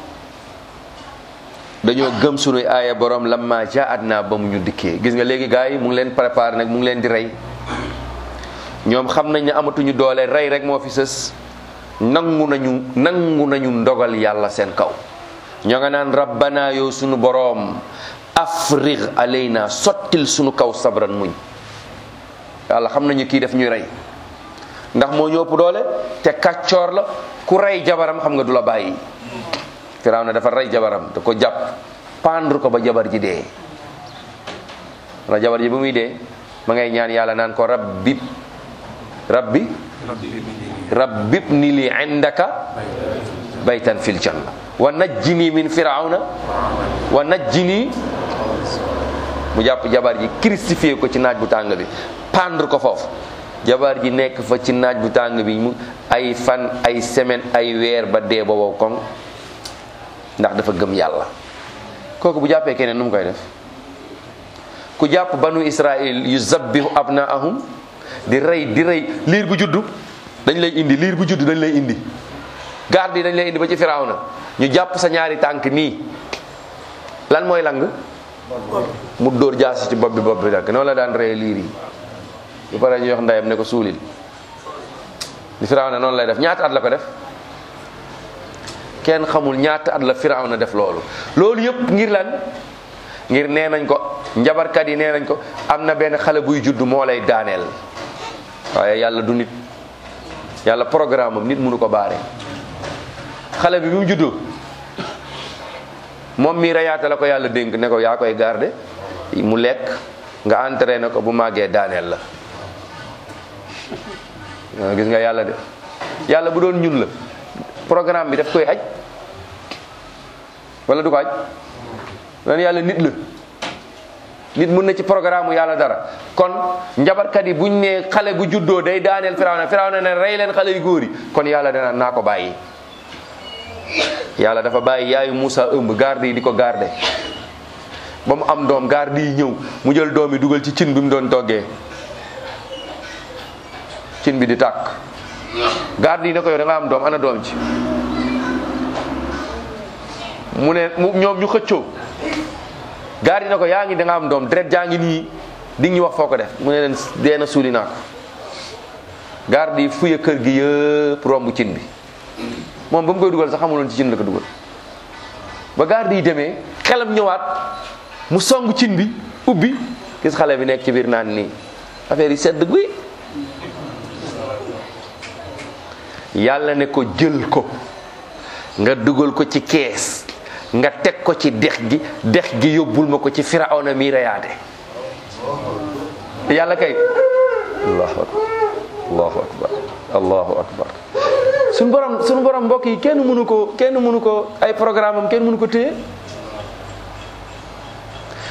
dañoo gëm sunuy aaya borom lamma jaat naa ba mu ñu dikkee gis nga léegi gars yi mu ngi leen préparé nag mu ngi leen di rey ñoom xam nañ ne amatuñu doole rey rek moo fi sës nangu nañu nangu nañu ndogal yàlla seen kaw ñoo nga naan rabbana yow sunu boroom afrig alayna sottil sunu kaw sabran muñ yàlla xam nañu kii def ñuy rey ndax moo ñu ëpp doole te kàccoor la ku rey jabaram xam nga du la bàyyi firaaw na dafa rey jabaram da ko jàpp pendre ko ba jabar ji dee wala jabar ji ba muy dee ma ngay ñaan yàlla naan ko rabbi rabbi rabbib ni li indaka baytan fil janna wa najjini min firawna wa najjini mu jàpp jabar ji crucifié ko ci naaj bu tàng bi pendre ko foofu jabar ji nekk fa ci naaj bu tàng bi mu ay fan ay semaine ay weer ba dee ba wow koŋ ndax dafa gëm yàlla kooku bu jàppee keneen nu mu koy def ku jàpp banu israil yu zabbihu abnaahum di rey di rey liir bu juddu dañ lay indi liir bu juddu dañ lay indi garde yi dañ lay indi ba ci firawna ñu jàpp sa ñaari tànk nii lan mooy lang mu dóor jaasi ci bopp bi bopp bi dakk noonu la daan rey liir yi bu pare ñu wax ndeyam ne ko suulil li firawna noonu lay def ñaata at la ko def kenn xamul ñaata at la firawna def loolu loolu yëpp ngir lan ngir nee nañ ko njabarkat yi nee nañ ko am na benn xale buy judd moo lay daaneel waaye yàlla du nit yàlla programme am nit mënu ko baare xale bi bi mu juddoo moom mii reyaata la ko yàlla dénk ne ko yaa koy garde mu lekk nga entraîné ko bu màggee daaneel la waaw gis nga yàlla de yàlla bu doon ñun la programme bi daf koy aj wala du ko aj lan yàlla nit la nit mun na ci programme yàlla dara kon njabarkat yi buñ ne xale bu juddoo day daaneel firawna firawna ne rey leen xale yu góor yi kon yàlla dana naa ko bàyyi yàlla dafa bàyyi yaayu Moussa ëmb garde yi di ko garde ba mu am doom garde yi ñëw mu jël doom yi dugal ci cin bi mu doon toggee cin bi di tàkk garde yi ne ko yow da nga am doom ana doom ci mu ne mu ñoom ñu xëccoo gaar yi na ko yaa ngi da nga am doom deret jaa ngi nii di ñu wax foo ko def mu ne leen dee na suuli naa ko garde yi fuye kër gi yëpp romb cin bi moom ba mu koy dugal sax xamuloon ci cin la ko dugal ba garde yi demee xelam ñëwaat mu song cin bi ubbi gis xale bi nekk ci biir naan nii affaire yi sedd guy yàlla ne ko jël ko nga dugal ko ci kees nga teg ko ci dex gi dex gi yóbbul ma ko ci firawna mi reyaate yàlla kay allahu akbar allahu akbar allahu akbar suñu borom suñu borom mbokk yi kenn mënu ko kenn mënu ko ay programme am kenn mënu ko téye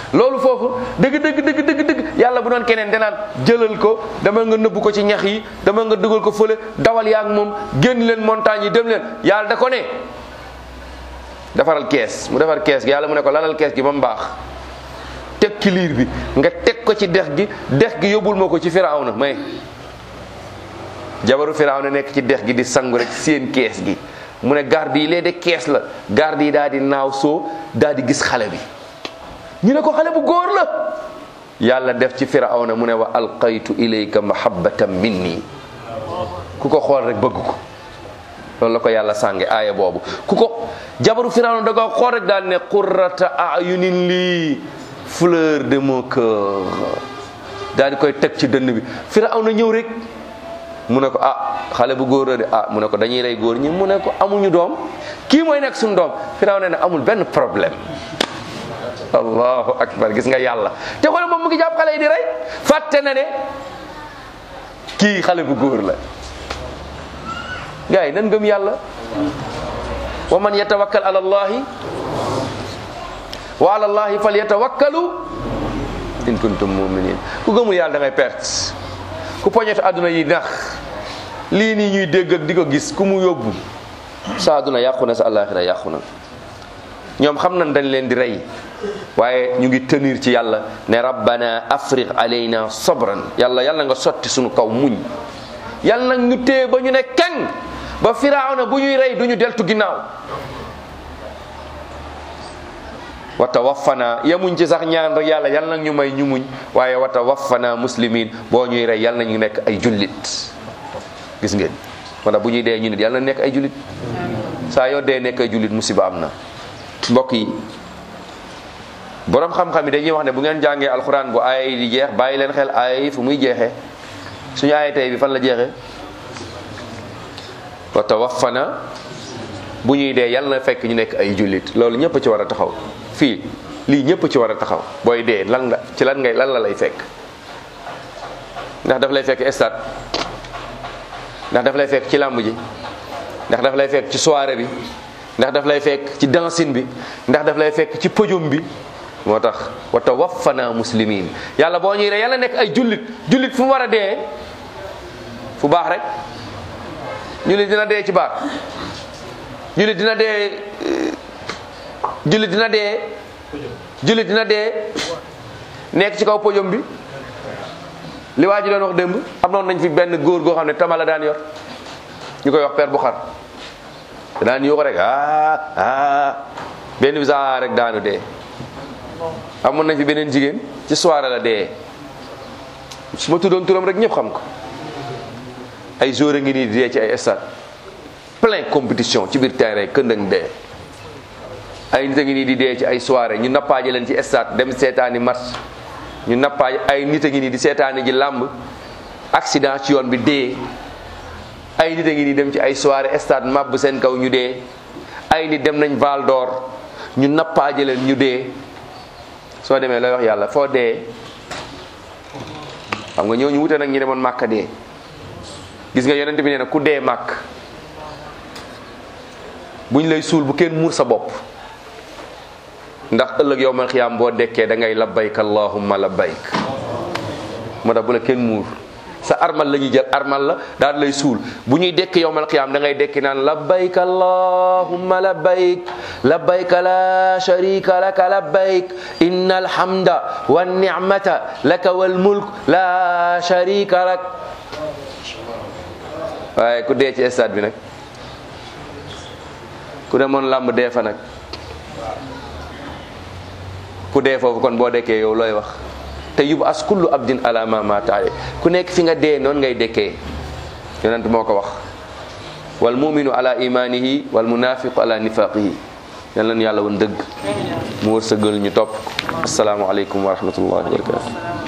loolu foofu dëgg dëgg dëgg dëgg dëgg yàlla bu doon keneen danaan jëlal ko dama nga nëbbu ko ci ñax yi dama nga dugal ko fële dawal yaa ak moom génn leen montagne yi dem leen yàlla da ko ne defaral kees mu defar kees gi yàlla mu ne ko lalal kees gi ba mu baax teg ci liir bi nga teg ko ci dex gi dex gi yóbbul ma ko ci firawna may jabaru firawna nekk ci dex gi di sangu rek seen kees gi mu ne garde yi lee de kees la garde yi daal di naaw soo daal di gis xale bi ñu ne ko xale bu góor la yàlla def ci firawna mu ne wa alqaytu ilayka mahabbatan minni ku ko xool rek bëgg ko loolu la ko yàlla sànge aaya boobu ku ko jabaru firawna da ko xool rek daal ne qurrata ayunin lii fleur de mon cœur daal di koy teg ci dënn bi firawna ñëw rek mu ne ko ah xale bu góor la de ah mu ne ko dañuy rey góor ñi mu ne ko amuñu doom kii mooy nekk suñu doom firawna ne amul benn problème allahu akbar gis nga yàlla te xoolal moom mu ngi jàpp xale yi di rey fàtte na ne kii xale bu góor la gars yi nan gëm yàlla wa man yatawakkal ala allahi wa ala allahi fal yatawakkalu in kuntum muminin ku gëmul yàlla da ngay perte ku poñetu àdduna yi nax lii nii ñuy dégg ak di ko gis ku mu yóbbu sa àdduna yàqu na sa àllaaxira yàqu na ñoom xam nañ dañ leen di rey waaye ñu ngi tenir ci yàlla ne rabbana afriq alayna sabran yàlla yàlla nga sotti suñu kaw muñ yàlla nag ñu téye ba ñu ne keng ba firawna bu ñuy rey du ñu deltu ginnaaw wa tawaffana yemuñ ci sax ñaan rek yàlla yàlla nag ñu may ñu muñ waaye wa tawaffana muslimin boo ñuy rey yàlla na ñu nekk ay jullit gis ngeen wala bu ñuy dee ñu nit yàlla na nekk ay jullit saa yoo dee nekk ay jullit musiba am na mbokk yi borom xam-xam yi dañuy wax ne bu ngeen jàngee alxuraan bu aaya yi di jeex bàyyi leen xel aaya yi fu muy jeexee suñu aaya tey bi fan la jeexee wa tawaffana bu ñuy dee yàlla na fekk ñu nekk ay jullit loolu ñëpp ci war a taxaw fii lii ñëpp ci war a taxaw booy dee lan nga ci lan ngay lan la lay fekk ndax daf lay fekk stade ndax daf lay fekk ci làmb ji ndax daf lay fekk ci soirée bi ndax daf lay fekk ci dancing bi ndax daf lay fekk ci podium bi moo tax wa tawaffana muslimin yàlla boo ñuy rey yàlla nekk ay jullit jullit fu mu war a dee fu baax rek jullit dina dee ci baax jullit dina dee jullit dina dee jullit dina dee nekk ci kaw podium bi li waa ji doon wax démb am noonu nañ fi benn góor goo xam ne tama la daan yor ñu koy wax père bu xar daan yoo ko rek ah ah benn bisa rek daanu dee amoon nañ fi beneen jigéen ci soirée la dee su ma tuddoon turam rek ñëpp xam ko ay jour a ngi nii di dee ci ay stade plein compétition ci biir terrain këndëng dee ay nit a ngi nii di dee ci ay soirée ñu nappaaje leen ci stade dem seetaani match ñu nappaaj ay nit a ngi nii di seetaani ji làmb accident ci yoon bi dee ay nit a ngi nii dem ci ay soirée stade màbb seen kaw ñu dee ay nit dem nañ Val d'Or ñu nappaaje leen ñu dee soo demee looy wax yàlla foo dee xam nga ñooñu wute nag ñi demoon màkka dee gis nga yonent bi nee na ku dee màkk buñ lay suul bu kenn muur sa bopp ndax ëllëg yow man xiyaam boo dekkee da ngay labbayk allahumma labbayk moo tax bu la kenn muur sa armal la ñuy jël armal la daal lay suul bu ñuy dekk yow man xiyaam da ngay dekki naan labbayk allahumma labbayk labbayk la sharika laka labbayk inna alhamda wa ni'mata laka wal mulk la sharika lak waaye ku dee ci stade bi nag ku demoon làmb dee fa nag ku dee foofu kon boo dekkee yow looy wax te yub as kullu abdin ala ma mataale ku nekk fi nga dee noonu ngay dekkee yonent moo ko wax wal muminu ala imanihi wal munafiqu ala nifaqihi yal nañu yàlla woon dëgg mu wërsëgal ñu topp asalaamaaleykum wa rahmatullahi wa barakatu